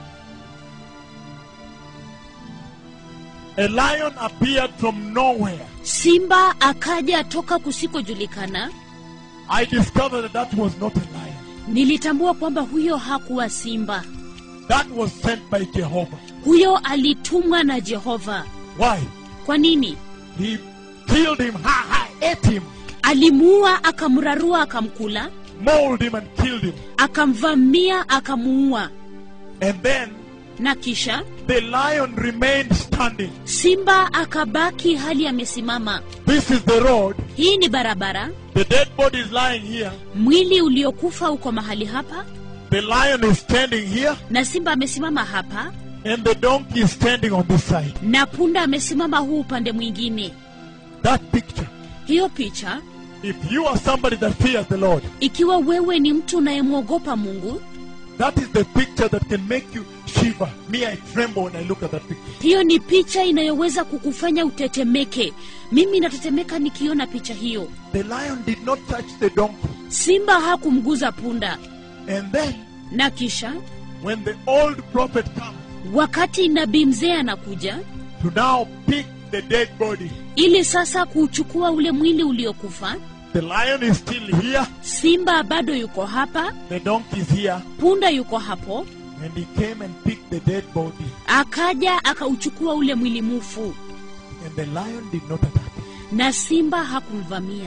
A lion appeared from nowhere. simba akaja toka kusikojulikana I discovered that that was not a lion. nilitambua kwamba huyo hakuwa simba That was sent by Jehovah. huyo alitumwa na jehova Why? kwa nini He killed him, ha ha, ate him, alimuua akamrarua akamkula mauled him, and killed him. akamvamia akamuua And then na kisha the lion remained standing. simba akabaki hali amesimama This is the road. hii ni barabara The dead body is lying here. mwili uliokufa uko mahali hapa The lion is standing here. na simba amesimama hapa And the donkey is standing on this side. na punda amesimama huu upande mwingine That picture. hiyo picha If you are somebody that fears the Lord, ikiwa wewe ni mtu unayemwogopa mungu that is the picture that can make you shiver. Me, I tremble when I look at that picture. hiyo ni picha inayoweza kukufanya utetemeke mimi natetemeka nikiona picha hiyo The lion did not touch the donkey. simba hakumguza punda And then, na kisha when the old prophet comes wakati nabii mzee anakuja to now pick the dead body, ili sasa kuuchukua ule mwili uliokufa the lion is still here, simba bado yuko hapa the donkey is here, punda yuko hapo and he came and picked the dead body, akaja akauchukua ule mwili mufu and the lion did not attack him. na simba hakumvamia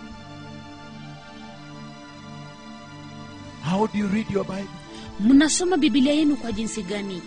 How do you read your Bible? mnasoma bibilia yenu kwa jinsi gani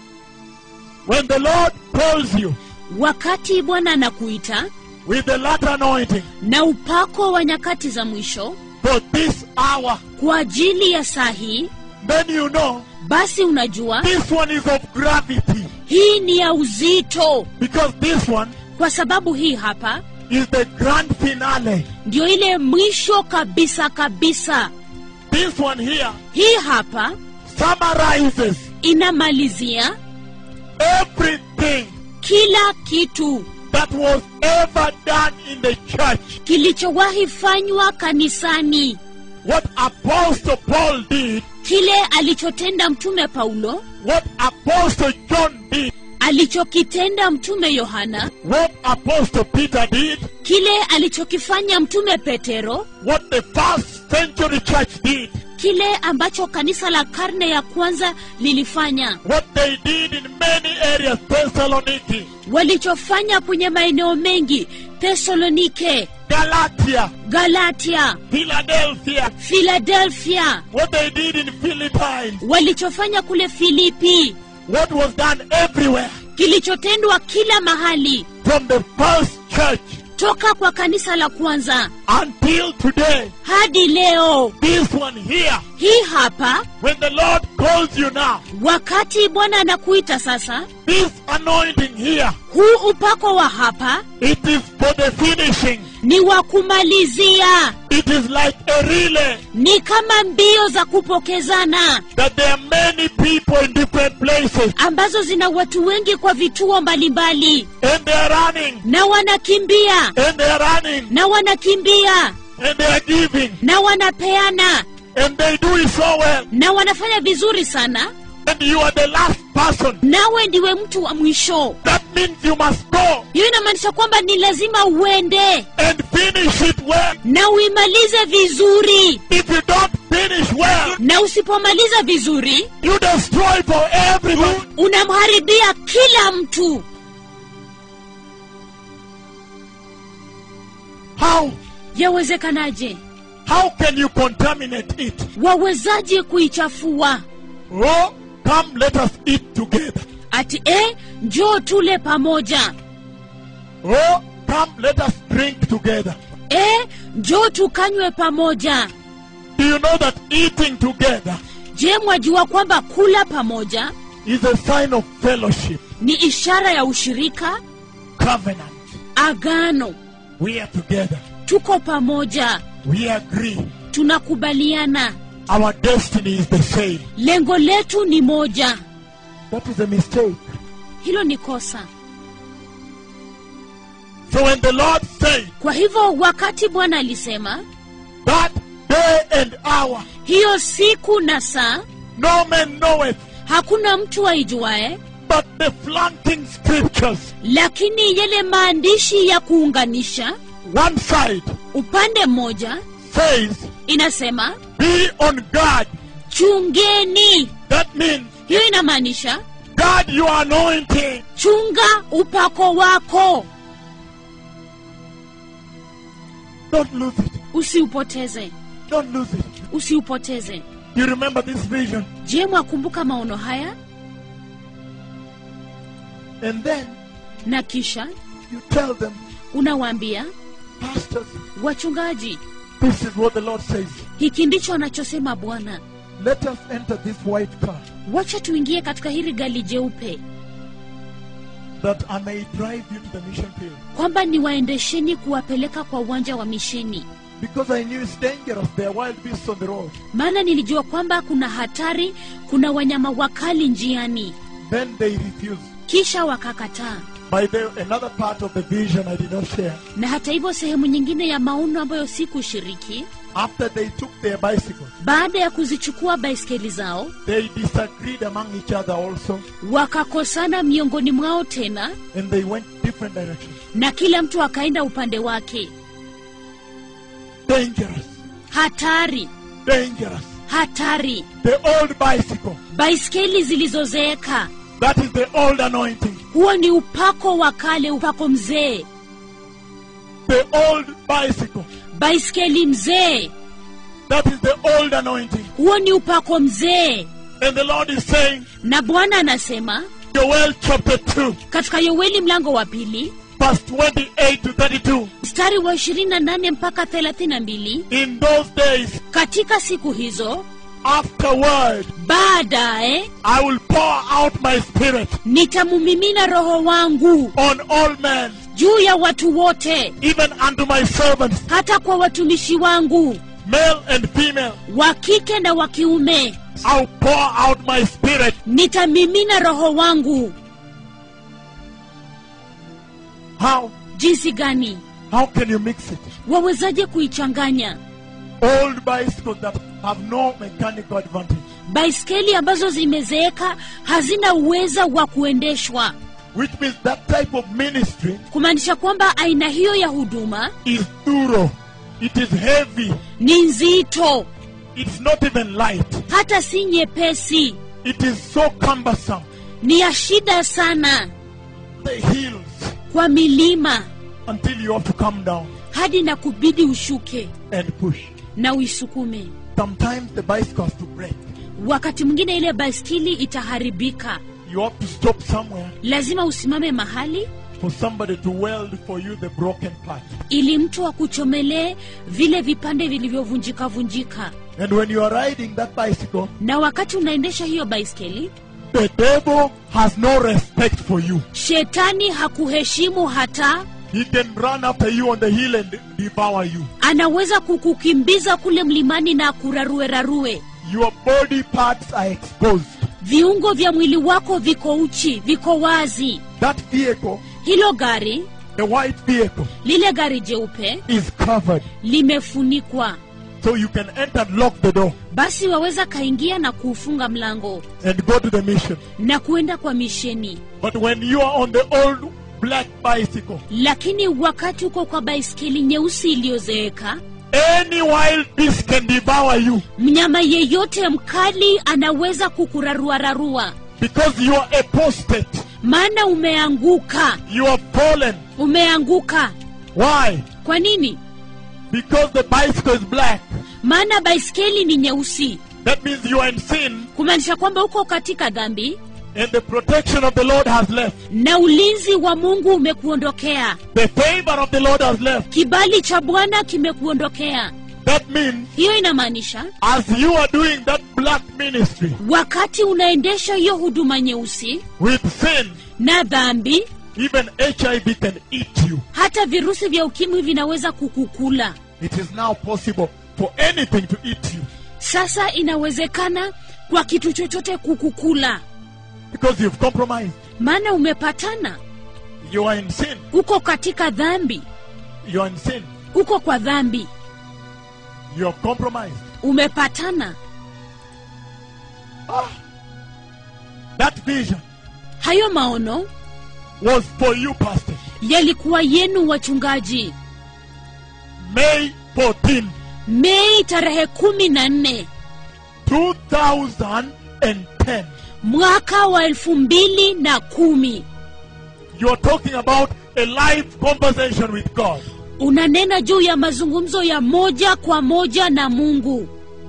When the Lord calls you wakati bwana anakuita with the latter anointing na upako wa nyakati za mwisho for this hour, kwa ajili ya saa hii then you know basi unajua this one is of gravity hii ni ya uzito because this one kwa sababu hii hapa is the grand finale. ndio ile mwisho kabisa kabisa This one here hii hapa summarizes inamalizia everything kila kitu that was ever done in the church. kilichowahi fanywa kanisani What Apostle Paul did, kile alichotenda mtume paulo what Apostle John did, alichokitenda mtume yohana what Apostle Peter did, kile alichokifanya mtume petero what the first century church did, kile ambacho kanisa la karne ya kwanza lilifanya what they did in many areas, Thessaloniki, walichofanya kwenye maeneo mengi tesalonike Galatia, galatia Philadelphia, filadelfia what they did in Philippines, walichofanya kule filipi what was done everywhere kilichotendwa kila mahali from the first church toka kwa kanisa la kwanza until today. hadi leo This one here, hii hapa when the Lord calls you now, wakati bwana anakuita sasa this anointing here, huu upako wa hapa it is for the finishing. ni wa kumalizia It is like a relay ni kama mbio za kupokezana that there are many people in different places ambazo zina watu wengi kwa vituo mbalimbali and they are running na wanakimbia and they are running na wanakimbia and they are giving na wanapeana and they do it so well. na wanafanya vizuri sana and you are the last person, nawe ndiwe mtu wa mwisho that means you must go hiyo inamaanisha kwamba ni lazima uende and finish it well. na uimalize vizuri If you don't finish well, na usipomaliza vizuri you destroy for everyone. unamharibia kila mtu How? yawezekanaje How can you contaminate it? wawezaje kuichafua Oh, come, let us eat together. ati e njoo tule pamoja Oh, come, let us drink together. e njoo tukanywe pamoja Do you know that eating together je mwajua kwamba kula pamoja is a sign of fellowship, ni ishara ya ushirika covenant? agano We are together. tuko pamoja We agree. tunakubaliana Our destiny is the same. lengo letu ni moja That is a mistake. hilo ni kosa So when the Lord said kwa hivyo wakati bwana alisema that day and hour, hiyo siku na saa no man knoweth, hakuna mtu aijuae but the flanking scriptures, lakini yale maandishi ya kuunganisha one side upande mmoja says, inasema be on guard. chungeni That means hiyo inamaanisha guard your anointing. chunga upako wako Don't lose it. usiupoteze Don't lose it. usiupoteze You remember this vision? je mwakumbuka maono haya And then na kisha you tell them, unawaambia pastors, wachungaji this is what the Lord says. hiki ndicho anachosema bwana Let us enter this white car wacha tuingie katika hili gari jeupe that I may drive you to the mission field. kwamba niwaendesheni kuwapeleka kwa uwanja wa misheni Because I knew it's dangerous. There are wild beasts on the road. maana nilijua kwamba kuna hatari kuna wanyama wakali njiani Then they refused. kisha wakakataa By the another part of the vision I did not share. na hata hivyo sehemu nyingine ya maono ambayo sikushiriki After they took their bicycles, baada ya kuzichukua baiskeli zao they disagreed among each other also, wakakosana miongoni mwao tena and they went different directions. na kila mtu akaenda upande wake Dangerous, hatari dangerous. hatari The old bicycle. baiskeli zilizozeeka That is the old anointing. huo ni upako wa kale upako mzee The old bicycle. baiskeli mzee That is the old anointing. huo ni upako mzee And the Lord is saying, na bwana anasema Joel chapter 2, katika yoeli mlango wa pili verse 28 to 32. mstari wa 28 mpaka 32 In those days, katika siku hizo afterward, baadaye I will pour out my spirit nitamumimina roho wangu on all men, juu ya watu wote even unto my servants, hata kwa watumishi wangu male and female. wa kike na wa kiume I'll pour out my spirit. nitamimina roho wangu How? jinsi gani How can you mix it? wawezaje kuichanganya Old bicycles that have no mechanical advantage, baiskeli ambazo zimezeeka hazina uweza wa kuendeshwa which means that type of ministry kumaanisha kwamba aina hiyo ya huduma is duro. It is heavy. ni nzito It's not even light. hata si nyepesi It is so cumbersome. ni ya shida sana The hills kwa milima until you have to come down hadi na kubidi ushuke and push. na uisukume Sometimes the bicycle has to break. wakati mwingine ile baiskeli itaharibika You have to stop somewhere lazima usimame mahali for somebody to weld for you the broken part. ili mtu akuchomelee vile vipande vilivyovunjika vunjika And when you are riding that bicycle, na wakati unaendesha hiyo baiskeli the devil has no respect for you. shetani hakuheshimu hata He can run after you on the hill and devour you. anaweza kukukimbiza kule mlimani na kuraruerarue Your body parts are exposed. viungo vya mwili wako viko uchi viko wazi That vehicle, hilo gari the white vehicle, lile gari jeupe is covered. limefunikwa So you can enter and lock the door basi waweza kaingia na kuufunga mlango and go to the mission. na kuenda kwa misheni But when you are on the old black bicycle, lakini wakati uko kwa baiskeli nyeusi iliyozeeka any wild beast can devour you mnyama yeyote mkali anaweza kukuraruararua because you are apostate. maana umeanguka You are fallen. umeanguka Why? kwa nini Because the bicycle is black. maana baiskeli ni nyeusi That means you are in sin kumaanisha kwamba uko katika dhambi and the protection of the Lord has left. na ulinzi wa mungu umekuondokea The favor of the Lord has left. kibali cha bwana kimekuondokea That means hiyo inamaanisha as you are doing that black ministry wakati unaendesha hiyo huduma nyeusi with sin, na dhambi even HIV can eat you. hata virusi vya ukimwi vinaweza kukukula It is now possible for anything to eat you sasa inawezekana kwa kitu chochote kukukula because you've compromised. maana umepatana You are in sin. uko katika dhambi You are in sin. uko kwa dhambi You have compromised. umepatana That vision hayo maono was for you, Pastor. yalikuwa yenu wachungaji May 14, mei tarehe kumi na nne 2010. mwaka wa elfu mbili na kumi You are talking about a live conversation with God. unanena juu ya mazungumzo ya moja kwa moja na mungu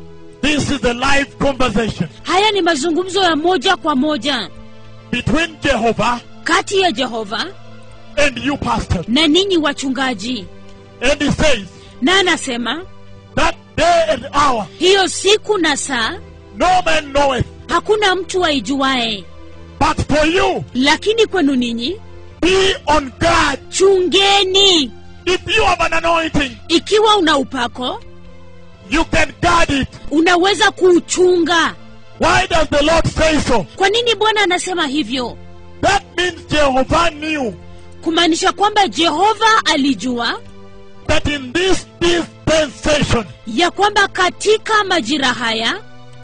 This is a live conversation haya ni mazungumzo ya moja kwa moja between Jehovah kati ya jehova and you, Pastor. na ninyi wachungaji And he says, na anasema That day and hour hiyo siku na saa no man knoweth, hakuna mtu aijuae but for you, lakini kwenu ninyi be on guard. chungeni If you have an anointing, ikiwa una upako you can guard it. unaweza kuuchunga Why does the Lord say so? kwa nini bwana anasema hivyo That means Jehovah knew kumaanisha kwamba jehova alijua that in this dispensation, ya kwamba katika majira haya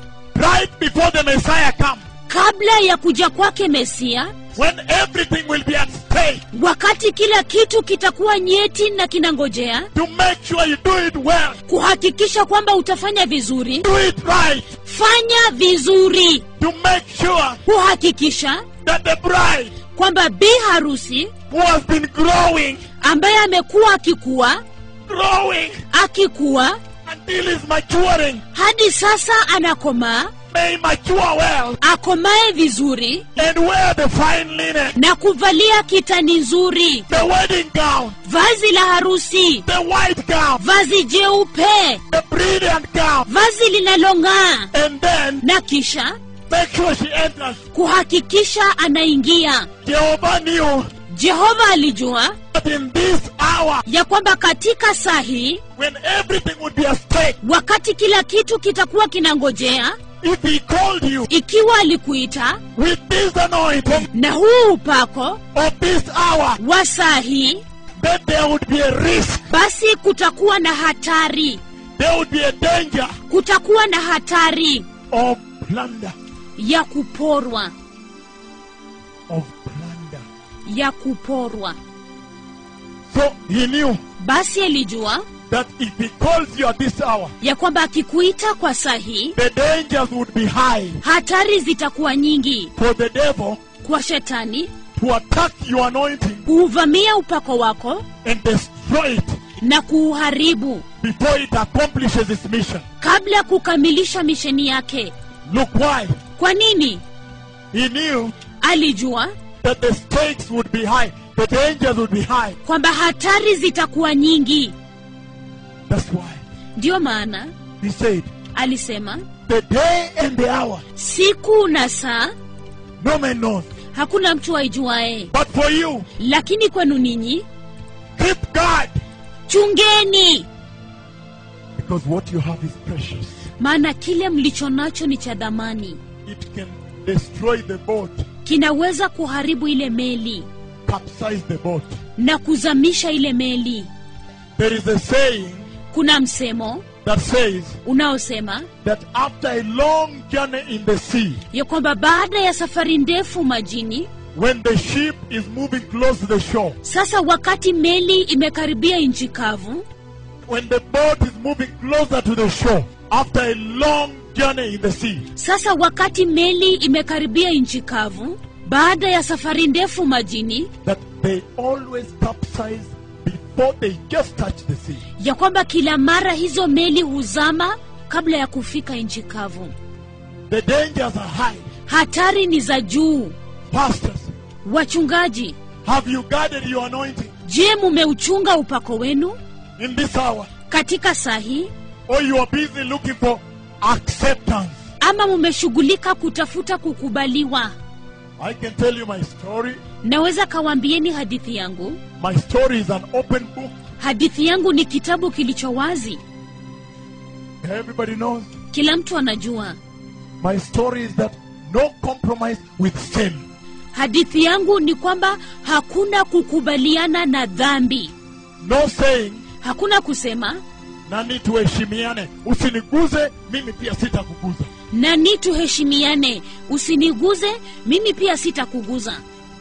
right before the Messiah comes, kabla ya kuja kwake mesia when everything will be at stake, wakati kila kitu kitakuwa nyeti na kinangojea to make sure you do it well, kuhakikisha kwamba utafanya vizuri do it right, fanya vizuri to make sure kuhakikisha that the bride kwamba bi harusi who has been growing, ambaye amekuwa akikuwa growing akikuwa until is maturing, hadi sasa anakomaa may mature well akomae vizuri and wear the fine linen, na kuvalia kitani nzuri the wedding gown, vazi la harusi the white gown, vazi jeupe the brilliant gown, vazi linalong'aa and then na kisha make sure she enters. kuhakikisha anaingia Jehovah knew jehova alijua that in this hour, ya kwamba katika saa hii when everything would be at stake, wakati kila kitu kitakuwa kinangojea if He called you ikiwa alikuita with this anointing na huu upako of this hour, wa saa hii then there would be a risk, basi kutakuwa na hatari there would be a danger kutakuwa na hatari of plunder, ya kuporwa of plunder. ya kuporwa So He knew basi alijua that if He calls you at this hour, ya kwamba akikuita kwa saa hii the dangers would be high hatari zitakuwa nyingi for the devil kwa shetani to attack your anointing kuuvamia upako wako and destroy it na kuuharibu before it accomplishes its mission. kabla ya kukamilisha misheni yake Look why. kwa nini He knew alijua that the stakes would be high, the dangers would be high. kwamba hatari zitakuwa nyingi That's why ndiyo maana he said, alisema The day and the hour, siku na saa no man knows. hakuna mtu aijuae But for you, lakini kwenu ninyi keep guard, chungeni because what you have is precious. maana kile mlicho nacho ni cha dhamani It can destroy the boat, kinaweza kuharibu ile meli capsize the boat. na kuzamisha ile meli There is a saying kuna msemo that says unaosema that after a long journey in the sea, ya kwamba baada ya safari ndefu majini when the ship is moving close to the shore, sasa wakati meli imekaribia nchi kavu when the boat is moving closer to the shore, after a long journey in the sea, sasa wakati meli imekaribia nchi kavu baada ya safari ndefu majini that they always capsize before they just touch the sea. ya kwamba kila mara hizo meli huzama kabla ya kufika nchi kavu The dangers are high. hatari ni za juu Pastors, wachungaji have you guarded your anointing je mumeuchunga upako wenu in this hour? katika saa hii Or you are busy looking for acceptance? ama mumeshughulika kutafuta kukubaliwa I can tell you my story. naweza kawaambieni hadithi yangu My story is an open book. hadithi yangu ni kitabu kilicho wazi Everybody knows. kila mtu anajua My story is that no compromise with sin. hadithi yangu ni kwamba hakuna kukubaliana na dhambi No saying hakuna kusema nani tuheshimiane, usiniguze mimi pia sitakuguza. nani tuheshimiane usiniguze mimi pia sitakuguza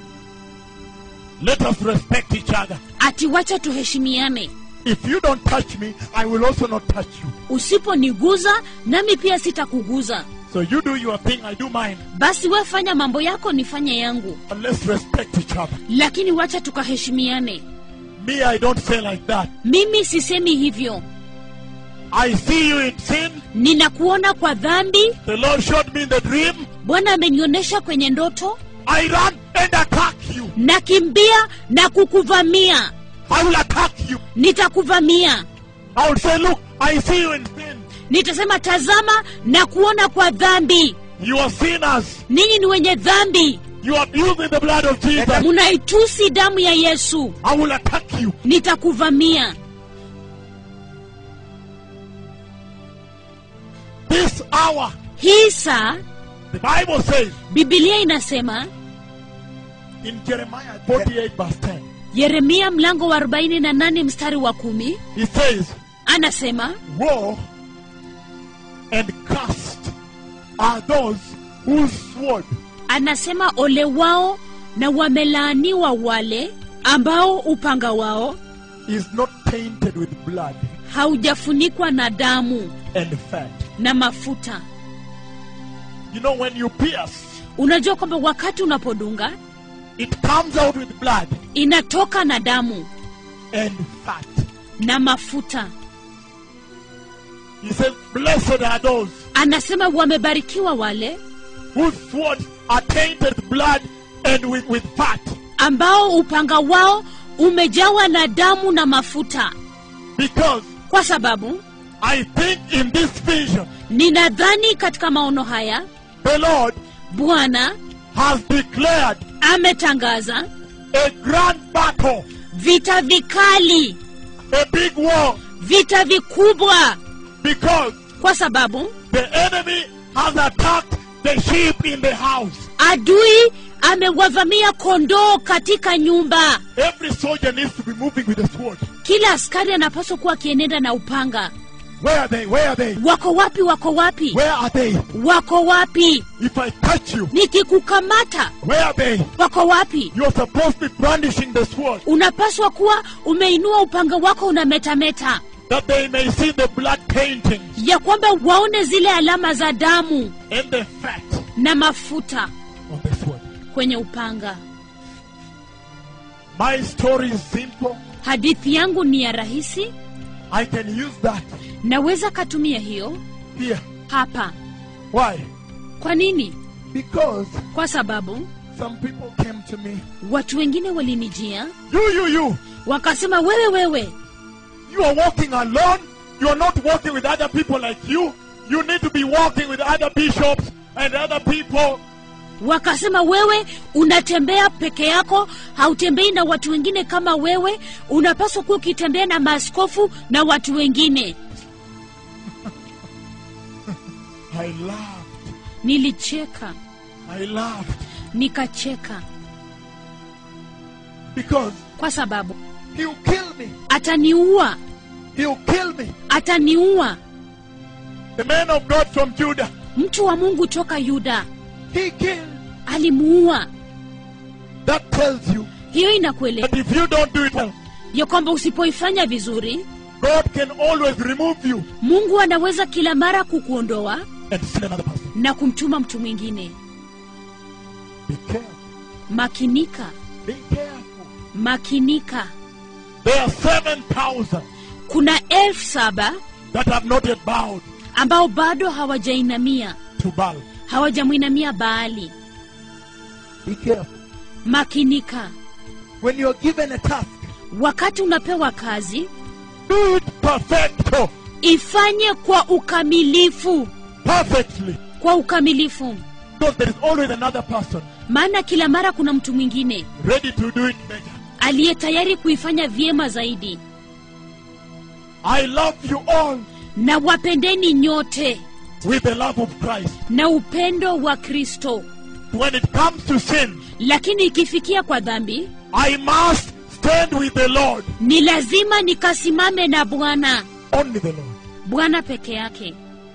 Let us respect each other. ati wacha tuheshimiane If you don't touch me, I will also not touch you. usiponiguza nami pia sitakuguza So you do your thing, I do mine. basi we fanya mambo yako nifanye yangu But let's respect each other. lakini wacha tukaheshimiane Me, I don't say like that. mimi sisemi hivyo I see you in sin. ninakuona kwa dhambi The Lord showed me in the dream. bwana amenionyesha kwenye ndoto I run and attack you. nakimbia na kukuvamia I will attack you. nitakuvamia I will say, look, I see you in sin. nitasema tazama na kuona kwa dhambi You are sinners. ninyi ni wenye dhambi You are using the blood of Jesus. munaitusi damu ya yesu I will attack you. nitakuvamia This hour, hii saa the Bible says bibilia inasema in Jeremiah 48, verse 10, yeremia mlango wa 48 mstari wa kumi it says, anasema Woe and cursed are those whose sword anasema ole wao na wamelaaniwa wale ambao upanga wao is not tainted with blood haujafunikwa na damu and fat. na mafuta You know, when you pierce, unajua kwamba wakati unapodunga it comes out with blood inatoka na damu and fat. na mafuta He says, Blessed are those anasema wamebarikiwa wale whose swords are tainted with blood and with, with fat. ambao upanga wao umejawa na damu na mafuta Because kwa sababu I think in this vision, ninadhani katika maono haya the Lord bwana has declared ametangaza a grand battle, vita vikali a big war, vita vikubwa because kwa sababu the enemy has attacked the sheep in the house. adui amewavamia kondoo katika nyumba Every soldier needs to be moving with a sword. kila askari anapaswa kuwa akienenda na upanga Where are they? Where are they? wako wapi wako wapi Where are they? wako wapi If I touch you, nikikukamata where are they? wako wapi You're supposed to be brandishing the sword unapaswa kuwa umeinua upanga wako unametameta that they may see the blood painting ya kwamba waone zile alama za damu and the fat na mafuta on the sword. kwenye upanga My story is simple. hadithi yangu ni ya rahisi I can use that naweza katumia hiyo here. hapa Why? kwa nini Because kwa sababu some people came to me. watu wengine walinijia You, you, you. wakasema wewe wewe You are walking alone. You are not walking with other people like you. You need to be walking with other bishops and other people. wakasema wewe unatembea peke yako hautembei na watu wengine kama wewe unapaswa kuwa ukitembea na maaskofu na watu wengine I laughed. nilicheka I laughed. nikacheka Because kwa sababu he'll kill me. ataniua He'll kill me. ataniua the man of God from Judah, mtu wa mungu toka yuda he killed. alimuua That tells you hiyo inakueleza that if you don't do it well, ya kwamba usipoifanya vizuri God can always remove you mungu anaweza kila mara kukuondoa and send another person. na kumtuma mtu mwingine Be careful. makinika Be careful. makinika There are 7,000 kuna elfu saba that have not yet bowed ambao bado hawajainamia to Baal. hawajamwinamia baali Be careful. makinika When you're given a task, wakati unapewa kazi do it perfecto, ifanye kwa ukamilifu perfectly. kwa ukamilifu Because there is always another person maana kila mara kuna mtu mwingine ready to do it better. aliye tayari kuifanya vyema zaidi I love you all na wapendeni nyote with the love of Christ. na upendo wa kristo When it comes to sin, lakini ikifikia kwa dhambi I must stand with the Lord, ni lazima nikasimame na bwana only the Lord. bwana peke yake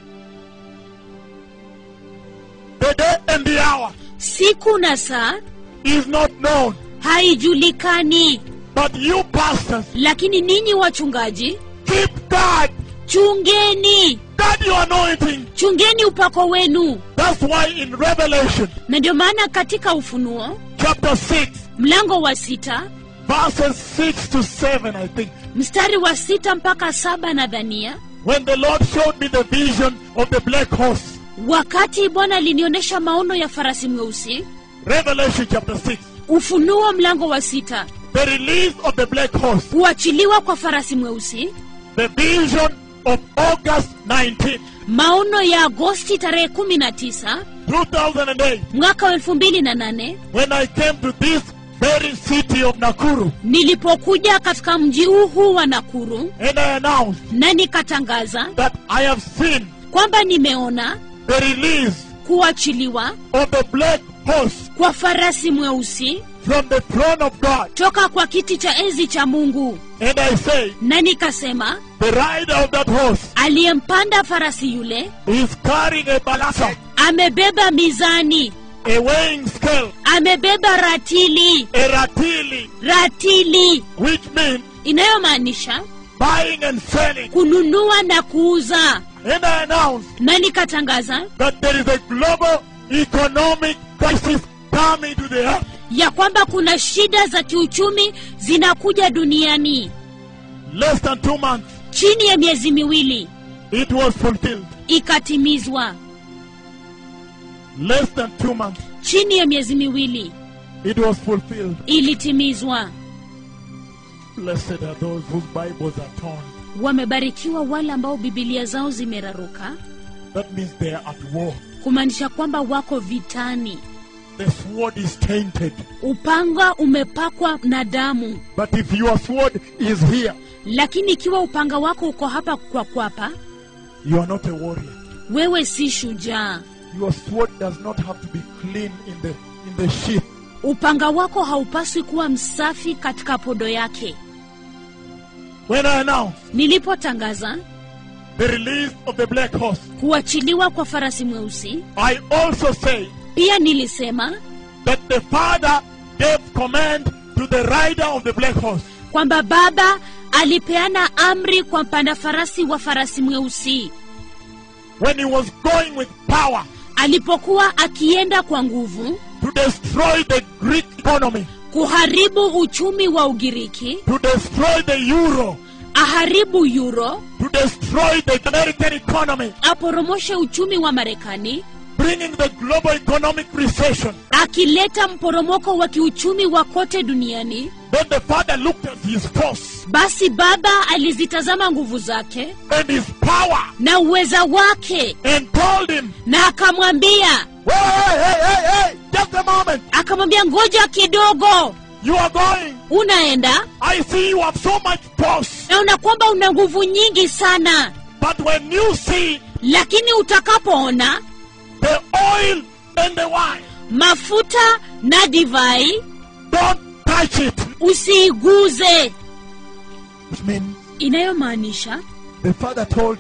The day and the hour siku na saa is not known, haijulikani but you pastors, lakini ninyi wachungaji keep guard, chungeni guard your anointing. chungeni upako wenu That's why in Revelation na ndio maana katika ufunuo chapter 6, mlango wa sita verses 6 to 7, I think, mstari wa sita mpaka saba nadhania when the Lord showed me the vision of the black horse, wakati bwana alinionyesha maono ya farasi mweusi Revelation chapter 6, ufunuo mlango wa sita the release of the black horse, kuachiliwa kwa farasi mweusi the vision of August 19, maono ya agosti tarehe 19 2008, mwaka wa 2008 when I came to this very city of Nakuru nilipokuja katika mji huu huu wa nakuru and I announced na nikatangaza that I have seen kwamba nimeona the release kuachiliwa of the black horse kwa farasi mweusi from the throne of God. toka kwa kiti cha enzi cha mungu And I say, na nikasema the rider of that horse aliyempanda farasi yule is carrying a balasa, amebeba mizani a weighing scale, amebeba ratili a ratili, ratili which means inayomaanisha buying and selling. kununua na kuuza And I announced na nikatangaza that there is a global economic crisis coming to the earth. ya kwamba kuna shida za kiuchumi zinakuja duniani Less than two months, chini ya miezi miwili it was fulfilled. ikatimizwa Less than two months, chini ya miezi miwili it was fulfilled. ilitimizwa Blessed are those whose Bibles are torn. wamebarikiwa wale ambao bibilia zao zimeraruka That means they are at war. kumaanisha kwamba wako vitani The sword is tainted. upanga umepakwa na damu But if your sword is here, lakini ikiwa upanga wako uko hapa kwa kwapa you are not a warrior. wewe si shujaa Your sword does not have to be clean in the in the sheath. upanga wako haupaswi kuwa msafi katika podo yake When I announce nilipotangaza the release of the black horse, kuachiliwa kwa farasi mweusi I also say pia nilisema that the Father gave command to the rider of the black horse kwamba baba alipeana amri kwa mpanda farasi wa farasi mweusi when he was going with power alipokuwa akienda kwa nguvu to destroy the Greek economy, kuharibu uchumi wa ugiriki to destroy the euro, aharibu euro to destroy the American economy, aporomoshe uchumi wa marekani bringing the global economic recession. akileta mporomoko wa kiuchumi wa kote duniani Then the Father looked at his force basi baba alizitazama nguvu zake and his power na uweza wake and told him, na akamwambia Hey, hey, hey, hey, hey, just a moment. akamwambia ngoja kidogo You are going. unaenda I see you have so much force. naona kwamba una nguvu nyingi sana But when you see lakini utakapoona the oil and the wine, mafuta na divai don't touch it. usiiguze Which means inayomaanisha the Father told him,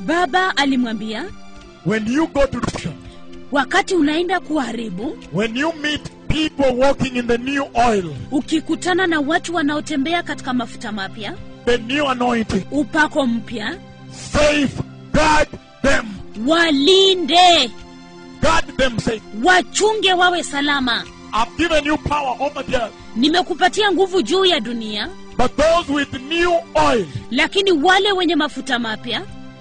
baba alimwambia when you go to destruction, wakati unaenda kuharibu when you meet people walking in the new oil, ukikutana na watu wanaotembea katika mafuta mapya the new anointing, upako mpya safeguard them. walinde Guard them, say, wachunge wawe salama I've given you power over the earth. nimekupatia nguvu juu ya dunia But those with new oil, lakini wale wenye mafuta mapya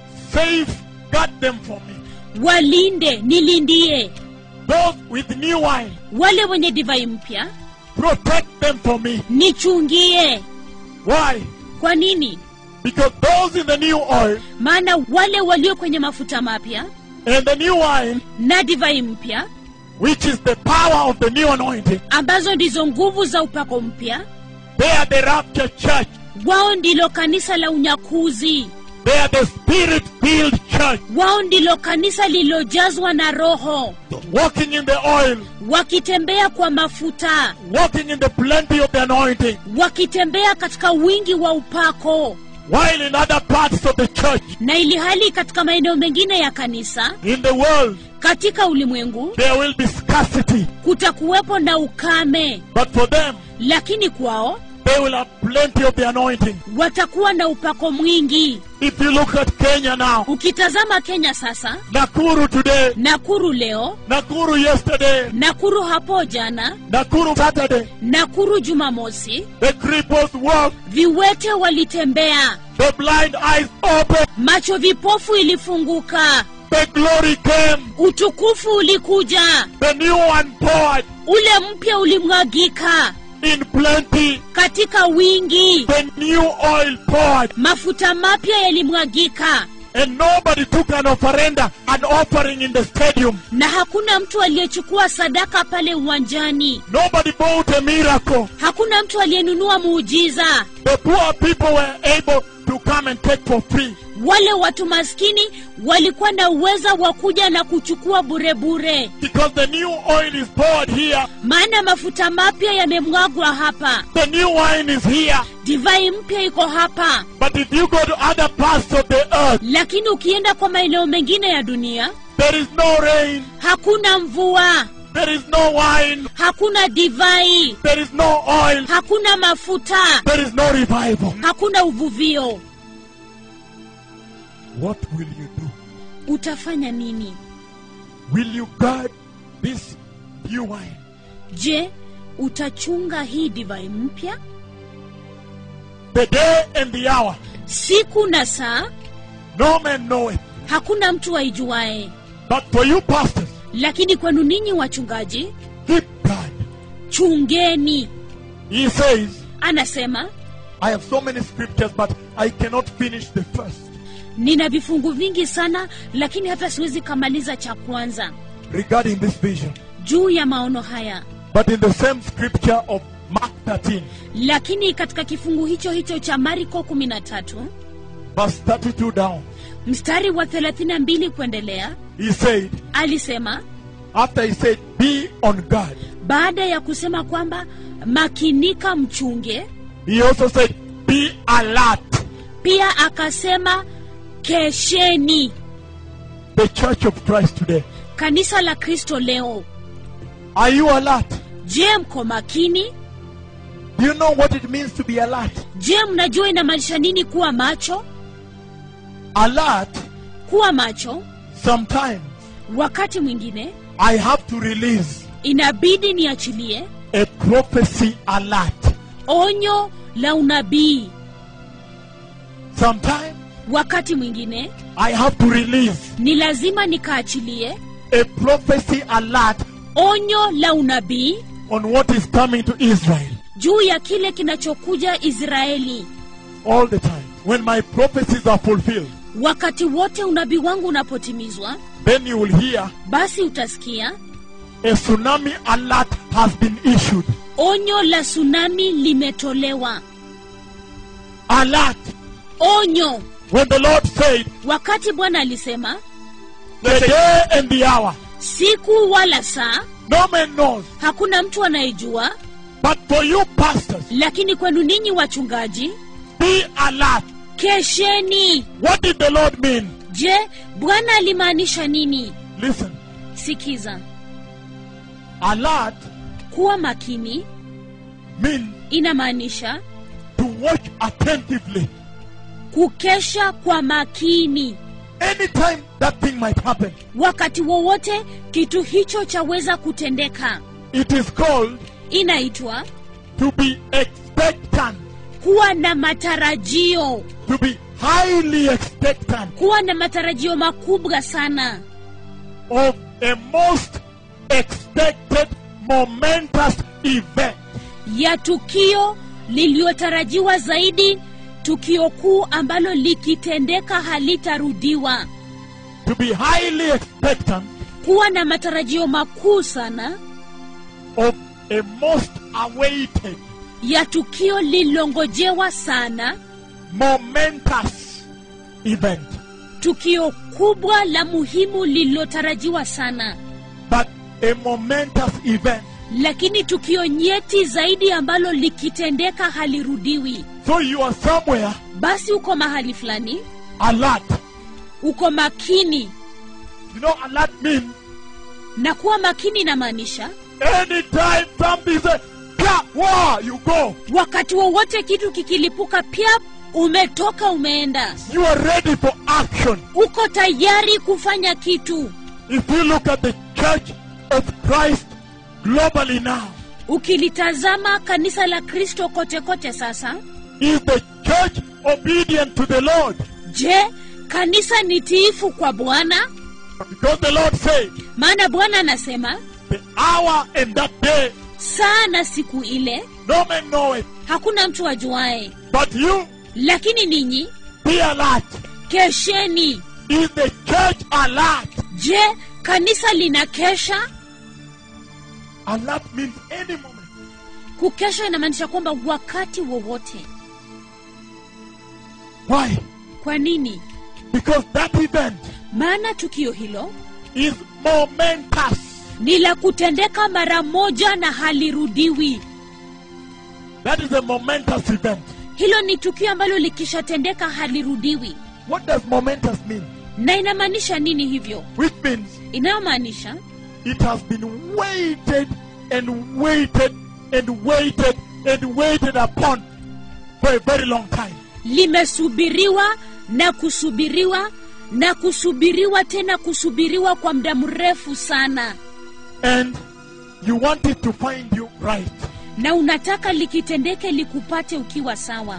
safeguard them for me. walinde nilindie Those with new wine, wale wenye divai mpya protect them for me. nichungie Why? kwa nini Because those in the new oil maana wale walio kwenye mafuta mapya and the new wine, na divai mpya which is the power of the new anointing, ambazo ndizo nguvu za upako mpya they are the rapture church. wao ndilo kanisa la unyakuzi They are the spirit filled church, wao ndilo kanisa lililojazwa na roho walking in the oil, wakitembea kwa mafuta walking in the plenty of the anointing, wakitembea katika wingi wa upako while in other parts of the church, na ili hali katika maeneo mengine ya kanisa in the world, katika ulimwengu there will be scarcity. kutakuwepo na ukame But for them, lakini kwao they will have plenty of the anointing. watakuwa na upako mwingi If you look at Kenya now, ukitazama kenya sasa Nakuru today, nakuru leo Nakuru yesterday, nakuru hapo jana Nakuru Saturday, nakuru jumamosi the cripples walk, viwete walitembea the blind eyes open, macho vipofu ilifunguka the glory came, utukufu ulikuja the new one poured ule mpya ulimwagika in plenty, katika wingi the new oil poured, mafuta mapya yalimwagika and nobody took an offerenda, an offering in the stadium. na hakuna mtu aliyechukua sadaka pale uwanjani Nobody bought a miracle. hakuna mtu aliyenunua muujiza The poor people were able to come and take for free. wale watu maskini walikuwa na uweza wa kuja na kuchukua burebure Because the new oil is poured here, maana mafuta mapya yamemwagwa hapa the new wine is here. divai mpya iko hapa But if you go to other parts of the earth, lakini ukienda kwa maeneo mengine ya dunia there is no rain, hakuna mvua there is no wine, hakuna divai there is no oil, hakuna mafuta there is no revival. hakuna uvuvio What will you do? utafanya nini Will you guard this new wine? je utachunga hii divai mpya The day and the hour, siku na saa no man knoweth. hakuna mtu aijuae But for you pastors, lakini kwenu ninyi wachungaji keep guard. chungeni He says, anasema I have so many scriptures, but I cannot finish the first. nina vifungu vingi sana lakini hata siwezi kamaliza cha kwanza regarding this vision. juu ya maono haya But in the same scripture of Mark 13, lakini katika kifungu hicho hicho cha mariko 13 verse 32 down, mstari wa 32 kuendelea he said, alisema after he said, Be on guard, baada ya kusema kwamba makinika mchunge he also said, Be alert. pia akasema kesheni The church of Christ today. kanisa la kristo leo Are you alert? je mko makini Do you know what it means to be alert? je mnajua inamaanisha nini kuwa macho Alert, kuwa macho sometimes wakati mwingine I have to release inabidi niachilie a prophecy alert. onyo la unabii Sometimes wakati mwingine I have to release ni lazima nikaachilie a prophecy alert onyo la unabii on what is coming to Israel juu ya kile kinachokuja israeli all the time. When my prophecies are fulfilled, wakati wote unabii wangu unapotimizwa then you will hear basi utasikia a tsunami alert has been issued. onyo la tsunami limetolewa Alert. onyo When the Lord said, wakati bwana alisema the day and the hour, siku wala saa no man knows. hakuna mtu anayejua But for you pastors, lakini kwenu ninyi wachungaji be alert. kesheni What did the Lord mean? je bwana alimaanisha nini Listen. sikiza Alert kuwa makini means inamaanisha to watch attentively. kukesha kwa makini Anytime that thing might happen, wakati wowote kitu hicho chaweza kutendeka it is called inaitwa to be expectant, kuwa na matarajio to be highly expectant kuwa na matarajio makubwa sana of a most expected momentous event. ya tukio lililotarajiwa zaidi tukio kuu ambalo likitendeka halitarudiwa To be highly expectant kuwa na matarajio makuu sana of a most awaited, ya tukio lililongojewa sana momentous event. tukio kubwa la muhimu lililotarajiwa sana But a momentous event. lakini tukio nyeti zaidi ambalo likitendeka halirudiwi So you are somewhere basi uko mahali fulani alert. uko makini You know, alert means na kuwa makini inamaanisha anytime something says, "Pia, wow, you go. wakati wowote kitu kikilipuka pia umetoka umeenda You are ready for action. uko tayari kufanya kitu If you look at the church of Christ globally now, ukilitazama kanisa la kristo kote kote sasa is the church obedient to the Lord? je kanisa ni tiifu kwa bwana Because the Lord said, maana bwana anasema the hour and that day, saa na siku ile no man knoweth, hakuna mtu ajuaye but you lakini ninyi be alert. kesheni Is the church alert? je kanisa lina kesha Alert means any moment. kukesha inamaanisha kwamba wakati wowote Why? kwa nini Because that event maana tukio hilo is momentous. ni la kutendeka mara moja na halirudiwi That is a momentous event. hilo ni tukio ambalo likishatendeka halirudiwi What does momentous mean? na inamaanisha nini hivyo Which means inayomaanisha it has been waited and waited and waited and waited upon for a very long time. limesubiriwa na kusubiriwa na kusubiriwa tena kusubiriwa kwa muda mrefu sana And you want it to find you right. na unataka likitendeke likupate ukiwa sawa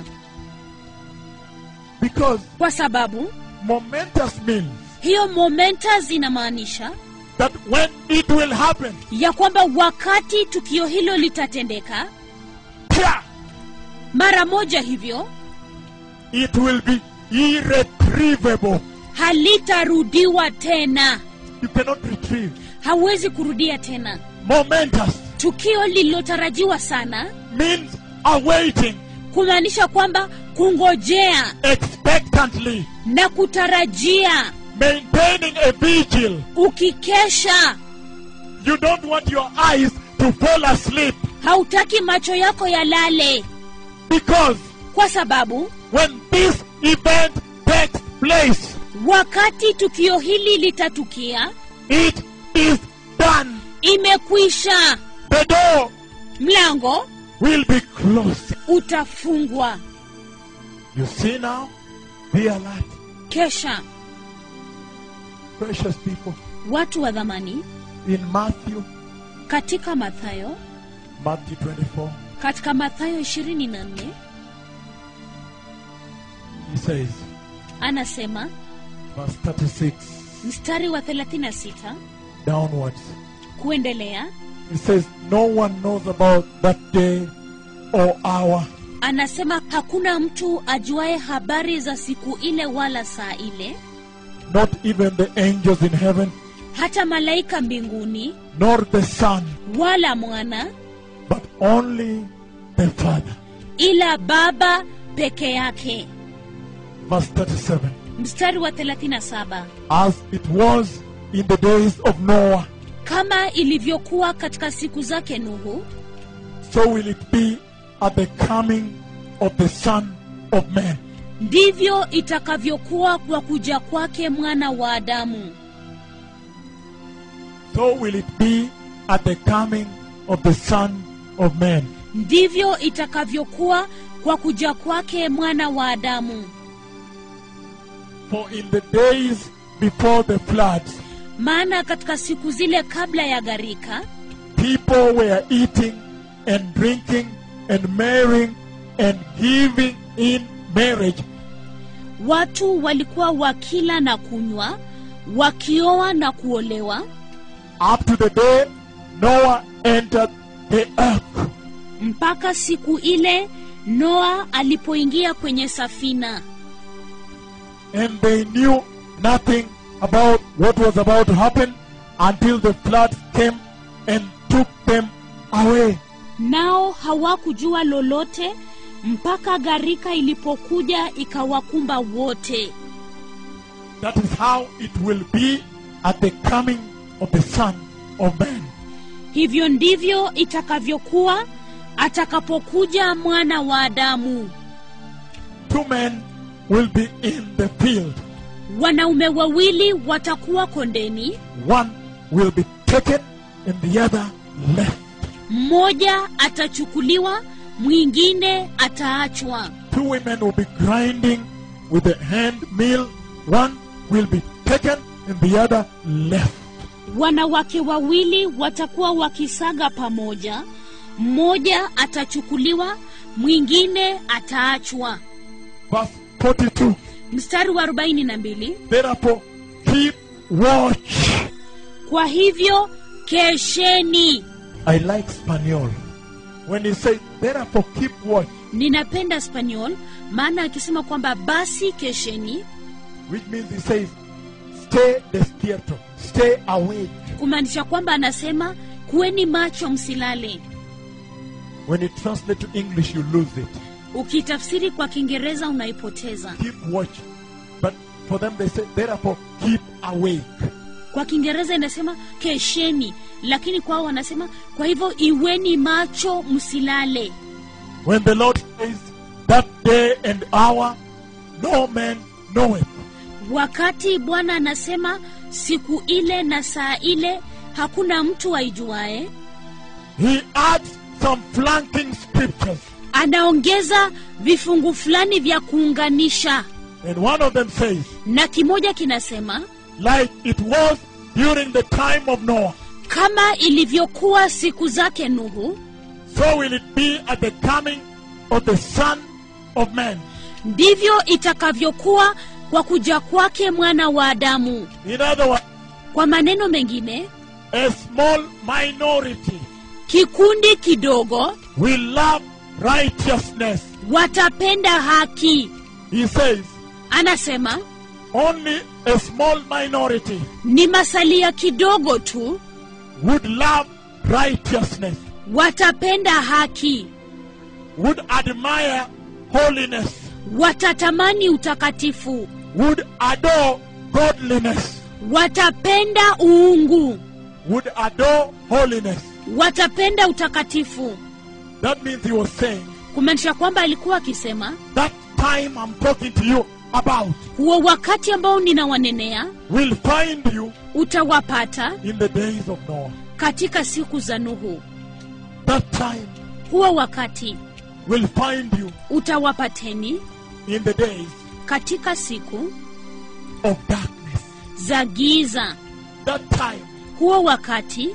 Because kwa sababu momentous means hiyo momentas inamaanisha that when it will happen, ya kwamba wakati tukio hilo litatendeka pia, mara moja hivyo it will be irretrievable. halitarudiwa tena You cannot retrieve. hauwezi kurudia tena Momentous tukio lililotarajiwa sana means awaiting kumaanisha kwamba kungojea expectantly, na kutarajia maintaining a vigil. ukikesha You don't want your eyes to fall asleep hautaki macho yako yalale because kwa sababu when this event takes place, wakati tukio hili litatukia it is done. imekwisha The door mlango will be closed. utafungwa You see now? Be alert, kesha precious people. watu wa dhamani In Matthew, katika mathayo Matthew 24, katika mathayo 24 he says, anasema verse 36 mstari wa 36 downwards. kuendelea He says, No one knows about that day or hour anasema hakuna mtu ajuaye habari za siku ile wala saa ile not even the angels in heaven, hata malaika mbinguni nor the Son, wala mwana but only the Father. ila baba peke yake Verse 37 mstari wa 37 As it was in the days of Noah, kama ilivyokuwa katika siku zake nuhu so will it be at the coming of the Son of Man. ndivyo itakavyokuwa kwa kuja kwake mwana wa adamu So will it be at the coming of the Son of Man. ndivyo itakavyokuwa kwa kuja kwake mwana wa adamu For in the days before the floods, maana katika siku zile kabla ya gharika people were eating and drinking and marrying and giving in marriage watu walikuwa wakila na kunywa wakioa na kuolewa up to the day Noah entered the ark. mpaka siku ile noa alipoingia kwenye safina And they knew nothing about what was about to happen until the floods came and took them away. nao hawakujua lolote mpaka gharika ilipokuja ikawakumba wote That is how it will be at the coming of the Son of Man. hivyo ndivyo itakavyokuwa atakapokuja mwana wa adamu Two men will be in the field. wanaume wawili watakuwa kondeni One will be taken and the other left. mmoja atachukuliwa mwingine ataachwa Two women will be grinding with the hand mill. One will be taken and the other left. wanawake wawili watakuwa wakisaga pamoja mmoja atachukuliwa mwingine ataachwa Verse 42. mstari wa 42 Therefore, keep watch. kwa hivyo kesheni I like Spaniel. When he says, therefore, keep watch, ninapenda spaniol maana akisema kwamba basi kesheni which means he says, stay despierto, stay awake. kumaanisha kwamba anasema kuweni macho msilale When you translate to English, you lose it. ukitafsiri kwa kiingereza unaipoteza Keep watch. But for them, they say, therefore, keep awake. kwa kiingereza inasema kesheni lakini kwao wanasema kwa hivyo iweni macho msilale When the Lord says, that day and hour, no man knoweth. wakati bwana anasema siku ile na saa ile hakuna mtu aijuae He adds some flanking scriptures. anaongeza vifungu fulani vya kuunganisha And one of them says, na kimoja kinasema like it was during the time of Noah, kama ilivyokuwa siku zake nuhu so will it be at the coming of the Son of Man. ndivyo itakavyokuwa kwa kuja kwake mwana wa adamu In other words, kwa maneno mengine a small minority kikundi kidogo will love righteousness. watapenda haki He says, anasema only a small minority ni masalia kidogo tu would love righteousness, watapenda haki would admire holiness, watatamani utakatifu would adore godliness, watapenda uungu would adore holiness. watapenda utakatifu That means he was saying, kumaanisha kwamba alikuwa akisema that time I'm talking to you about huo wakati ambao ninawanenea will find you utawapata in the days of Noah. katika siku za nuhu That time huo wakati will find you utawapateni in the days katika siku of darkness. za giza That time huo wakati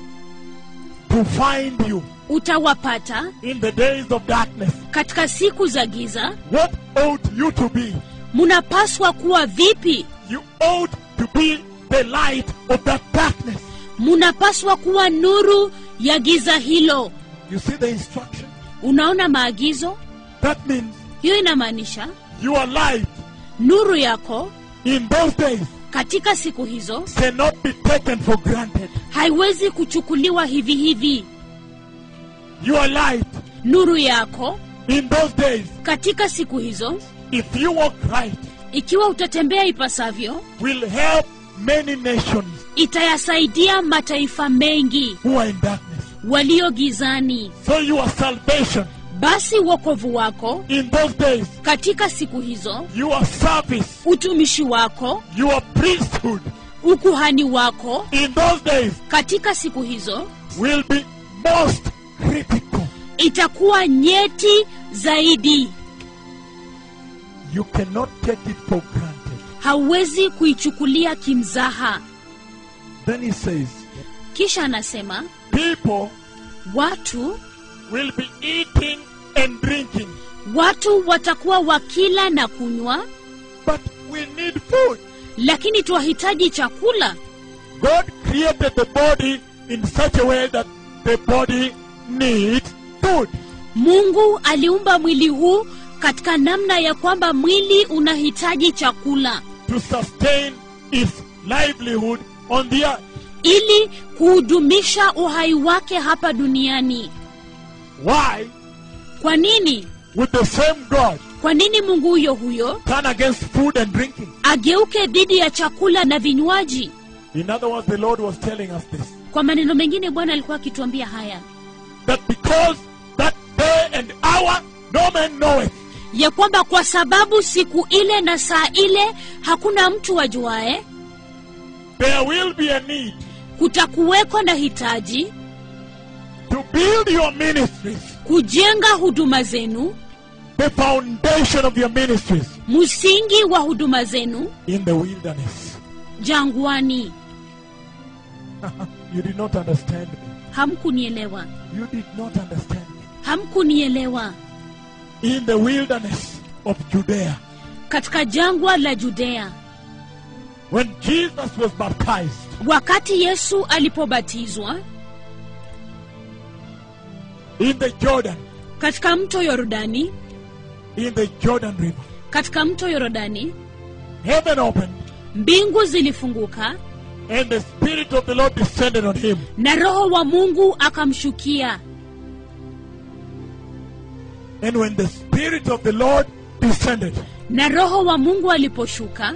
to find you utawapata in the days of darkness. katika siku za giza What ought you to be? munapaswa kuwa vipi You ought to be the light of that darkness. munapaswa kuwa nuru ya giza hilo You see the instruction? unaona maagizo That means hiyo inamaanisha your light nuru yako in those days katika siku hizo cannot be taken for granted. haiwezi kuchukuliwa hivi hivi Your light nuru yako in those days, katika siku hizo if you walk right, ikiwa utatembea ipasavyo will help many nations itayasaidia mataifa mengi who are in darkness. walio gizani So your salvation basi wokovu wako in those days, katika siku hizo your service, utumishi wako your priesthood ukuhani wako in those days katika siku hizo will be most critical. itakuwa nyeti zaidi You cannot take it for granted. hauwezi kuichukulia kimzaha Then he says, kisha anasema people watu will be eating and drinking, watu watakuwa wakila na kunywa but we need food. lakini twahitaji chakula God created the body in such a way that the body needs food. mungu aliumba mwili huu katika namna ya kwamba mwili unahitaji chakula to sustain its livelihood on the earth. ili kuhudumisha uhai wake hapa duniani Why kwa nini would the same God kwa nini mungu huyo huyo turn against food and drinking? ageuke dhidi ya chakula na vinywaji In other words, the Lord was telling us this kwa maneno mengine bwana alikuwa akituambia haya that because that day and hour no man knoweth, ya kwamba kwa sababu siku ile na saa ile hakuna mtu ajuae there will be a need kutakuweko na hitaji to build your ministries, kujenga huduma zenu the foundation of your ministries msingi wa huduma zenu in the wilderness. jangwani You did not understand me. hamkunielewa You did not understand me. hamkunielewa In the wilderness of Judea, katika jangwa la judea when Jesus was baptized, wakati yesu alipobatizwa in the Jordan, katika mto yorodani in the Jordan River, katika mto yorodani heaven opened mbingu zilifunguka and the Spirit of the Lord descended on him. na roho wa mungu akamshukia And when the Spirit of the Lord descended, na roho wa mungu aliposhuka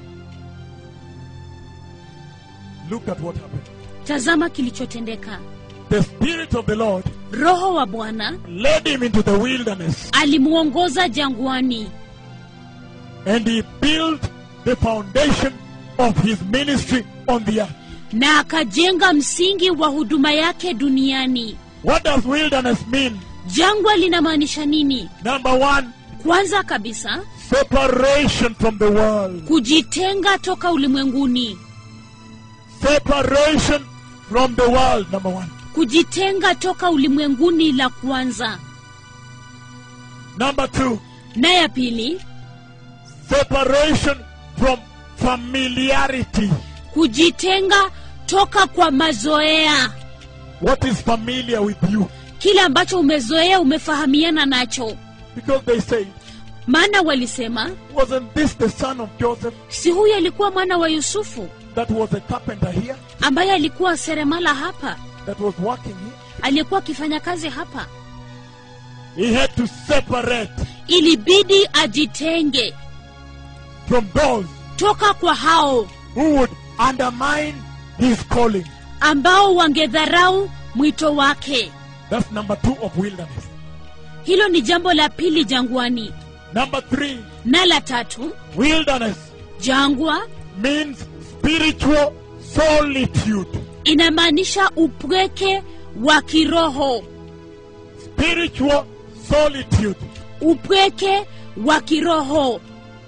look at what happened. tazama kilichotendeka The Spirit of the Lord roho wa bwana led him into the wilderness alimwongoza jangwani and he built the foundation of his ministry on the earth. na akajenga msingi wa huduma yake duniani What does wilderness mean? jangwa linamaanisha nini Number one, kwanza kabisa separation from the world. kujitenga toka ulimwenguni Separation from the world, number one. kujitenga toka ulimwenguni la kwanza Number two, na ya pili separation from familiarity. kujitenga toka kwa mazoea What is familiar with you? kile ambacho umezoea umefahamiana nacho Because they say, maana walisema wasn't this the son of Joseph si huyu alikuwa mwana wa yusufu that was a carpenter here, ambaye alikuwa seremala hapa that was working here? aliyekuwa akifanya kazi hapa He had to separate ilibidi ajitenge from those toka kwa hao who would undermine his calling. ambao wangedharau mwito wake That's number two of wilderness. hilo ni jambo la pili jangwani Number three, na la tatu wilderness jangwa means spiritual solitude. inamaanisha upweke wa kiroho Spiritual solitude. upweke wa kiroho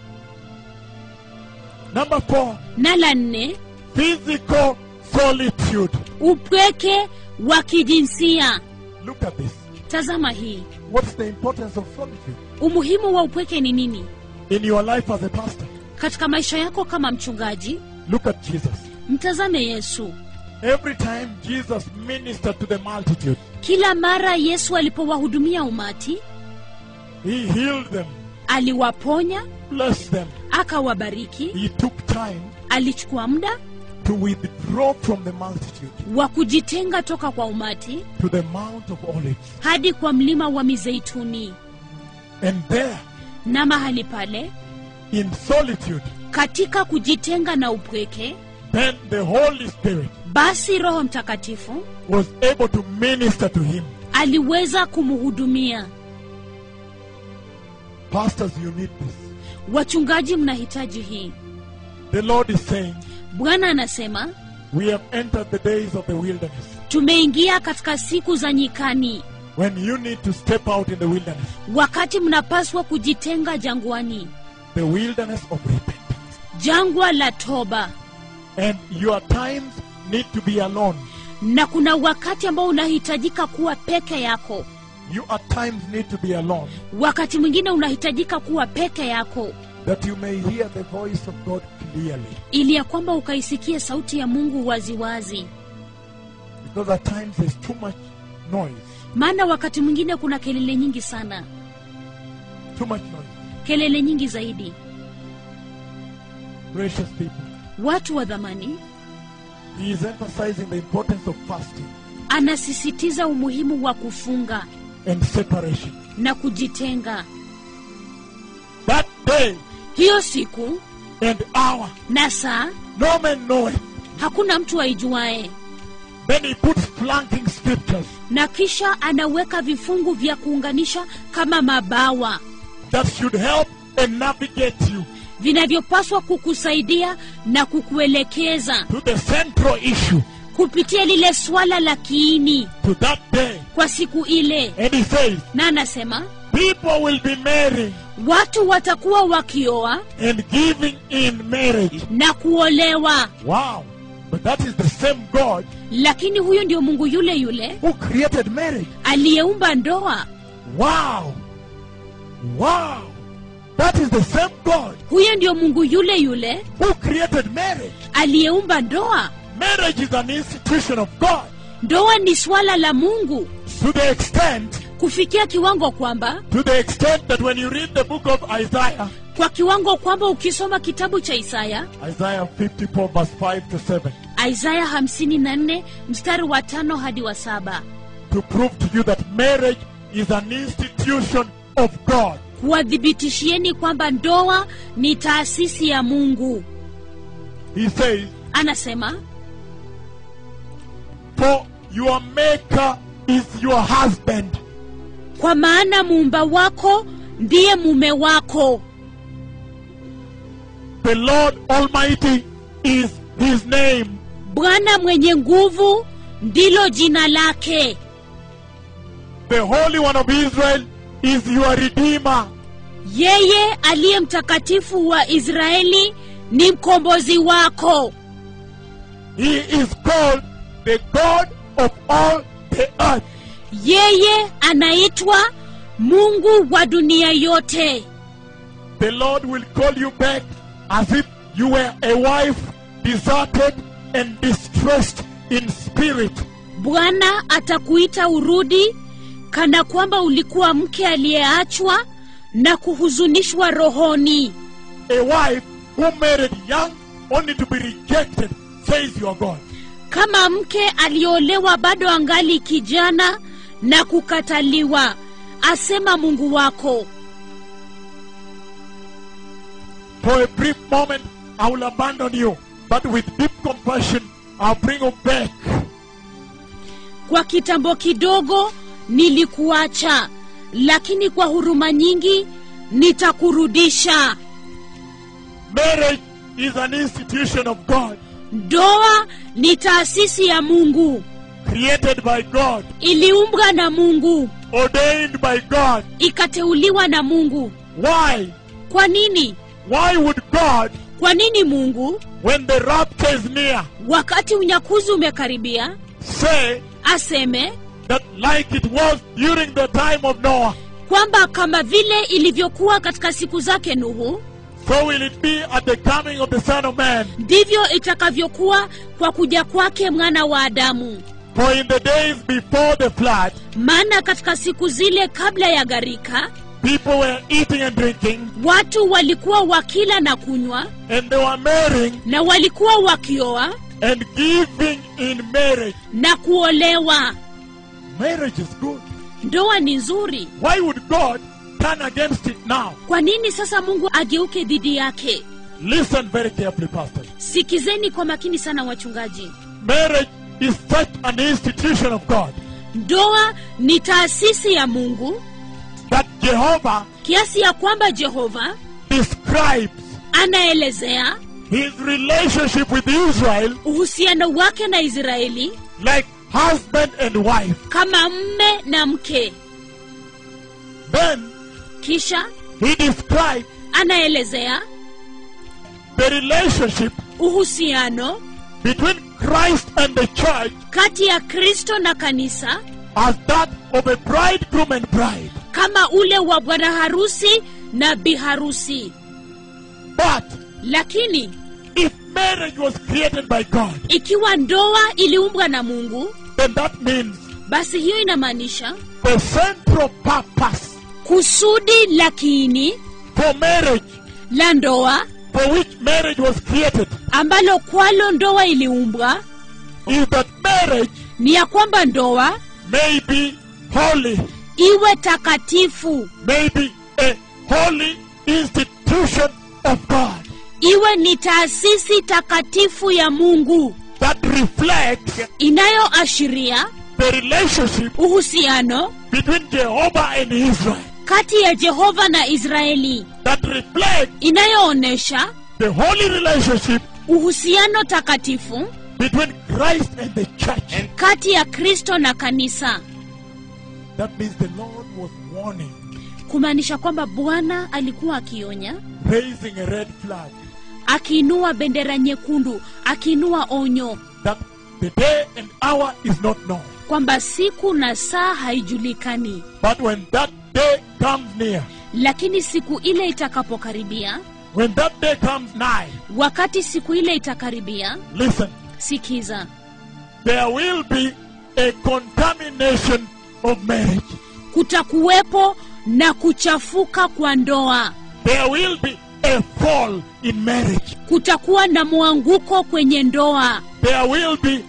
Number four, na la nne physical solitude. upweke wa kijinsia Look at this. tazama hii What's the importance of solitude umuhimu wa upweke ni nini in your life as a pastor? katika maisha yako kama mchungaji Look at Jesus. mtazame yesu Every time Jesus ministered to the multitude, kila mara yesu alipowahudumia umati he healed them, aliwaponya blessed them. akawabariki He took time alichukua muda to withdraw from the multitude wa kujitenga toka kwa umati to the Mount of Olives. hadi kwa mlima wa mizeituni And there, na mahali pale in solitude, katika kujitenga na upweke then the Holy Spirit basi roho mtakatifu was able to minister to him. aliweza kumhudumia Pastors, you need this. wachungaji mnahitaji hii The Lord is saying, bwana anasema We have entered the days of the wilderness tumeingia katika siku za nyikani when you need to step out in the wilderness, wakati mnapaswa kujitenga jangwani the wilderness of repentance. jangwa la toba And your times need to be alone. na kuna wakati ambao unahitajika kuwa peke yako You at times need to be alone wakati mwingine unahitajika kuwa peke yako that you may hear the voice of God clearly. ili ya kwamba ukaisikie sauti ya mungu waziwazi Because at times there's too much noise. maana wakati mwingine kuna kelele nyingi sana Too much noise. kelele nyingi zaidi Precious people. watu wa dhamani He is emphasizing the importance of fasting anasisitiza umuhimu wa kufunga and separation. na kujitenga That day hiyo siku and hour, na saa no man knoweth. hakuna mtu aijuae Then he puts flanking scriptures na kisha anaweka vifungu vya kuunganisha kama mabawa that should help and navigate you vinavyopaswa kukusaidia na kukuelekeza to the central issue, kupitia lile swala la kiini to that day. kwa siku ile And he says, na anasema People will be marrying watu watakuwa wakioa and giving in marriage. na kuolewa Wow. But that is the same God lakini huyo ndio mungu yule yule who created marriage. aliyeumba ndoa Wow. Wow. That is the same God huyo ndio mungu yule yule who created marriage. aliyeumba ndoa Marriage is an institution of God ndoa ni swala la mungu to the extent kufikia kiwango kwamba to the extent that when you read the book of Isaiah, kwa kiwango kwamba ukisoma kitabu cha isaya Isaiah 54 verse 5 to 7, isaya 54 mstari wa tano hadi wa saba to prove to you that marriage is an institution of God. kuwadhibitishieni kwamba ndoa ni taasisi ya mungu He says, anasema For your maker is your husband. kwa maana muumba wako ndiye mume wako The Lord Almighty is his name. bwana mwenye nguvu ndilo jina lake The Holy One of Israel is your Redeemer. yeye aliye mtakatifu wa israeli ni mkombozi wako He is called the God of all the earth. yeye anaitwa mungu wa dunia yote The Lord will call you back as if you were a wife deserted and distressed in spirit. bwana atakuita urudi kana kwamba ulikuwa mke aliyeachwa na kuhuzunishwa rohoni A wife who married young only to be rejected, says your God. kama mke aliolewa bado angali kijana na kukataliwa asema mungu wako For a brief moment, I will abandon you, but with deep compassion, I'll bring you back. kwa kitambo kidogo nilikuacha lakini kwa huruma nyingi nitakurudisha Marriage is an institution of God, ndoa ni taasisi ya mungu created by God, iliumbwa na mungu ordained by God. ikateuliwa na mungu Why? kwa nini Why would God, kwa nini mungu when the rapture is near, wakati unyakuzi umekaribia say aseme that like it was during the time of Noah, kwamba kama vile ilivyokuwa katika siku zake nuhu so will it be at the coming of the Son of Man. ndivyo itakavyokuwa kwa kuja kwake mwana wa adamu For in the days before the flood, maana katika siku zile kabla ya gharika people were eating and drinking, watu walikuwa wakila na kunywa and they were marrying na walikuwa wakioa and giving in marriage. na kuolewa Marriage is good. ndoa ni nzuri Why would God turn against it now? kwa nini sasa mungu ageuke dhidi yake Listen very carefully, Pastor. sikizeni kwa makini sana wachungaji Marriage is such an institution of God ndoa ni taasisi ya mungu that Jehovah kiasi ya kwamba jehova describes anaelezea his relationship with Israel uhusiano wake na israeli like husband and wife. kama mme na mke Then kisha he describes anaelezea the relationship uhusiano between Christ and the church kati ya kristo na kanisa as that of a bridegroom and bride. kama ule wa bwana harusi na biharusi But lakini if marriage was created by God, ikiwa ndoa iliumbwa na mungu then that means basi hiyo inamaanisha the central purpose kusudi la kiini for marriage, la ndoa for which marriage was created, ambalo kwalo ndoa iliumbwa is that marriage ni ya kwamba ndoa may be holy, iwe takatifu may be a holy institution of God iwe ni taasisi takatifu ya mungu that reflects inayoashiria the relationship uhusiano between Jehovah and Israel, kati ya jehova na israeli that reflects inayoonyesha the holy relationship uhusiano takatifu between Christ and the church. kati ya kristo na kanisa That means the Lord was warning, kumaanisha kwamba bwana alikuwa akionya raising a red flag akiinua bendera nyekundu akiinua onyo that the day and hour is not known. kwamba siku na saa haijulikani But when that day comes near, lakini siku ile itakapokaribia when that day comes nigh, wakati siku ile itakaribia listen, sikiza there will be a contamination of marriage. kutakuwepo na kuchafuka kwa ndoa There will be a fall in marriage. kutakuwa na mwanguko kwenye ndoa There will be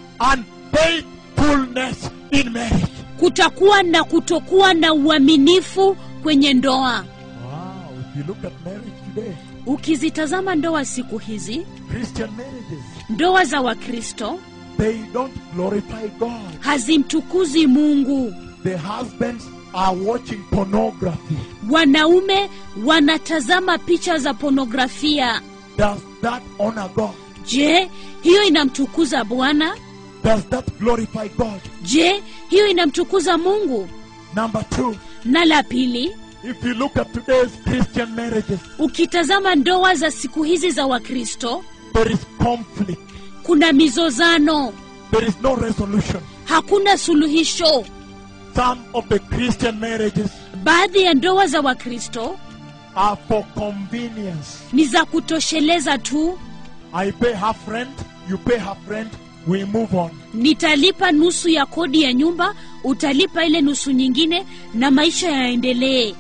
unfaithfulness in marriage. kutakuwa na kutokuwa na uaminifu kwenye ndoa Wow, if you look at marriage today, ukizitazama ndoa siku hizi Christian marriages, ndoa za wakristo they don't glorify God. hazimtukuzi mungu The husbands are watching pornography. wanaume wanatazama picha za ponografia Does that honor God? je hiyo inamtukuza bwana Does that glorify God? je hiyo inamtukuza mungu Number two, na la pili if you look at today's Christian marriages, ukitazama ndoa za siku hizi za wakristo there is conflict. kuna mizozano There is no resolution. hakuna suluhisho Some of the Christian marriages baadhi ya ndoa za wakristo are for convenience. ni za kutosheleza tu I pay half rent, you pay half rent, we move on. nitalipa nusu ya kodi ya nyumba utalipa ile nusu nyingine na maisha yaendelee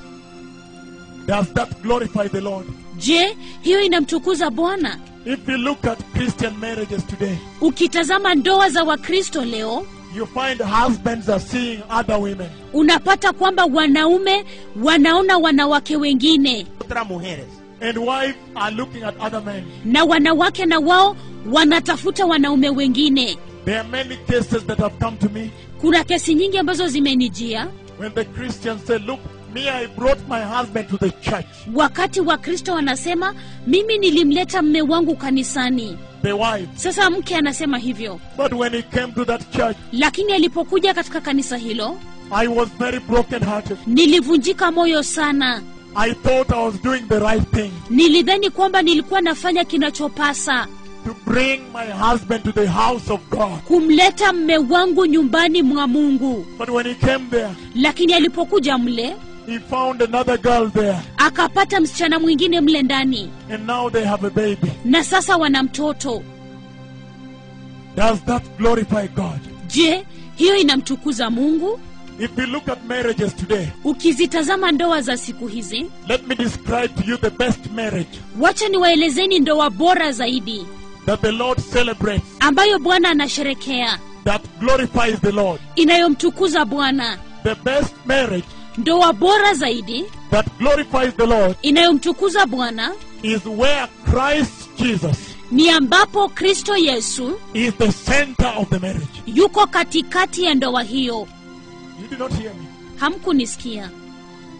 Does that glorify the Lord? je hiyo inamtukuza bwana If you look at Christian marriages today, ukitazama ndoa za wakristo leo you find husbands are seeing other women. unapata kwamba wanaume wanaona wanawake wengine Otras mujeres. And wives are looking at other men. na wanawake na wao wanatafuta wanaume wengine There are many cases that have come to me kuna kesi nyingi ambazo zimenijia when the Christians say, Look, me, I brought my husband to the church. wakati wakristo wanasema mimi nilimleta mme wangu kanisani The wife. sasa mke anasema hivyo But when he came to that church, lakini alipokuja katika kanisa hilo I was very broken-hearted. nilivunjika moyo sana I thought I was doing the right thing nilidhani kwamba nilikuwa nafanya kinachopasa to bring my husband to the house of God. kumleta mme wangu nyumbani mwa mungu But when he came there, lakini alipokuja mle he found another girl there. akapata msichana mwingine mle ndani And now they have a baby. na sasa wana mtoto Does that glorify God? je hiyo inamtukuza mungu If you look at marriages today, ukizitazama ndoa za siku hizi let me describe to you the best marriage wacha niwaelezeni ndoa bora zaidi that the Lord celebrates, ambayo bwana anasherekea that glorifies the Lord. inayomtukuza bwana The best marriage ndoa bora zaidi that glorifies the Lord inayomtukuza bwana is where Christ Jesus ni ambapo kristo yesu is the center of the marriage. yuko katikati ya ndoa hiyo You did not hear me. hamkunisikia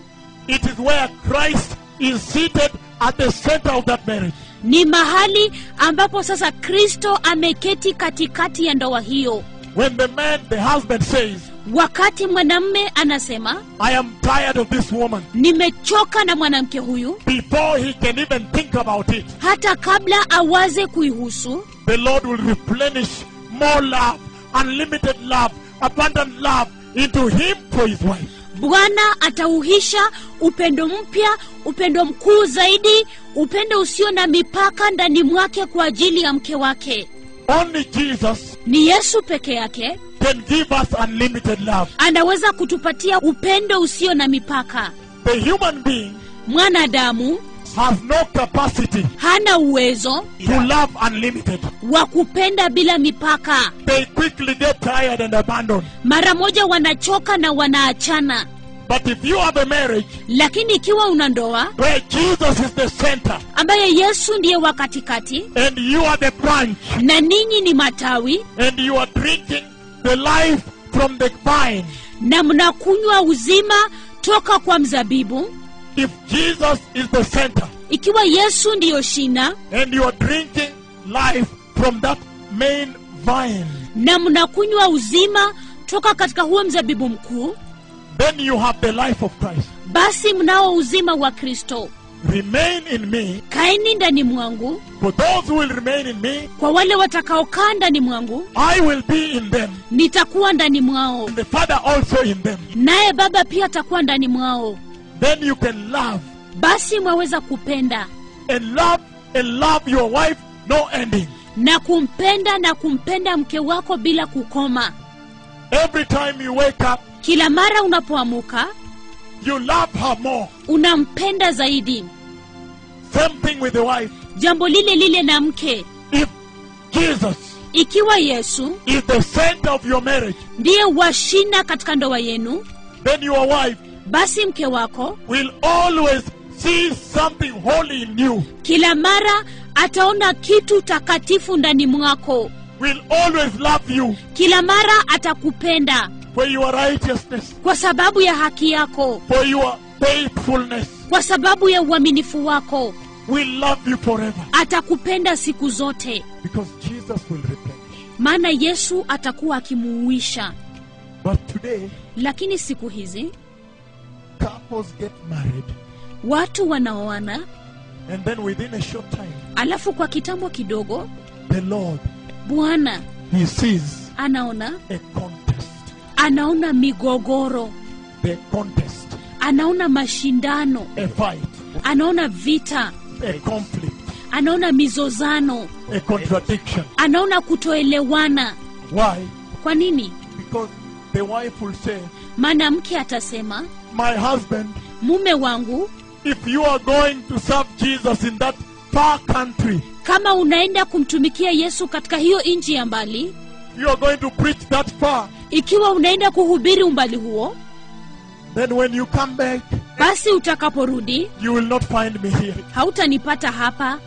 It is where Christ is seated at the center of that marriage. ni mahali ambapo sasa kristo ameketi katikati ya ndoa hiyo When the man, the husband says, wakati mwanamme anasema I am tired of this woman, nimechoka na mwanamke huyu before he can even think about it, hata kabla awaze kuihusu the Lord will replenish more love, unlimited love, abundant love into him for his wife. bwana atauhisha upendo mpya upendo mkuu zaidi upendo usio na mipaka ndani mwake kwa ajili ya mke wake Only Jesus ni yesu peke yake can give us unlimited love. anaweza kutupatia upendo usio na mipaka The human being mwanadamu has no capacity hana uwezo to love unlimited. wa kupenda bila mipaka They quickly get tired and abandon. mara moja wanachoka na wanaachana But if you have a marriage lakini ikiwa una ndoa where Jesus is the center ambaye yesu ndiye wa katikati and you are the branch na ninyi ni matawi and you are drinking the life from the vine, na mnakunywa uzima toka kwa mzabibu if Jesus is the center ikiwa yesu ndiyo shina and you are drinking life from that main vine, na mnakunywa uzima toka katika huo mzabibu mkuu then you have the life of Christ. basi mnao uzima wa kristo Remain in me. kaeni ndani mwangu For those who will remain in me, kwa wale watakaokaa ndani mwangu I will be in them, nitakuwa ndani mwao and the Father also in them. naye baba pia atakuwa ndani mwao Then you can love basi mwaweza kupenda and love and love your wife, no ending. na kumpenda na kumpenda mke wako bila kukoma Every time you wake up, kila mara unapoamuka you love her more. unampenda zaidi Same thing with the wife. jambo lile lile na mke If Jesus ikiwa yesu is the center of your marriage, ndiye washina katika ndoa yenu then your wife basi mke wako will always see something holy in you, kila mara ataona kitu takatifu ndani mwako will always love you kila mara atakupenda for your righteousness, kwa sababu ya haki yako for your faithfulness, kwa sababu ya uaminifu wako will love you forever. atakupenda siku zote Because Jesus will replenish. maana yesu atakuwa akimuuisha But today, lakini siku hizi couples get married, watu wanaoana and then within a short time, alafu kwa kitambo kidogo the Lord, bwana He sees anaona a contest. anaona migogoro The contest, anaona mashindano a fight, anaona vita a conflict, anaona mizozano a contradiction. anaona kutoelewana Why? kwa nini Because the wife will say, maana mke atasema My husband, mume wangu if you are going to serve Jesus in that far country, kama unaenda kumtumikia yesu katika hiyo nchi ya mbali you are going to preach that far, ikiwa unaenda kuhubiri umbali huo then when you come back, basi utakaporudi you will not find me here. hautanipata hapa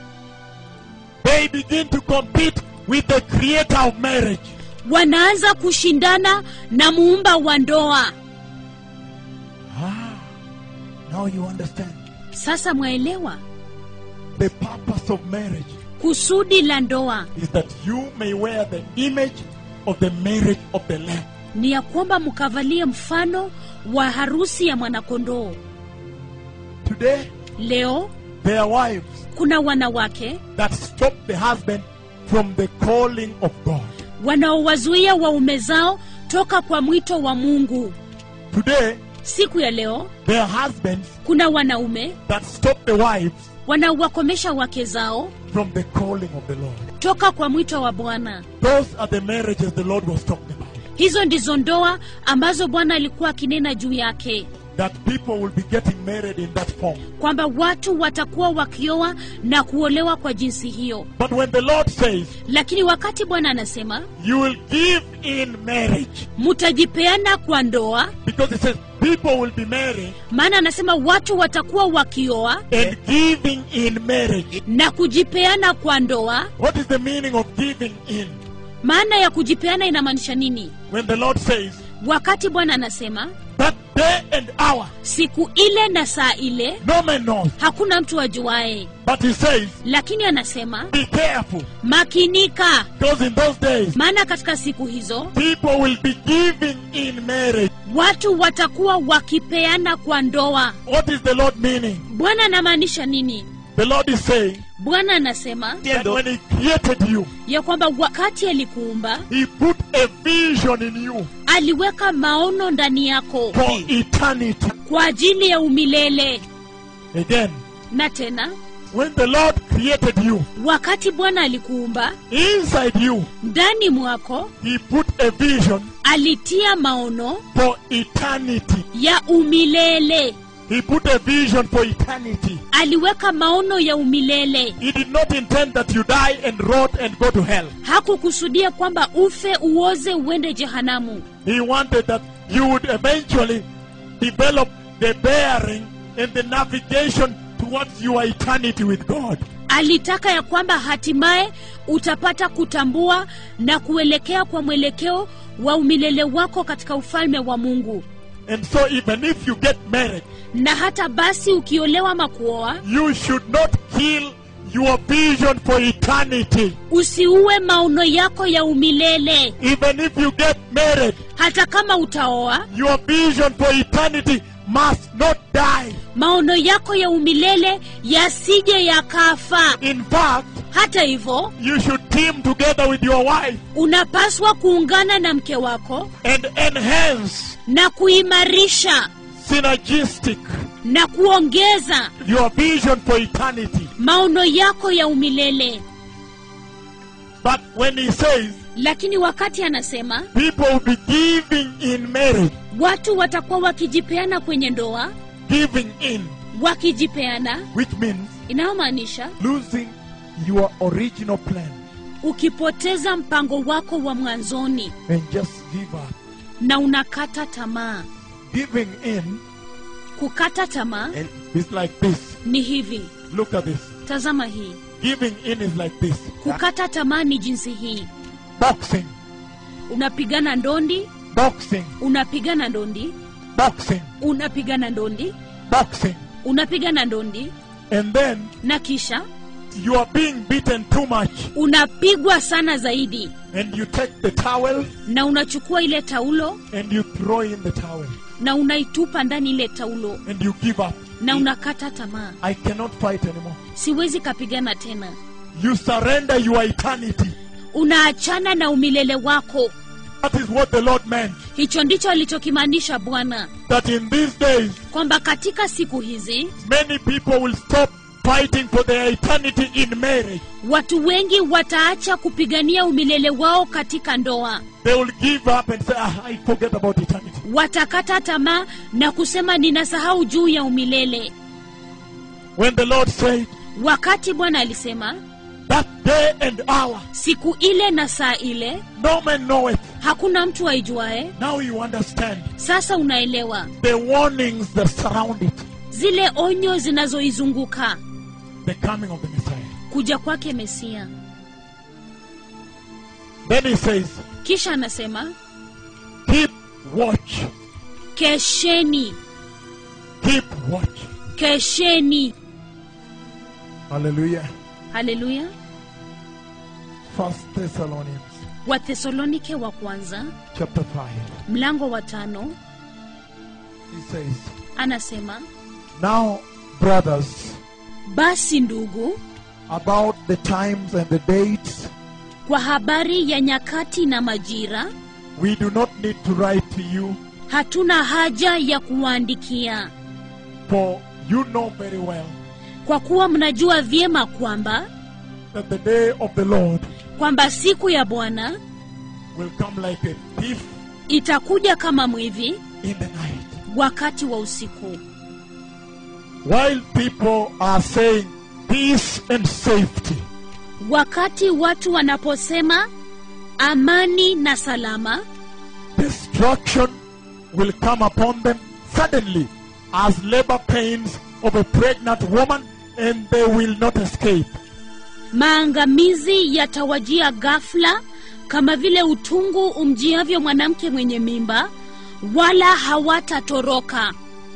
They begin to compete with the creator of marriage. wanaanza kushindana na muumba wa ndoa Ah, now you understand sasa mwaelewa the purpose of marriage kusudi la ndoa is that you may wear the image of the marriage of the Lamb. ni ya kwamba mkavalie mfano wa harusi ya mwanakondoo Today, leo there are wives kuna wanawake that stop the husband from the calling of God. wanaowazuia waume zao toka kwa mwito wa mungu Today, siku ya leo there are husbands kuna wanaume that stop the wives wanaowakomesha wake zao from the calling of the Lord. toka kwa mwito wa bwana Those are the marriages the Lord was talking about. hizo ndizo ndoa ambazo bwana alikuwa akinena juu yake That people will be getting married in that form. kwamba watu watakuwa wakioa na kuolewa kwa jinsi hiyo But when the Lord says, lakini wakati bwana anasema you will give in marriage, mutajipeana kwa ndoa because it says people will be married maana anasema watu watakuwa wakioa and giving in marriage. na kujipeana kwa ndoa What is the meaning of giving in? maana ya kujipeana inamaanisha nini When the Lord says wakati bwana anasema that day and hour, siku ile na saa ile no man knows. hakuna mtu ajuaye But he says, lakini anasema be careful, makinika because in those days, maana katika siku hizo people will be giving in marriage. watu watakuwa wakipeana kwa ndoa What is the Lord meaning? bwana anamaanisha nini The Lord is saying bwana anasema that when He created you, ya kwamba wakati alikuumba He put a vision in you aliweka maono ndani yako for eternity. kwa ajili ya umilele Again, na tena when the Lord created you, wakati bwana alikuumba inside you, ndani mwako He put a vision alitia maono for eternity. ya umilele He put a vision for eternity. aliweka maono ya umilele He did not intend that you die and rot and go to hell. hakukusudia kwamba ufe uoze uende jehanamu He wanted that you would eventually develop the bearing and the navigation towards your eternity with God. alitaka ya kwamba hatimaye utapata kutambua na kuelekea kwa mwelekeo wa umilele wako katika ufalme wa mungu And so, even if you get married, na hata basi ukiolewa makuoa you should not kill your vision for eternity. usiue maono yako ya umilele Even if you get married, hata kama utaoa your vision for eternity must not die. maono yako ya umilele yasije yakafa In fact, hata hivyo you should team together with your wife unapaswa kuungana na mke wako and enhance na kuimarisha synergistic na kuongeza your vision for eternity. maono yako ya umilele But when he says lakini wakati anasema people will be giving in marriage, watu watakuwa wakijipeana kwenye ndoa giving in, wakijipeana which means inayomaanisha losing your original plan ukipoteza mpango wako wa mwanzoni and just give up. na unakata tamaa Giving in kukata tamaa is like this. ni hivi Look at this. tazama hii Giving in is like this. kukata tamaa ni jinsi hii Boxing, unapigana ndondi boxing, unapigana ndondi boxing, unapigana ndondi boxing. unapigana ndondi And then na kisha you are being beaten too much. unapigwa sana zaidi And you take the towel na unachukua ile taulo and you throw in the towel. na unaitupa ndani ile taulo And you give up. na unakata tamaa I cannot fight anymore. siwezi kapigana tena You surrender your eternity. unaachana na umilele wako That is what the Lord meant. hicho ndicho alichokimaanisha bwana That in these days, kwamba katika siku hizi many people will stop fighting for their eternity in marriage. watu wengi wataacha kupigania umilele wao katika ndoa They will give up and say, ah, I forget about eternity. watakata tamaa na kusema ninasahau juu ya umilele When the Lord said, wakati bwana alisema that day and hour, siku ile na saa ile no man knoweth. hakuna mtu aijuae Now you understand sasa unaelewa the warnings that surround it. zile onyo zinazoizunguka The coming of the Messiah. kuja kwake mesia Then he says, kisha anasema keep watch. kesheni Keep watch. kesheni Hallelujah. haleluya First Thessalonians wathesalonike wa kwanza chapter 5. mlango wa tano He says, anasema Now, brothers, basi ndugu about the times and the dates, kwa habari ya nyakati na majira we do not need to write to you, hatuna haja ya kuwaandikia for you know very well kwa kuwa mnajua vyema kwamba that the day of the Lord kwamba siku ya bwana will come like a thief itakuja kama mwivi in the night. wakati wa usiku While people are saying peace and safety, wakati watu wanaposema amani na salama destruction will come upon them suddenly as labor pains of a pregnant woman, and they will not escape. maangamizi yatawajia ghafla kama vile utungu umjiavyo mwanamke mwenye mimba wala hawatatoroka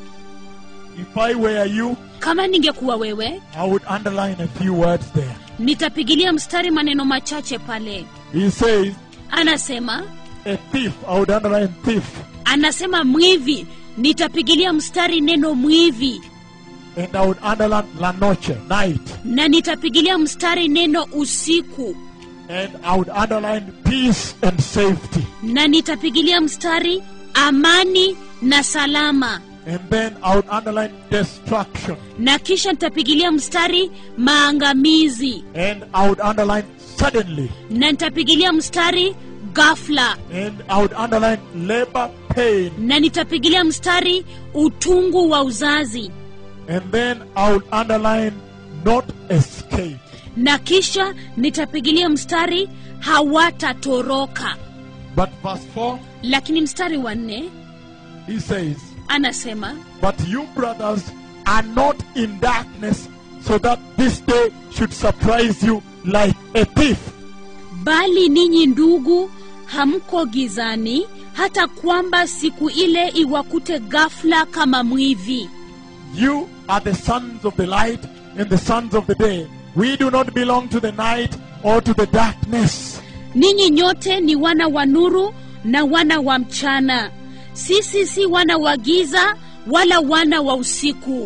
If I were you, kama ningekuwa wewe I would underline a few words there. nitapigilia mstari maneno machache pale He says, anasema a thief. I would underline thief. anasema mwivi nitapigilia mstari neno mwivi And I would underline la noche, night. na nitapigilia mstari neno usiku And I would underline peace and safety. na nitapigilia mstari amani na salama And then I would underline destruction. na kisha nitapigilia mstari maangamizi And I would underline suddenly. na nitapigilia mstari ghafla And I would underline labor pain. na nitapigilia mstari utungu wa uzazi And then I would underline not escape. na kisha nitapigilia mstari hawatatoroka But verse 4, lakini mstari wa nne he says, anasema But you, brothers, are not in darkness, so that this day should surprise you like a thief. bali ninyi ndugu hamko gizani hata kwamba siku ile iwakute ghafla kama mwivi You are the sons of the light and the sons of the day. We do not belong to the night or to the darkness. ninyi nyote ni wana wa nuru na wana wa mchana sisi si wana wa giza wala wana wa usiku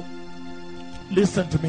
Listen to me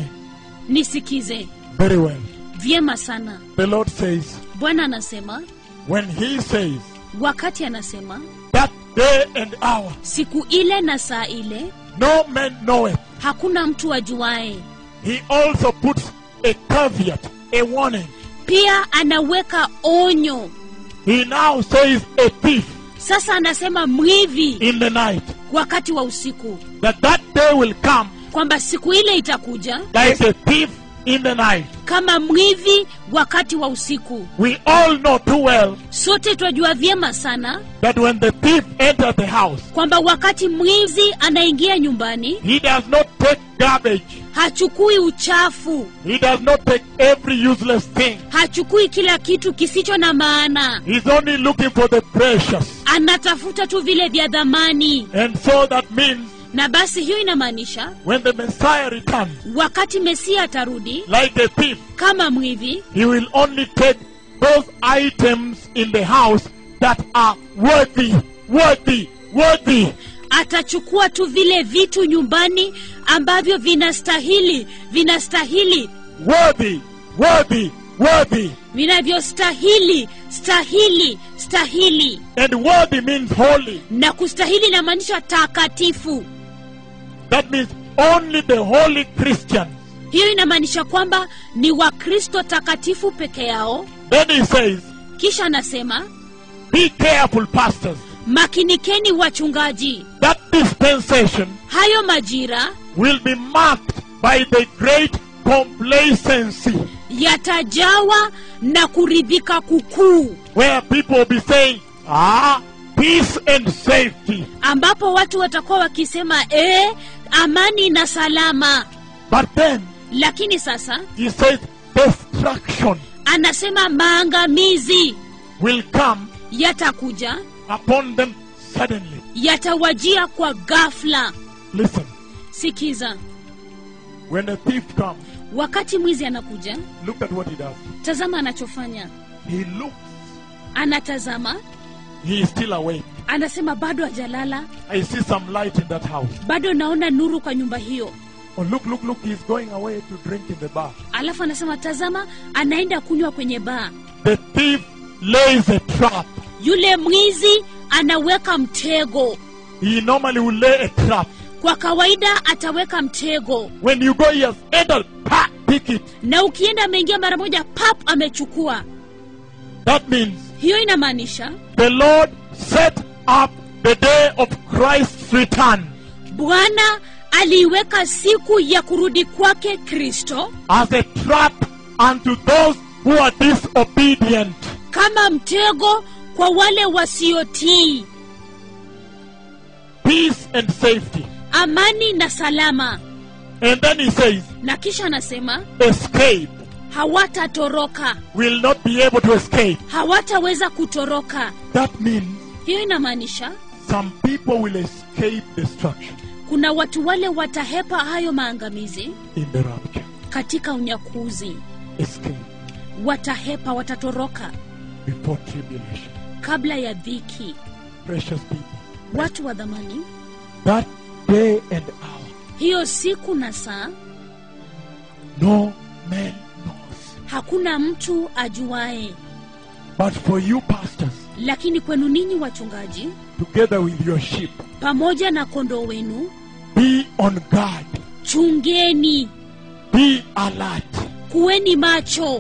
nisikize very well. vyema sana The Lord says, bwana anasema when He says, wakati anasema that day and hour, siku ile na saa ile no man knoweth. hakuna mtu ajuaye He also puts a caveat, a warning. pia anaweka onyo He now says, a thief sasa anasema mwivi in the night. wakati wa usiku That that day will come kwamba siku ile itakuja like a thief in the night. kama mwivi wakati wa usiku We all know too well sote twajua vyema sana that when the thief enters the house, kwamba wakati mwizi anaingia nyumbani he does not take garbage. hachukui uchafu He does not take every useless thing. hachukui kila kitu kisicho na maana He's only looking for the precious. anatafuta tu vile vya dhamani And so that means na basi hiyo inamaanisha when the Messiah returns, wakati mesia atarudi like a thief, kama mwivi he will only take those items in the house that are worthy, worthy, worthy. atachukua tu vile vitu nyumbani ambavyo vinastahili vinastahili Worthy, worthy, worthy. vinavyostahili stahili stahili And worthy means holy. na kustahili inamaanisha takatifu That means only the holy Christians. hiyo inamaanisha kwamba ni wakristo takatifu peke yao Then he says, kisha anasema Be careful, pastors. makinikeni wachungaji That dispensation hayo majira will be marked by the great complacency yatajawa na kuridhika kukuu where people will be saying, Ah, peace and safety. ambapo watu watakuwa wakisema ee amani na salama But then lakini sasa he says, Destruction anasema maangamizi will come yatakuja upon them suddenly. yatawajia kwa ghafla Listen, sikiza when a thief comes, wakati mwizi anakuja look at what he does. tazama anachofanya He looks, anatazama he is still awake. anasema bado hajalala I see some light in that house. bado naona nuru kwa nyumba hiyo Oh, look, look, look, he's going away to drink in the bar. alafu anasema tazama anaenda kunywa kwenye baa The thief lays a trap. yule mwizi anaweka mtego He normally will lay a trap. kwa kawaida ataweka mtego When you go, he has entered, pa, pick it. na ukienda ameingia mara moja pap amechukua That means hiyo inamaanisha the Lord set up the day of Christ's return bwana aliiweka siku ya kurudi kwake kristo as a trap unto those who are disobedient. kama mtego kwa wale wasiotii Peace and safety. amani na salama And then he says, na kisha anasema escape. hawatatoroka Will not be able to escape. hawataweza kutoroka That means hiyo inamaanisha some people will escape destruction kuna watu wale watahepa hayo maangamizi in the rapture. katika unyakuzi Escape watahepa watatoroka before tribulation. kabla ya dhiki Precious people. watu wa dhamani That day and hour, hiyo siku na saa no man knows. hakuna mtu ajuae But for you, pastors, lakini kwenu ninyi wachungaji together with your sheep, pamoja na kondoo wenu be on guard, chungeni be alert, kuweni macho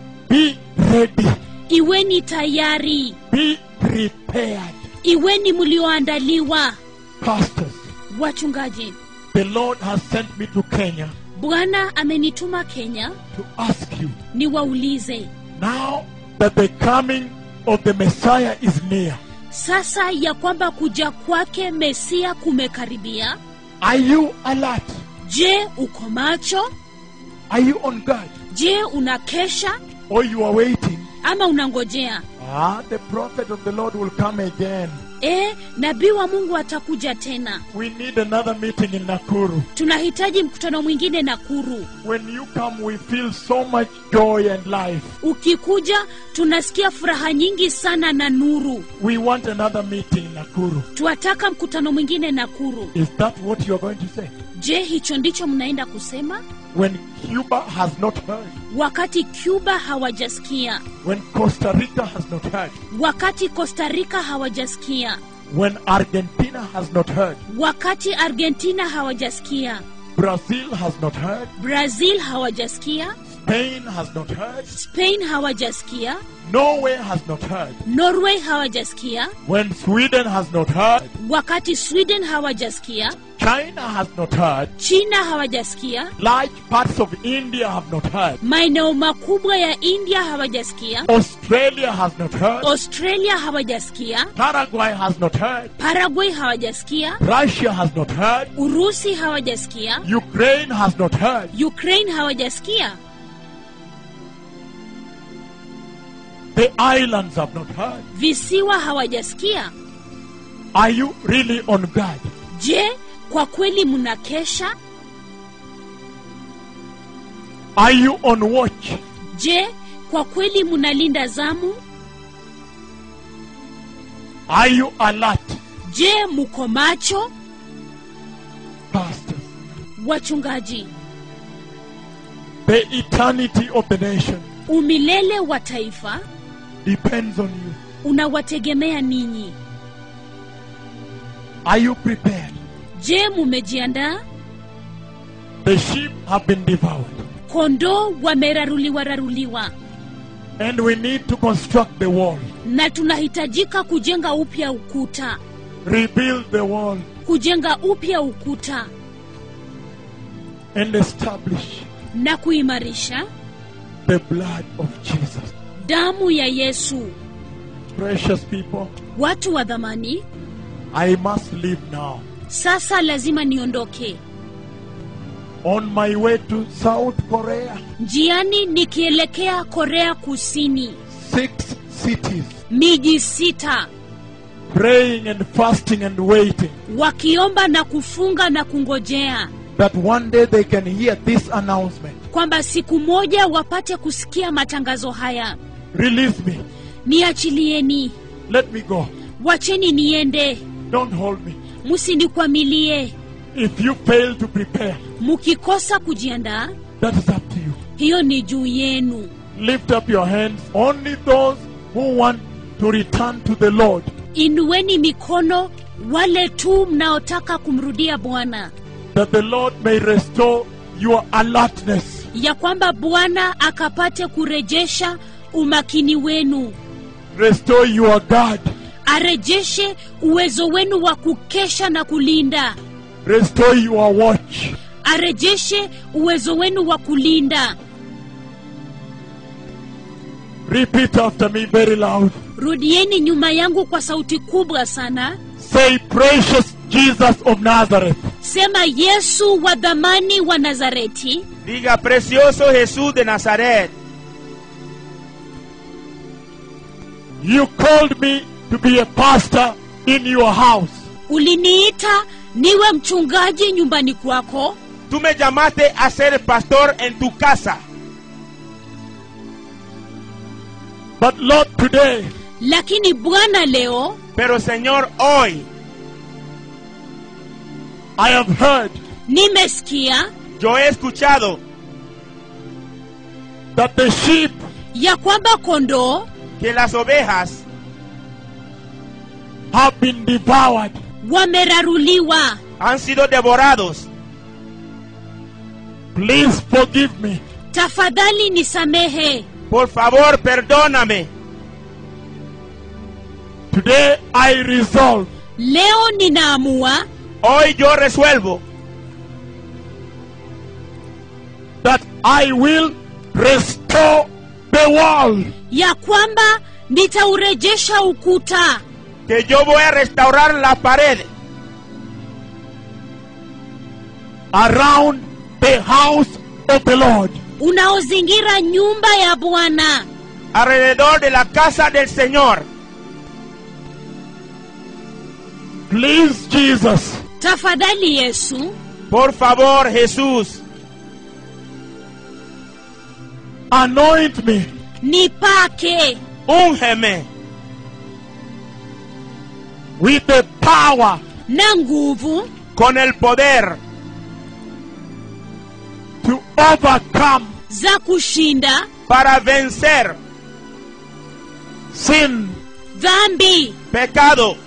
be ready, iweni tayari be prepared. iweni mlioandaliwa Pastors, wachungaji the Lord has sent me to Kenya bwana amenituma kenya to ask you niwaulize now that the coming of the Messiah is near. sasa ya kwamba kuja kwake mesia kumekaribia Are you alert? je uko macho Are you on guard? je unakesha Or you are waiting? ama unangojea Ah, the prophet of the Lord will come again. e nabii wa mungu atakuja tena We need another meeting in Nakuru. tunahitaji mkutano mwingine nakuru When you come, we feel so much joy and life. ukikuja tunasikia furaha nyingi sana na nuru We want another meeting in Nakuru. twataka mkutano mwingine nakuru Is that what you are going to say? je hicho ndicho mnaenda kusema When Cuba has not heard, wakati cuba hawajasikia when Costa Rica has not heard, wakati costa rica hawajasikia when Argentina has not heard, wakati argentina hawajasikia Brazil has not heard, brazil hawajasikia Spain has not heard, spain hawajasikia Norway has not heard, norway hawajasikia when Sweden has not heard, wakati sweden hawajasikia China has not heard, china hawajasikia large parts of India have not heard, maeneo makubwa ya india hawajasikia Australia has not heard, australia hawajasikia Paraguay has not heard, paraguay hawajasikia Russia has not heard, urusi hawajasikia Ukraine has not heard, ukraine hawajasikia the islands have not heard. visiwa hawajasikia Are you really on guard? je kwa kweli mnakesha Are you on watch? je kwa kweli mnalinda zamu Are you alert? je muko macho Pastors, wachungaji the eternity of the nation umilele wa taifa depends on you. unawategemea ninyi Are you prepared? je mumejiandaa The sheep have been devoured, kondoo wameraruliwa raruliwa and we need to construct the wall, na tunahitajika kujenga upya ukuta rebuild the wall, kujenga upya ukuta and establish na kuimarisha the blood of Jesus. damu ya yesu Precious people, watu wa dhamani I must leave now. sasa lazima niondoke On my way to South Korea, njiani nikielekea korea kusini six cities, miji sita praying and fasting and waiting wakiomba na kufunga na kungojea that one day they can hear this announcement. kwamba siku moja wapate kusikia matangazo haya Release me. niachilieni Let me go. wacheni niende Don't hold me. msinikwamilie If you fail to prepare, mkikosa kujiandaa that is up to you. hiyo ni juu yenu Lift up your hands. Only those who want to return to the Lord inueni mikono wale tu mnaotaka kumrudia bwana that the Lord may restore your alertness. ya kwamba bwana akapate kurejesha umakini wenu Restore your guard. arejeshe uwezo wenu wa kukesha na kulinda Restore your watch. arejeshe uwezo wenu wa kulinda Repeat after me very loud. rudieni nyuma yangu kwa sauti kubwa sana Say, Precious Jesus of Nazareth, sema yesu wa dhamani wa nazareti Diga, precioso Jesús de Nazaret, you called me to be a pastor in your house. uliniita niwe mchungaji nyumbani kwako Tú me llamaste a ser pastor en tu casa. But Lord, today, lakini bwana leo Pero Señor, hoy I have heard nimesikia yo he escuchado that the sheep ya kwamba kondoo que las ovejas have been devoured. wameraruliwa han sido devorados. Please forgive me. tafadhali nisamehe Por favor, perdóname. Today I resolve leo ninaamua Hoy yo resuelvo that I will restore the wall ya kwamba nitaurejesha ukuta que yo voy a restaurar la pared around the house of the Lord. unaozingira nyumba ya bwana alrededor de la casa del Señor. Please, Jesus, tafadhali yesu Por favor, Jesús, anoint me nipake úngeme with the power na nguvu con el poder to overcome za kushinda para vencer sin dhambi pecado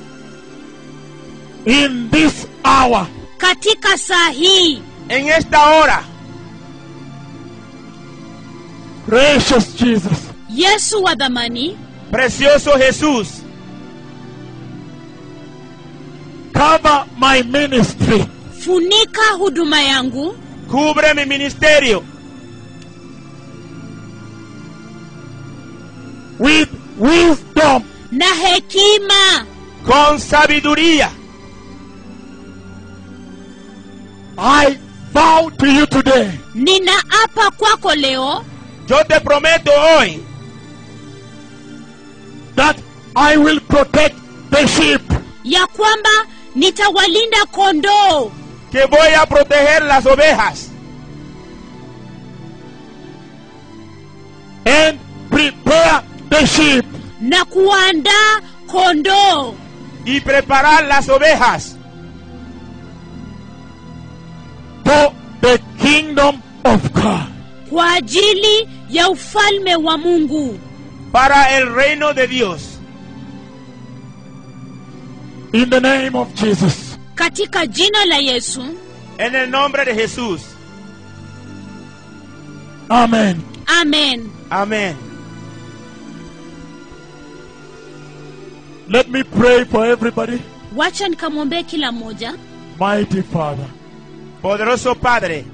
in this hour. katika saa hii en esta hora. Precious Jesus, yesu wa dhamani Precioso Jesús, cover my ministry funika huduma yangu cubre mi ministerio with wisdom na hekima con sabiduría. I vow to you today ninaapa kwako leo Yo te prometo hoy that I will protect the sheep ya kwamba nitawalinda kondoo que voy a proteger las ovejas and prepare the sheep na kuandaa kondoo y preparar las ovejas for the kingdom of God. kwa ajili ya ufalme wa mungu para el reino de Dios. In the name of Jesus. katika jina la yesu En el nombre de Jesús. Amen. amen Amén. Let me pray for everybody. wacha nikamwombee kila mmoja Mighty Father, Poderoso Padre,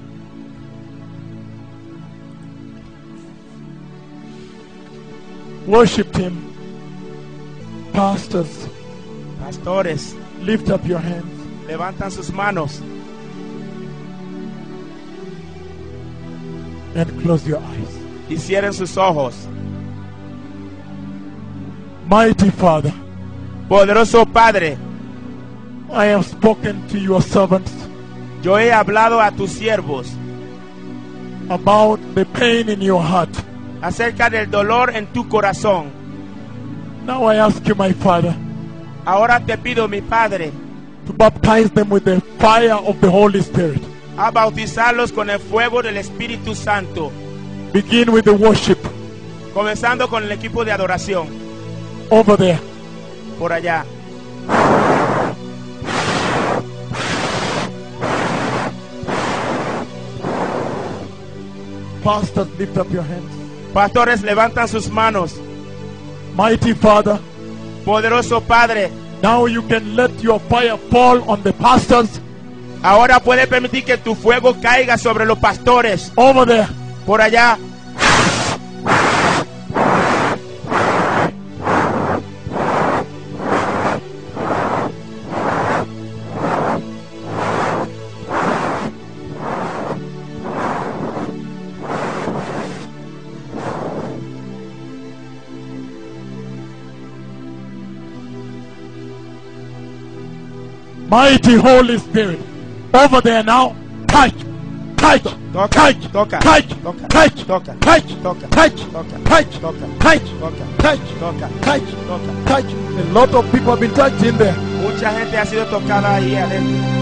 worship Him. Pastors, pastores, lift up your hands. levantan sus manos and close your eyes. y cierren sus ojos. Mighty Father, Poderoso Padre, I have spoken to your servants yo he hablado a tus siervos about the pain in your heart. acerca del dolor en tu corazón. Now I ask you, my Father, Ahora te pido, mi Padre, to baptize them with the fire of the Holy Spirit. a bautizarlos con el fuego del Espíritu Santo, Begin with the worship comenzando con el equipo de adoración over there. por allá. Pastors, lift up your hands. Pastores, levantan sus manos. Mighty Father, Poderoso Padre, now you can let your fire fall on the pastors ahora puede permitir que tu fuego caiga sobre los pastores over there. por allá. Mighty Holy Spirit. Over there now. Touch. Touch. Toca, Touch. toca, Touch. toca, Touch. toca, Touch. toca, Touch. toca, Touch. toca, Touch. toca, Touch. toca, Touch. toca. Touch. A lot of people have been touched in there. Mucha gente ha sido tocada ahí adentro.